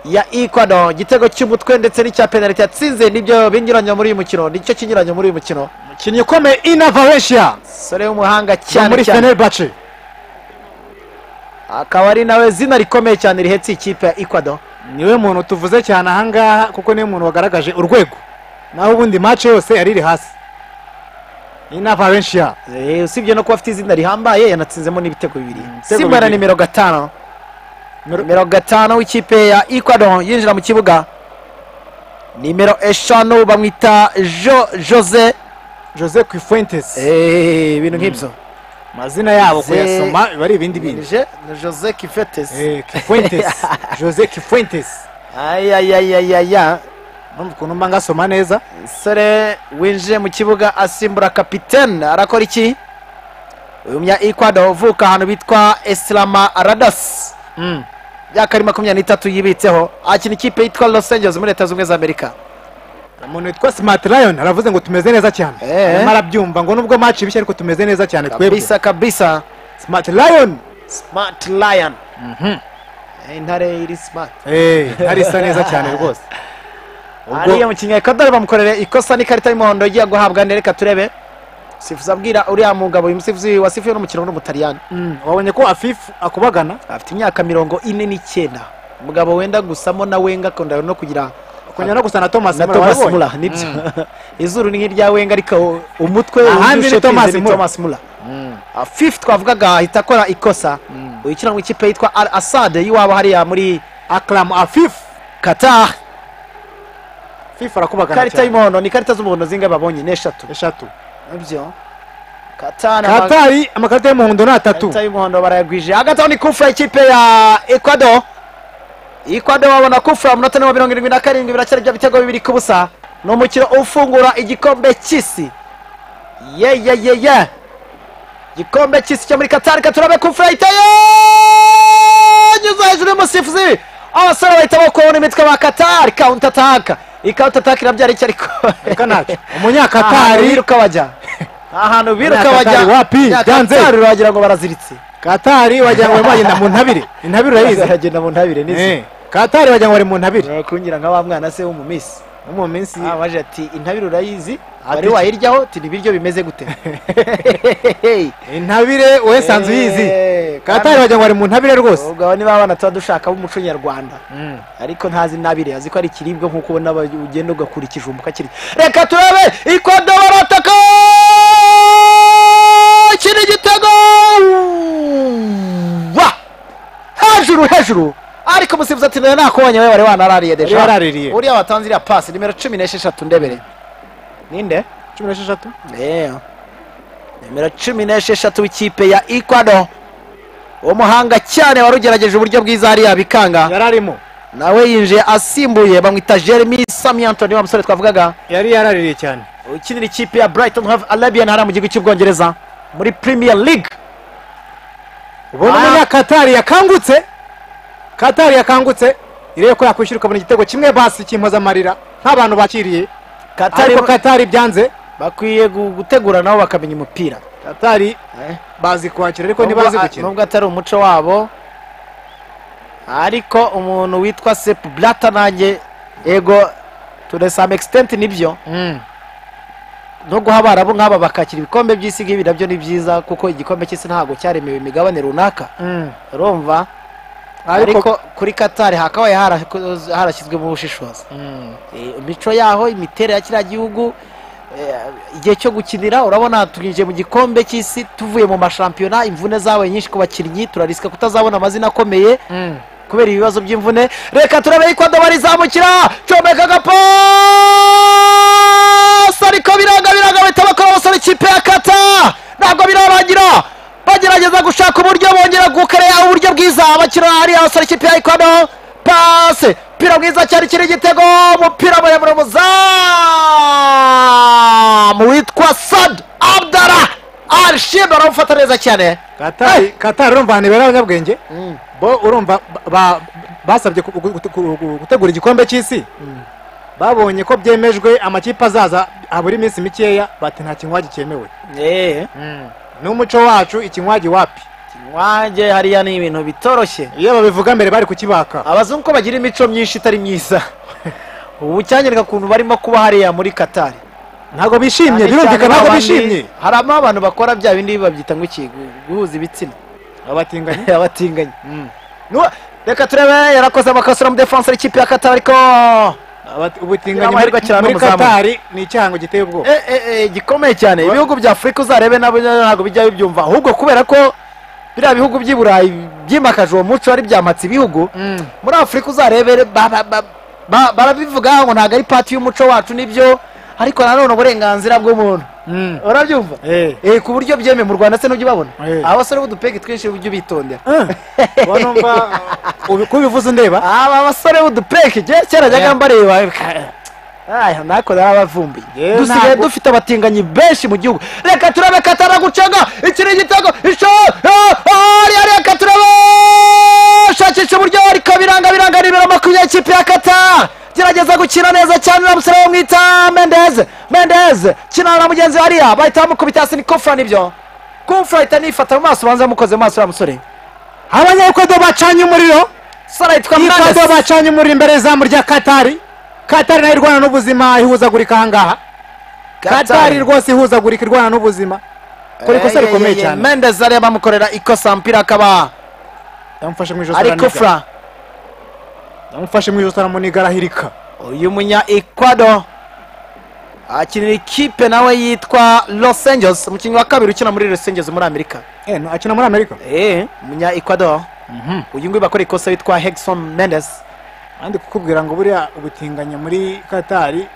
ya ecuador igitego cy'umutwe ndetse n'icya penaliti yatsinze nibyo binyuranye muri uyu mukino nicyo kinyuranye muri uyu mukino umukinnyi ukomeye ina valencia sore w'umuhanga wo cyane muri cyane fenerbahce akaba ari nawe zina rikomeye cyane rihetsa ikipe ya ecuador niwe muntu tuvuze cyane ahangaha kuko niwe muntu wagaragaje urwego naho ubundi mace yose yari iri hasi ina valencia Eh, usibye no kuba afite izina rihambaye yanatsinzemo n'ibitego bibiri ibitego simba na bibiri. nimero gatanu Nimero- nimero gatanu w'ikipe ya ecuador yinjira mu kibuga nimero eshanu bamwita jo jose jose quifuentes Eh, ibintu nk'ibyo amazina yabo Jose- kuyasoma biba ari ibindi bintu Je- ni jose kifetes Eh, Kifuentes. jose quifuentes ayayayayaya numva ukuntu mba ngasoma neza umusore winjiye mu kibuga asimbura kapitene arakora iki uyu munya ecuador uvuka ahantu bitwa esilama radasi myaka ari makumyabiri n'itatu yibitseho akina ikipe yitwa los angeles muri leta zunze ubumwe za amerika umuntu witwa smart lion aravuze ngo tumeze neza cyane Eh. arimo arabyumva ngo nubwo mace bishya ariko tumeze neza cyane twebwe kabisa kabisa smart lion smart lion Eh, intare iri smart Eh, hari isa neza cyane rwose ariya mukinnyi wa ecuador bamukorere ikosa n'ikarita y'umuhondo igiye guhabwa nde reka turebe sifuza abwira uriya mugabo uyu musifuzi wasifuye n'umukino w'umutaliyani Mm, wabonye ko afifu akubagana afite imyaka mirongo ine n'icyenda umugabo wenda gusamo na wenga akunda no kugira kongera no gusa na thomas na Muller, thomas warabonye? mula nibyo izuru ni nk'irya wenga ariko umutwe Ahandi ni wujuje Thomas pinze Muller. mula Ah, fifth twavugaga ahita akora ikosa uyu ukina mu ikipe yitwa al asad y'iwabo hariya muri akram afifu qatar fifu arakubagana ikarita cyane y'umuhondo ni ikarita z'umuhondo zingahe babonye ni eshatu eshatu nibyo qatar ama- katari amakarita y'umuhondo ni atatu ikarita y'umuhondo barayagwije hagati aho ni kufra ikipe ya ecuador ecuador babona kufra mu minota mirongo irindwi na karindwi biracyari ibyo bitego bibiri ku busa ni umukino ufungura igikombe cy'isi ye ye ye ye igikombe cy'isi cyo muri katari katurabe kufra iteye nyuze hejuru y'umusifuzi abasore bahitamo kubona imitwe ba katari counter attack iyi counter attack irabyara iki ariko reka ntacyo ahantu umunyakatari biruka bajya ahantu biruka bajya Katari wapi? Ya Byanze. Katari uragira ngo baraziritse katari wagira ngo barimo bagenda mu ntabire intabire urayizi aragenda mu ntabire n'izi Eh, katari wagira ngo bari mu ntabire kungira nka wa mwana se w'umumisi no mu minsi abaje ati intabire urayizi wari Ati- wayiryaho ati ibiryo bimeze gute intabire wowe sanzu uyizi Eh, katari wagira ngo bari mu ntabire rwose ubwo abo niba abana tuba dushaka b'umuco nyarwanda ariko ntazi intabire azi ko ari ikiribwa nk'uko ubona aba- ugenda ugakura ikijumba ukakirya reka turabe ikodo barataka kiri igitego wa hejuru hejuru ariko umusifuzi ati nari nakubonye we wari wanarariye Wari deja waraririye. uriya watanze iriya pasi nimero cumi n'esheshatu ndebere ninde cumi n'esheshatu Eh. nimero cumi n'esheshatu w'ikipe ya ecuador umuhanga cyane wari ugerageje uburyo bwiza hariya bikanga yari arimo nawe yinjiye asimbuye bamwita jeremy sami antoni wa musore twavugaga yari yaraririye cyane ukinira ikipe ya brighton have arabian hariya mu gihugu cy'ubwongereza muri premier league ubona Ah. umunyakatari yakangutse katari yakangutse irebe ko yakwishyura ukabona igitego kimwe basi cy'impozamarira nk'abantu bakiriye katari ariko katari byanze bakwiye gu- gutegura nabo bakamenya umupira katari Eh. bazi kwakira ariko Nubwo- ntibazi a- gukina nubwo atari umuco wabo ariko umuntu witwa sepu blata nanjye yego ture same extent nibyo no guha abarabu nk'aba bakakira ibikombe by'isi nk'ibi nabyo ni byiza kuko igikombe cy'isi ntabwo cyaremewe imigabane runaka urumva ariko ariko kuri katari hakabaye harakoz- harashyizwemo ubushishozi Eh, imico yaho imiterere ya kiriya gihugu eh, igihe cyo gukinira urabona tunyinjiye mu gikombe cy'isi tuvuye mu mashampiyona imvune zabaye nyinshi ku bakinnyi turarisika kutazabona amazina akomeye kubera ibibazo by'imvune reka turebe ikwado barizamukira comeka agapasi ariko biranga biranga bahita bakora abasore ikipe ya kata ntabwo birarangira bagerageza gushaka uburyo bongera gukareba uburyo bwiza bakina hariya abasore ikipe ya ikwado pase umupira mwiza cyane kiri igitego umupira muremure muzamu witwa sad abdara arshid aramufata neza cyane katari katari urumva ahantu ibera abanyabwenge Mm. bo urumva ba- ba- basabye ku- gu- gu- gu- gu- gutegura igikombe cy'isi babonye ko byemejwe amakipe azaza habura iminsi mikeya bati nta kinywaji cyemewe eee n'umuco wacu ikinywaji wapi wanjye hariya ni ibintu bitoroshye iyo babivuga mbere bari kukibaka abazungu ko bagira imico myinshi itari myiza ubu cyanyereka ukuntu barimo kuba hariya muri katari ntabwo bishimye Cyane birumvikana cyane ntabwo babandi- bishimye haramo abantu bakora bya bindi babyita ngo iki gu- guhuza ibitsina abatinganyi abatinganya Nu- reka turebe yarakoze amakosa na mudefanse ikipe ya katari ariko Abati- ubutinganyi Amahirwe muri- akirana muri n'umuzamu. katari ni icyahango giteye ubwoba Eh, eh, eh, gikomeye cyane ibihugu bya afurika uzarebe nabo ntabwo bijya bibyumva ahubwo kubera ko biriya bihugu by'i burayi byimakaje uwo muco ari byamatse ibihugu muri afurika uzarebe ba- ba- ba- ba- barabivuga ngo ntabwo ari pati y'umuco wacu nibyo ariko nanone uburenganzira bw'umuntu Mm. urabyumva Eh. Eh, ku buryo byemewe mu rwanda se ntujya ubabona Eh. abasore b'udupegi twinshi ujye ubitondera Ubu numva ubi- ko ubivuze ndeba aba basore b'udupeki je kera najyaga mbareba ka- aya nako narabavumbuye Ye, dusigaye ntabwo- dufite abatinganyi benshi mu gihugu reka turabe katara gucaga ikiri igitego isho ari ari reka turabe shakisha uburyo ariko biranga biranga nimero makumyabiri ikipe ya kata gerageza gukina neza cyane na musore bamwita mendeze mendeze kinana na mugenzi we hariya bahita bamukubita hasi ni kufura nibyo kufura ahita anifata mu maso ubanza yamukoze mu maso ya musore abanyakodo bacanye umuriro sara yitwa ikado mendeze bacanye umuriro imbere y'izamu rya katari katari nayo irwana n'ubuzima ihuzagurika ahangaha katari rwose ihuzagurika irwana n'ubuzima kora ikosa rikomeye cyane mendez ariya bamukorera ikosa mpira akaba yamufashe mu ijosi ari araniga. kufura yamufashe mu ijosi aramuniga arahirika uyu munya ekwado akinira ikipe nawe yitwa los angeles umukinnyi wa kabiri ukina muri los angeles muri amerika Eh, no, akina muri amerika Eh, umunya ekwado uyu nguyu bakora ikosa witwa hegson mendes kandi kukubwira ngo buriya ubutinganyi muri katari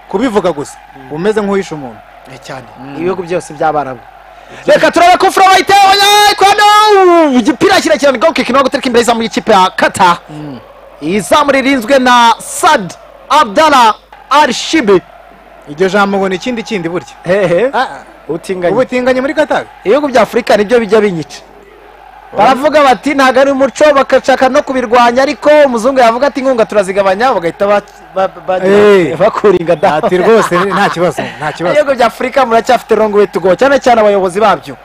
kubivuga gusa umeze nk'uhisha umuntu Eh, cyane ibihugu byose by'abarabu reka turebe kufura bahita abanya ekwado igipira kirekire ni goal kick no gutereka imbere y'izamu y'ikipe ya kata izamu ririnzwe na sad abdala arshibi iryo jambo ngo ni ikindi kindi burya hehe Ah, ubutinganyi ubutinganyi muri katari ibihugu bya afurika nibyo bijya binyica baravuga bati ntabwo ari umuco bagashaka no kubirwanya ariko umuzungu yavuga ati inkunga turazigabanya bagahita ba- ba- ba- Eh. bakura ingada ati rwose nta kibazo nta kibazo ibihugu bya afurika muracyafite rongo wetugo cyane cyane abayobozi babyo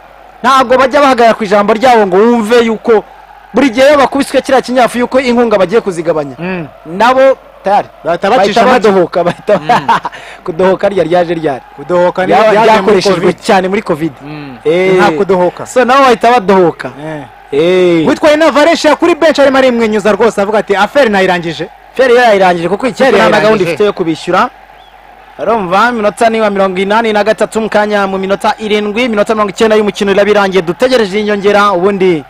ntabwo bajya bahagarara ku ijambo ryabo ngo wumve yuko buri gihe iyo bakubiswe kiriya kinyafu yuko inkunga bagiye kuzigabanya Mm. nabo tayari bahita bacisha bahita make badohoka bahita kudohoka ryari ryaje ryari kudohoka ni Bya- byaje muri byakoreshejwe covid cyane muri covid Eh. nta kudohoka so nabo bahita badohoka Eh. witwaye na varesha kuri benshi arimo arimwenyuza rwose avuga ati aferi nayirangije feri yo yayirangije kuko ikipe Feri nta na yayirangije. gahunda ifite yo kubishyura urumva minota niba mirongo inani na gatatu mu kanya mu minota irindwi iminota mirongo icyenda y'umukino iraba irangiye dutegereje inyongera ubundi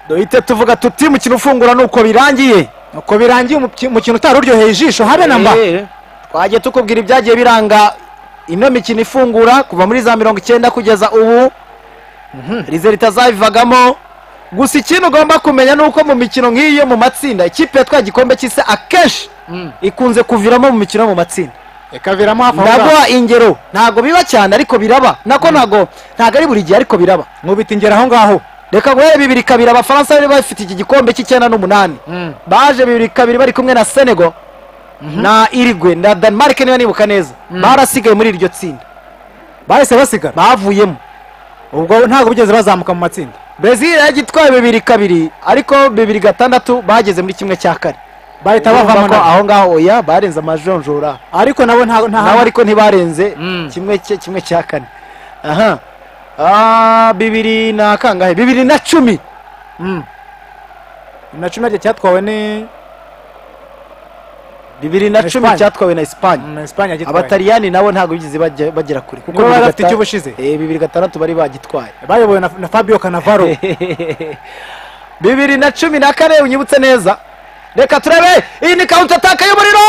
duhite tuvuga tuti umukino ufungura ni uko birangiye nuko birangiye umuki- umukino utari uryoheye ijisho habe na mba Eh, twagiye tukubwira ibyagiye biranga ino mikino ifungura kuva muri za mirongo icyenda kugeza ubu rize ritazabivagamo gusa ikintu ugomba kumenya ni uko mu mikino nk'iyo mu matsinda ikipe yatwaye igikombe cy'isi akenshi ikunze kuviramo mu mikino yo mu matsinda ikaviramo hafi aho ngaho ndaguha ingero ntabwo biba cyane ariko biraba nako ntabwo ntabwo ari buri gihe ariko biraba nkubita ingero aho ngaho reka guhere bibiri kabiri abafaransa bari bafite iki gikombe cy'icyenda n'umunani baje bibiri kabiri bari kumwe na senego na irigwe na denmark niba nibuka neza barasigaye muri iryo tsinda bahise basigara bavuyemo ubwo ntabwo bigeze bazamuka mu matsinda brezil yagitwaye bibiri kabiri ariko bibiri gatandatu bageze muri kimwe cya kane bahita bavamo bavamo nabo. aho ngaho oya barenze amajonjora ariko nabo nta nta nawe ariko ntibarenze Mm. kimwe cye- kimwe cya kane aha Ah, bibiri na kangahe bibiri na cumi na cumi naryo cyatwawe ni bibiri na Na cumi Espagne. cyatwawe na esipanye na esipanye yagitwaye abataliyani nabo ntabwo bigeze bajya- bagera kure kuko Nibo bari bibiri bafite gata- icyo bushize. Eh, bibiri gatandatu bari bagitwaye bayobowe na na fabio canavaro bibiri na cumi na kane unyibutse neza reka turebe iyi ni kawunta ataka y'umuriro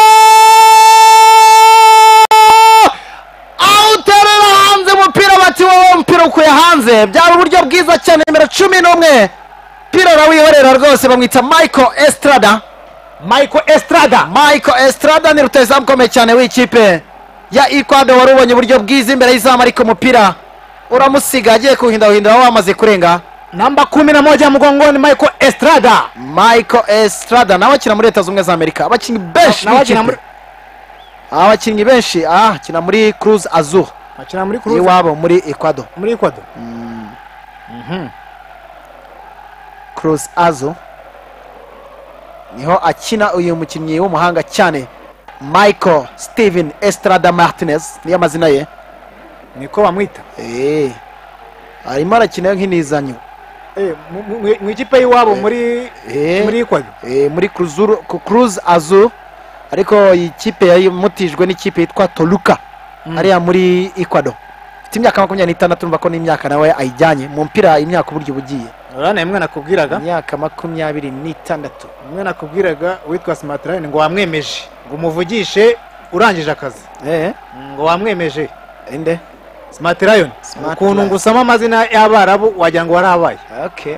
awuterera hanze umupira bati wowe umupira ukuye hanze byari uburyo bwiza cyane nimero cumi n'umwe umupira arawihorera rwose bamwita michael estrada michael estrada michael estrada ni rutazamu ukomeye cyane w'ikipe ya ecuador wari ubonye uburyo bwiza imbere y'izamu ariko umupira uramusiga agiye kuwuhindahindura aho wamaze kurenga namba kumi na moja mgongoni michael estrada michael estrada nawe akina muri leta zunze ubumwe za amerika abakinnyi benshi nawe akina b'ikipe. muri- abakinnyi benshi ah akina muri cruz azur akina muri kuruza iwabo muri ecuador muri ecuador cruz azur niho akina uyu mukinnyi w'umuhanga cyane michael steven estrada martinez niyo amazina ye niko bamwita Eh, arimo arakina nk'inizanyo Eh, mu- mu- mu- mu ikipe y'iwabo muri Eh. muri ecuador Eh, muri cruzuru- ku cruz azur ariko iyi kipe yamutijwe n'ikipe yitwa toluka hariya muri ecuador ifite imyaka makumyabiri n'itandatu urumva ko n'imyaka nawe ayijyanye mu mupira imyaka uburyo uba ugiye urabona imwe nakubwiraga imyaka makumyabiri n'itandatu umwe nakubwiraga witwa smartline ngo wamwemeje ngo umuvugishe urangije akazi Eh, ngo wamwemeje inde smartline Smart ukuntu Lion. ngo usome amazina y'abarabu wagira ngo warabaye okay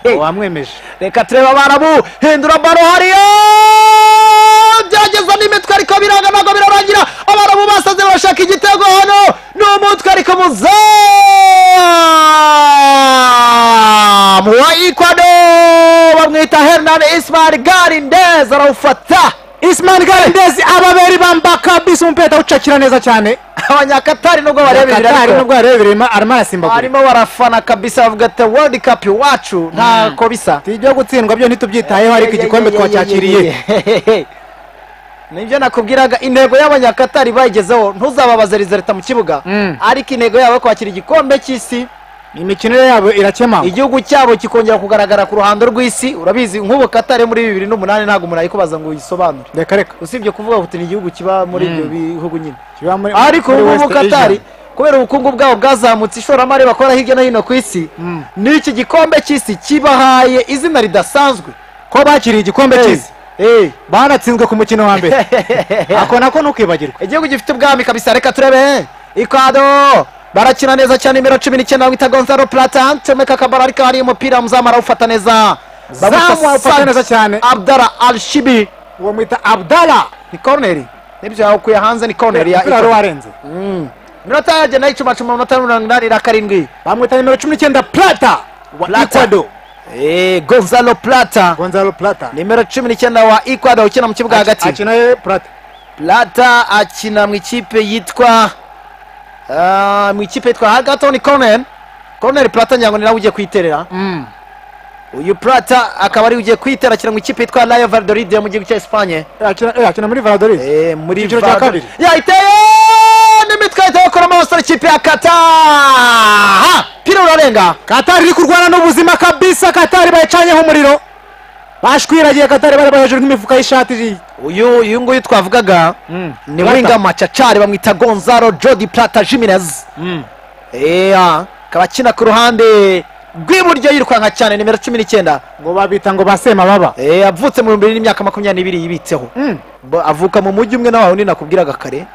ngo wamwemeje reka turebe abana bu hindura baro hariya byageza n'imitwe ariko biranga ntabwo birarangira abana bu basaze bashaka igitego hano ni umutwe ariko muzamu wa ikwado bamwita hernan ismail garindez arawufata ismail garendezi ababeri bamba kabisa umupira awucakira neza cyane abanyakatari nubwo barebera Katari ariko nubwo yarebereyemo arimo arasimbagura barimo barafana kabisa bavuga ati world cup iwacu ntako bisa si ibyo gutsindwa byo ntitubyitayeho ariko igikombe twacyakiriye nibyo nakubwiraga intego y'abanyakatari bayigezeho ntuzababaze rizereta mu kibuga Mm. ariko intego yabo yo kwakira igikombe cy'isi imikino yabo irakemangwa igihugu cyabo kikongera kugaragara ku ruhando rw'isi urabizi nk'ubu katari muri bibiri n'umunani ntabwo umuntu ayikubaza ngo uyisobanure reka reka usibye kuvuga kuti ni igihugu kiba muri ibyo bihugu nyine kiba muri- ariko muri ubu ngubu West Asia. katari kubera ubukungu bwabo bwazamutse ishoramari bakora hirya no hino ku isi Mm. n'iki gikombe cy'isi kibahaye izina ridasanzwe ko bakiriye igikombe Hey. cy'isi Hey. banatsinzwe ku mukino wa mbere ako nako ntukibagirwe igihugu gifite ubwami kabisa reka turebe ikwado barakina neza cyane nimero cumi n'icyenda bamwita gonzalo plata comeka akabara ariko hari umupira muzamu arawufata neza Zamu awufata Sant neza cyane. abdara alshibi uwo mwita abdala ni corneri nibyo yakuye hanze ni corneri ya umupira wari Ecuador. warenze Mm. minota yagenda yicumacuma amanota mirongo inani na karindwi bamwita nimero cumi n'icyenda plata wa Plata. ecuador Eh, gonzalo plata gonzalo plata nimero cumi n'icyenda wa ecuador ukina mu kibuga hagati akina ye plata plata akina mu ikipe yitwa ah, mu ikipe yitwa hagato ni corner corner plata ngira ngo ni nawe ugiye kuyiterera uyu plata akaba ari ugiye kuyitera akina mu ikipe yitwa rayo valladolid yo mu gihugu cya esipanye Akina- eh, akina muri valladolid Eh, muri Icyiciro cya Valladolid. kabiri. yayiteye n'imitwe yahita bakoramo abasore ikipe ya kata Ha! pira urarenga katari iri kurwana n'ubuzima kabisa katari bayicanyeho umuriro bashwiragiye katari bari bari hejuru nk'imifuka y'ishati iri- uyu uyu nguyu twavugaga ni Plata. wingama cacari bamwita gonzalo jodi plata jiminez Ea, akaba akina ku ruhande rw'iburyo yirukanka cyane nimero cumi n'icyenda ngo babita ngo basema baba Eh, avutse mu bihumbi n'imyaka makumyabiri n'ibiri yibitseho Bo- avuka mu mujyi umwe na wa wundi nakubwiraga kare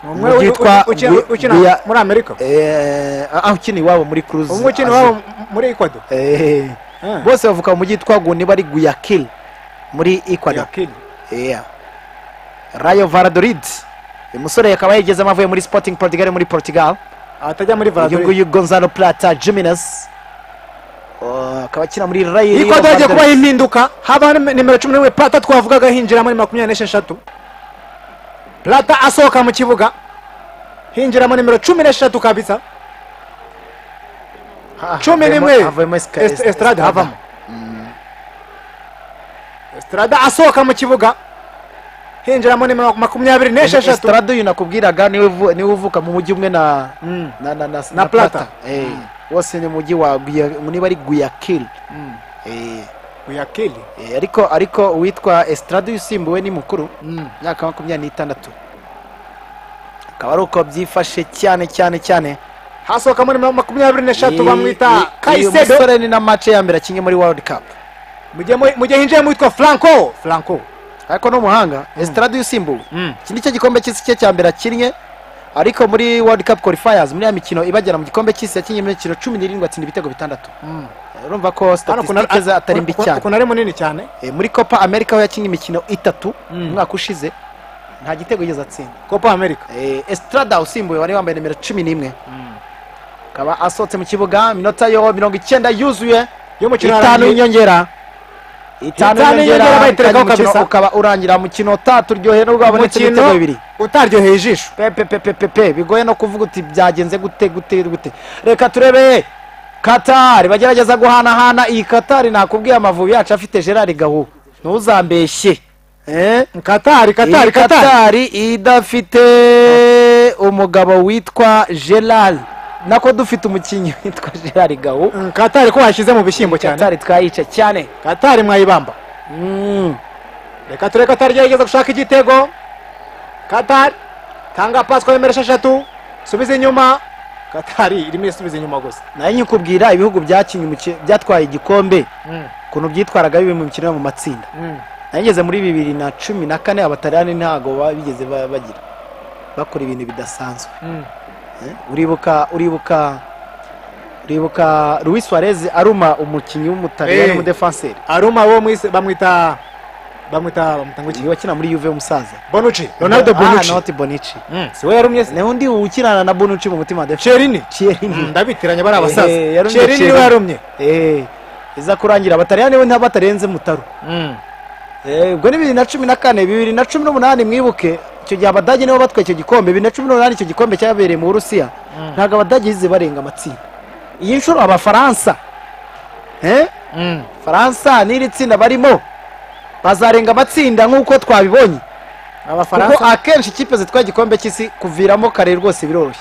umwe Umujyi witwa witwa Gu- ukina Guya- muri amerika Eh, ah, ukina iwabo muri cruise umwe ukina Azul. iwabo muri ecuador Eh, Ah. bose bavuka mu mujyi witwa guni bari guyakil muri ecuador Yakini. Yeah. rayo valladolid uyu musore akaba yigezemo avuye muri sporting portugal muri portugal atajya muri uyu valladolid nguyu gonzalo plata jimenez Oh, akaba akina muri rayo ikodo hagiye kubaho impinduka haba nimero cumi n'imwe plata twavugaga hinjiramo ni makumyabiri n'esheshatu plata asohoka mu kibuga hinjiramo nimero cumi n'eshatu kabisa cumi n'imwe Est- estrade havamo estrada asohoka mu kibuga hinjiramo nimero makumyabiri n'esheshatu esitarade uyu nakubwiraga niwe uvu- niwe uvuka mu mujyi umwe na na na na, Na Plata. Eh, wose ni mujyi wa Guya- niba ari guyakiri Eh, uyakeli eh, ariko ariko uwitwa esitarade uyu usimbuwe ni mukuru imyaka makumyabiri n'itandatu akaba ari uko byifashe cyane cyane cyane hasohokamo nimero makumyabiri n'eshatu Ni- bamwita ni- uyu kayisedo musore ni na mace ya mbere akinye muri world cup Mujye mu- mujye hinjiremo witwa franco franco ariko ni umuhanga esitarade usimbuwe iki ni cyo gikombe cy'isi cye cya mbere akinnye ariko muri world cup qualifiers muri ya mikino ibagera mu gikombe cy'isi yakinnye imikino cumi n'irindwi atsinda ibitego bitandatu Eh, urumva ko statisitike ze atari mbi cyane ukuntu ari munini cyane Eh, muri copa america we yakinnye imikino itatu umwaka ushize nta gitego yigeze atsinda copa america Eh, estrada usimbuye wari wambaye nimero cumi n'imwe akaba asohotse mu kibuga iminota yo mirongo icyenda yuzuye y'umukino itanu warangiye. y'inyongera Itanu itanu y'inyongera y'inyongera kandi bayiterekaho umukino kabisa. ukaba urangira mu kinota turyoheye nubwo habonetse Umukino ibitego bibiri utaryoheye ijisho pepepepepepe bigoye no kuvuga uti byagenze gute gute gute reka turebe katari bagerageza guhanahana iyi katari nakubwiye amavubi yacu afite gerard gahu ntuzambeshye Eh? katari katari iyi katari katari idafite umugabo witwa gerard nako dufite umukinnyi witwa gerard gahu Mm, katari ko washyize mu bishyimbo cyane katari twayica cyane katari mwayibamba Mm. reka turebe katari gerageza gushaka igitego katari tanga paswa nimero esheshatu subiza inyuma katari irimo isubiza inyuma gusa nayo nyikubwira ibihugu byakinnye umuki- byatwaye igikombe ukuntu byitwaraga bibi mu mikino yo mu matsinda nageze muri bibiri na cumi na kane abataliyani ntago ba- bigeze ba- bagira bakora ibintu bidasanzwe Eh, uribuka uribuka uribuka Luis Suarez aruma umukinnyi w'umutaliyani Eh. w'umudefanseri aruma wo mwise bamwita bamwita bamwita ngo iki uyu wakina muri yuve w'umusaza bonucci ronaldo Ah, bonucci not Bonucci si we yarumye se ni undi ukinana na bonucci mu mutima wa defense cherini Chiellini. Mm, ndabitiranya bari abasaza Eh, yarumye cherini niwe Chiellini. yarumye Eh, iza kurangira abataliyani we ntabatarenze mutaro Eh, ubwo ni bibiri na cumi na kane bibiri na cumi n'umunani mwibuke icyo gihe abadage nibo batwaye icyo gikombe bibiri na cumi n'umunani icyo gikombe cyabereye mu burusiya ntabwo abadage bigeze barenga amatsinda iyi nshuro abafaransa eh? faransa n'iri tsinda barimo bazarenga amatsinda nk'uko twabibonye abafaransa kuko akenshi ikipe zitwaye igikombe cy'isi kuviramo kare rwose biroroshye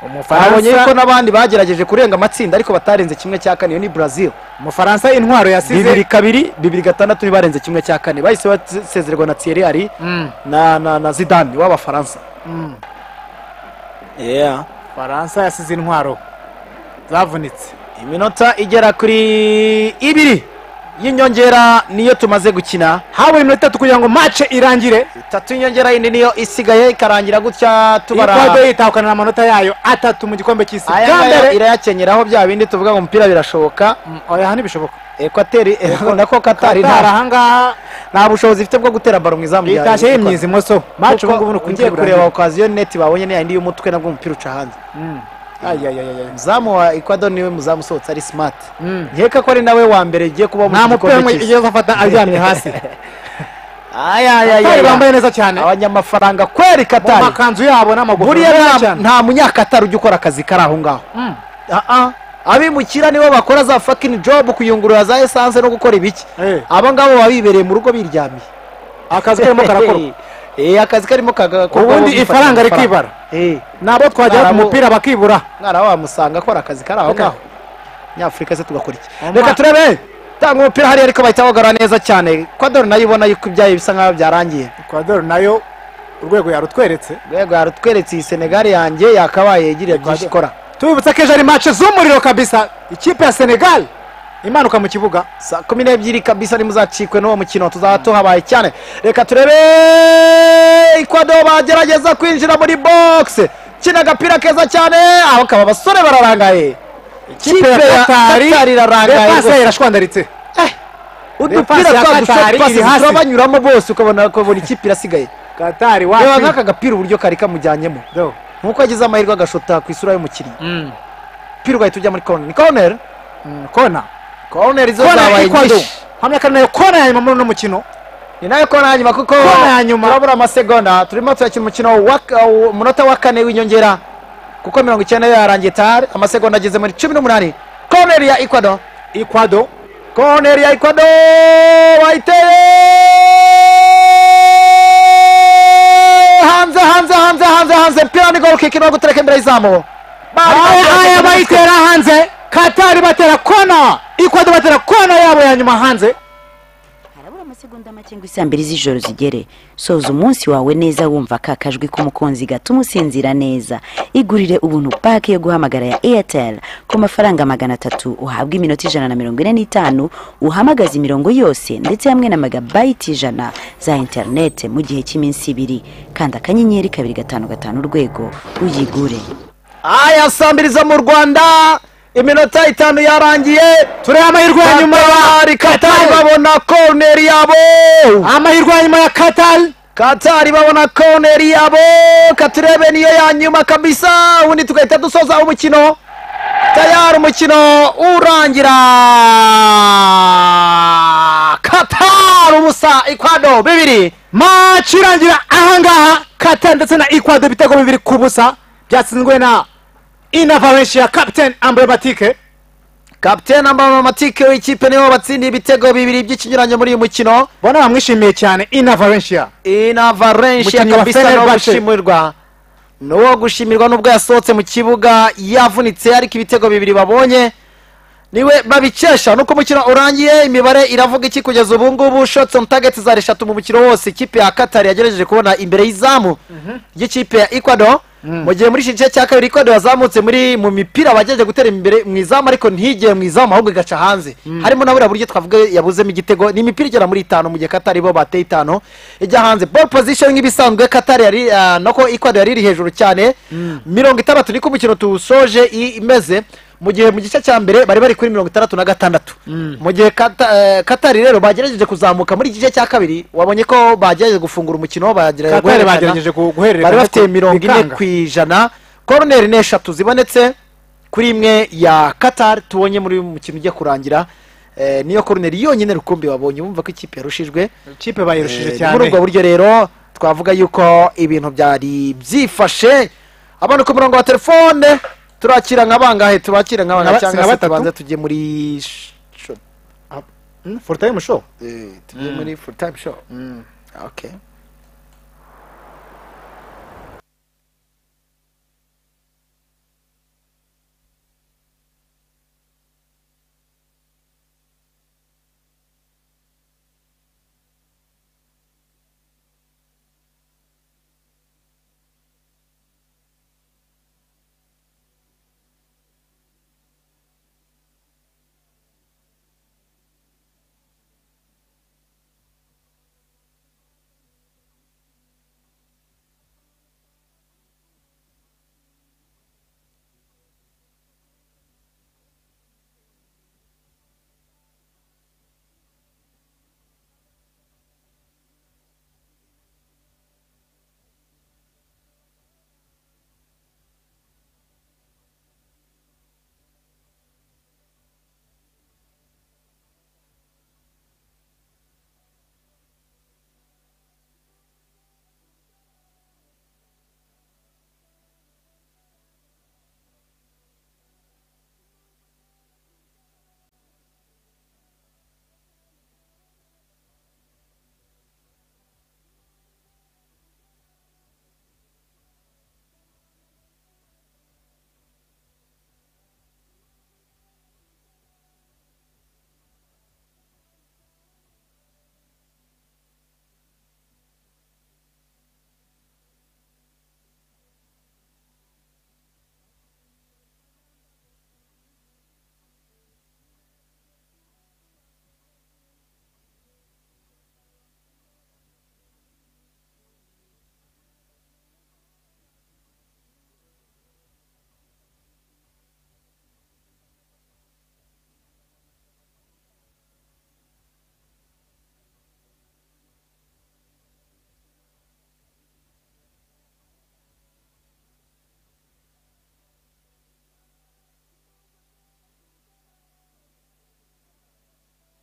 babonye umufaransa yuko n'abandi bagerageje kurenga amatsinda ariko batarenze kimwe cya kane iyo ni brazil umufaransa intwaro bibiri yasize kabiri bibiri gatandatu ntibarenze kimwe cya kane bahise basezererwa na thierry ari na na na zidane w'abafaransa yeah. faransa yasize intwaro zavunitse iminota igera kuri ibiri y'inyongera niyo tumaze gukina habaye iminota itatu kugira ngo mace irangire itatu y'inyongera yindi niyo isigaye ikarangira gutya ikwado tubara yitahukana amanota yayo atatu mu gikombe cy'isi aya bwa ngaya mbere irayakenyeraho bya bindi tuvuga ngo umupira birashoboka Mm, oya ntibishoboka ekwateri nako katari nta- katari ahangaha nta bushobozi ifite bwo gutera baro mu izamu rya itashye Ekwateri. yimyiza imoso mace ubu ngubu ni kuko ugiye ukungiye kureba kureba okaziyo neti babonye ni yayindi y'umutwe nabwo umupira uca hanze muzamu wa ekwado niwe muzamu usohotse ari simati nkeka ko ari nawe wa mbere ugiye kuba nta mupira gikombe umwe cy'isi. igeze afata aryamye hasi Aya, aya, aya, katari bambaye aya. neza cyane abanyamafaranga kweri mu katari makanzu yabo n'amaguru buriya nta- nta munyakatari ujya ukora akazi kari aho ngaho Ah, ah. abimukira nibo bakora za fakini jobu kuyungurura za esanse no gukora ibiki Eh. abo ngabo baba bibereye mu rugo biryamiye akazi karimo karakorwa Eh, akazi karimo kagakorwa Ubundi bifatira ifaranga amafaranga. rikibara. Eh. nabo twajyana ku Ntarabo- mupira bakibura mwana wamusanga akora akazi kari aho Reka. ngaho nyafurika se tugakora iki Omar. reka turebe tanga umupira hariya ariko bahita bagarura neza cyane kwadori nayo ubona yuko ibyayo bisa nkaho byarangiye ecuador nayo urwego yarutweretse rwego yarutweretse iyi senegali yanjye yakabaye yagiriye byinshi ikora tubibutsa ko ejo ari mace z'umuriro kabisa ikipe ya senegal imanuka mu kibuga saa kumi n'ebyiri kabisa nimuzacikwe n'uwo mukino tuzaba tuhabaye cyane reka turebe ikwado bagerageza kwinjira muri bogisi kina agapira keza cyane aho kaba abasore bararangaye ikipe ya katari irarangaye repasi rwose. yayo irashwandaritse udupira Repasi ya twa dushot Katari passes iri hasi. turabanyuramo bose ukabona ukabona ikipe irasigaye katari reba wacu nk'aka gapira uburyo kari kamujyanyemo Do. nkuko yagize amahirwe agashota ku isura y'umukinnyi umupira ugahita ujya muri corner ni corner Mm, kona corner izo kona ya zabaye ekwado nyinshi hamwe kandi nayo kona ya nyuma muri uno mukino ni nayo kona ya nyuma kuko Kona ya nyuma. turabura amasegonda turimo turakina umukino wa wa- umunota wa kane w'inyongera kuko mirongo icyenda yarangiye tari amasegonda ageze muri cumi n'umunani koneri ya ekwado ikwado koneri ya ekwado bayiteye hanze hanze hanze hanze hanze pira ni gol kick irimo gutereka imbere y'izamu Bari aya bagiye- aya bayitera hanze katari batera kona ikwado batera kona yabo ya nyuma hanze harabura amasegonda make ngo isaa mbiri z'ijoro zigere soza umunsi wawe neza wumva ka kajwi k'umukunzi gatuma usinzira neza igurire ubuntu pake yo guhamagara ya airtel ku mafaranga magana atatu uhabwa iminota ijana na mirongo ine n'itanu uhamagaza imirongo yose ndetse hamwe na megabayiti ijana za interinete mu gihe cy'iminsi ibiri kanda akanyenyeri kabiri gatanu gatanu urwego uyigure aya saa mbiri zo mu rwanda iminota itanu yarangiye tureba amahirwe ya nyuma katari katari babona koneri yabo amahirwe ya nyuma ya katari katari babona koneri yabo katurebe niyo ya nyuma kabisa ubundi tugahita dusoza umukino tayari umukino urangira katari ubusa ikwado bibiri maci irangira ahangaha katari ndetse na ikwado ibitego bibiri ku busa byatsinzwe na inavarenshi ya kapiteni ambrematike kapitene amamatike w'ikipe nibo batsindiye ibitego bibiri by'ikinyuranyo muri uyu mukino bona bamwishimiye cyane inavarenshi ya inavarenshi Umukinnyi wa kabisa ni uwo Fenerbahce. gushimirwa ni uwo gushimirwa n'ubwo yasohotse mu kibuga yavunitse ariko ibitego bibiri babonye niwe babikesha nuko umukino urangiye imibare iravuga iki kugeza ubu ngubu shots on target zari eshatu mu mukino wose ikipe ya katari yagerageje kubona imbere y'izamu ry'ikipe ya ecuador mu gihe muri iki gice cya kabiri ecuador yazamutse muri mu mipira bagerageje gutera imbere mu izamu ariko ntigere mu izamu ahubwo igaca hanze harimo na buriya buryo twavuga yabuzemo igitego ni imipira igera muri itanu mu gihe katari bo bateye itanu ijya hanze ball position nk'ibisanzwe katari yari ah, nako ecuador yari iri hejuru cyane mirongo itandatu niko umukino tuwusoje i- imeze mu gihe mu gice cya mbere bari bari kuri mirongo itandatu na gatandatu mu gihe Kata- eh, katari rero bagerageje kuzamuka muri iki gice cya kabiri wabonye ko bagerageje gufungura umukino bagerageje Katari guhererekanya. bagerageje ku- guhererekanya bari bafite ariko mirongo ine bikanga. ku ijana koroneri ni eshatu zibonetse kuri imwe ya katari tubonye muri uyu mukino ujya kurangira Eh, niyo koroneri yonyine rukumbi wabonye wumva ko ikipe yarushijwe ikipe bayirushije Eh, muri ubwo cyane buryo rero twavuga yuko ibintu byari byifashe abana ku murongo wa telefone turakira nka bangahe tubakira nka Nka bangahe ba- cyangwa nka se batatu? tubanza tujye muri show forutayime show Eh, tujye muri full time show okay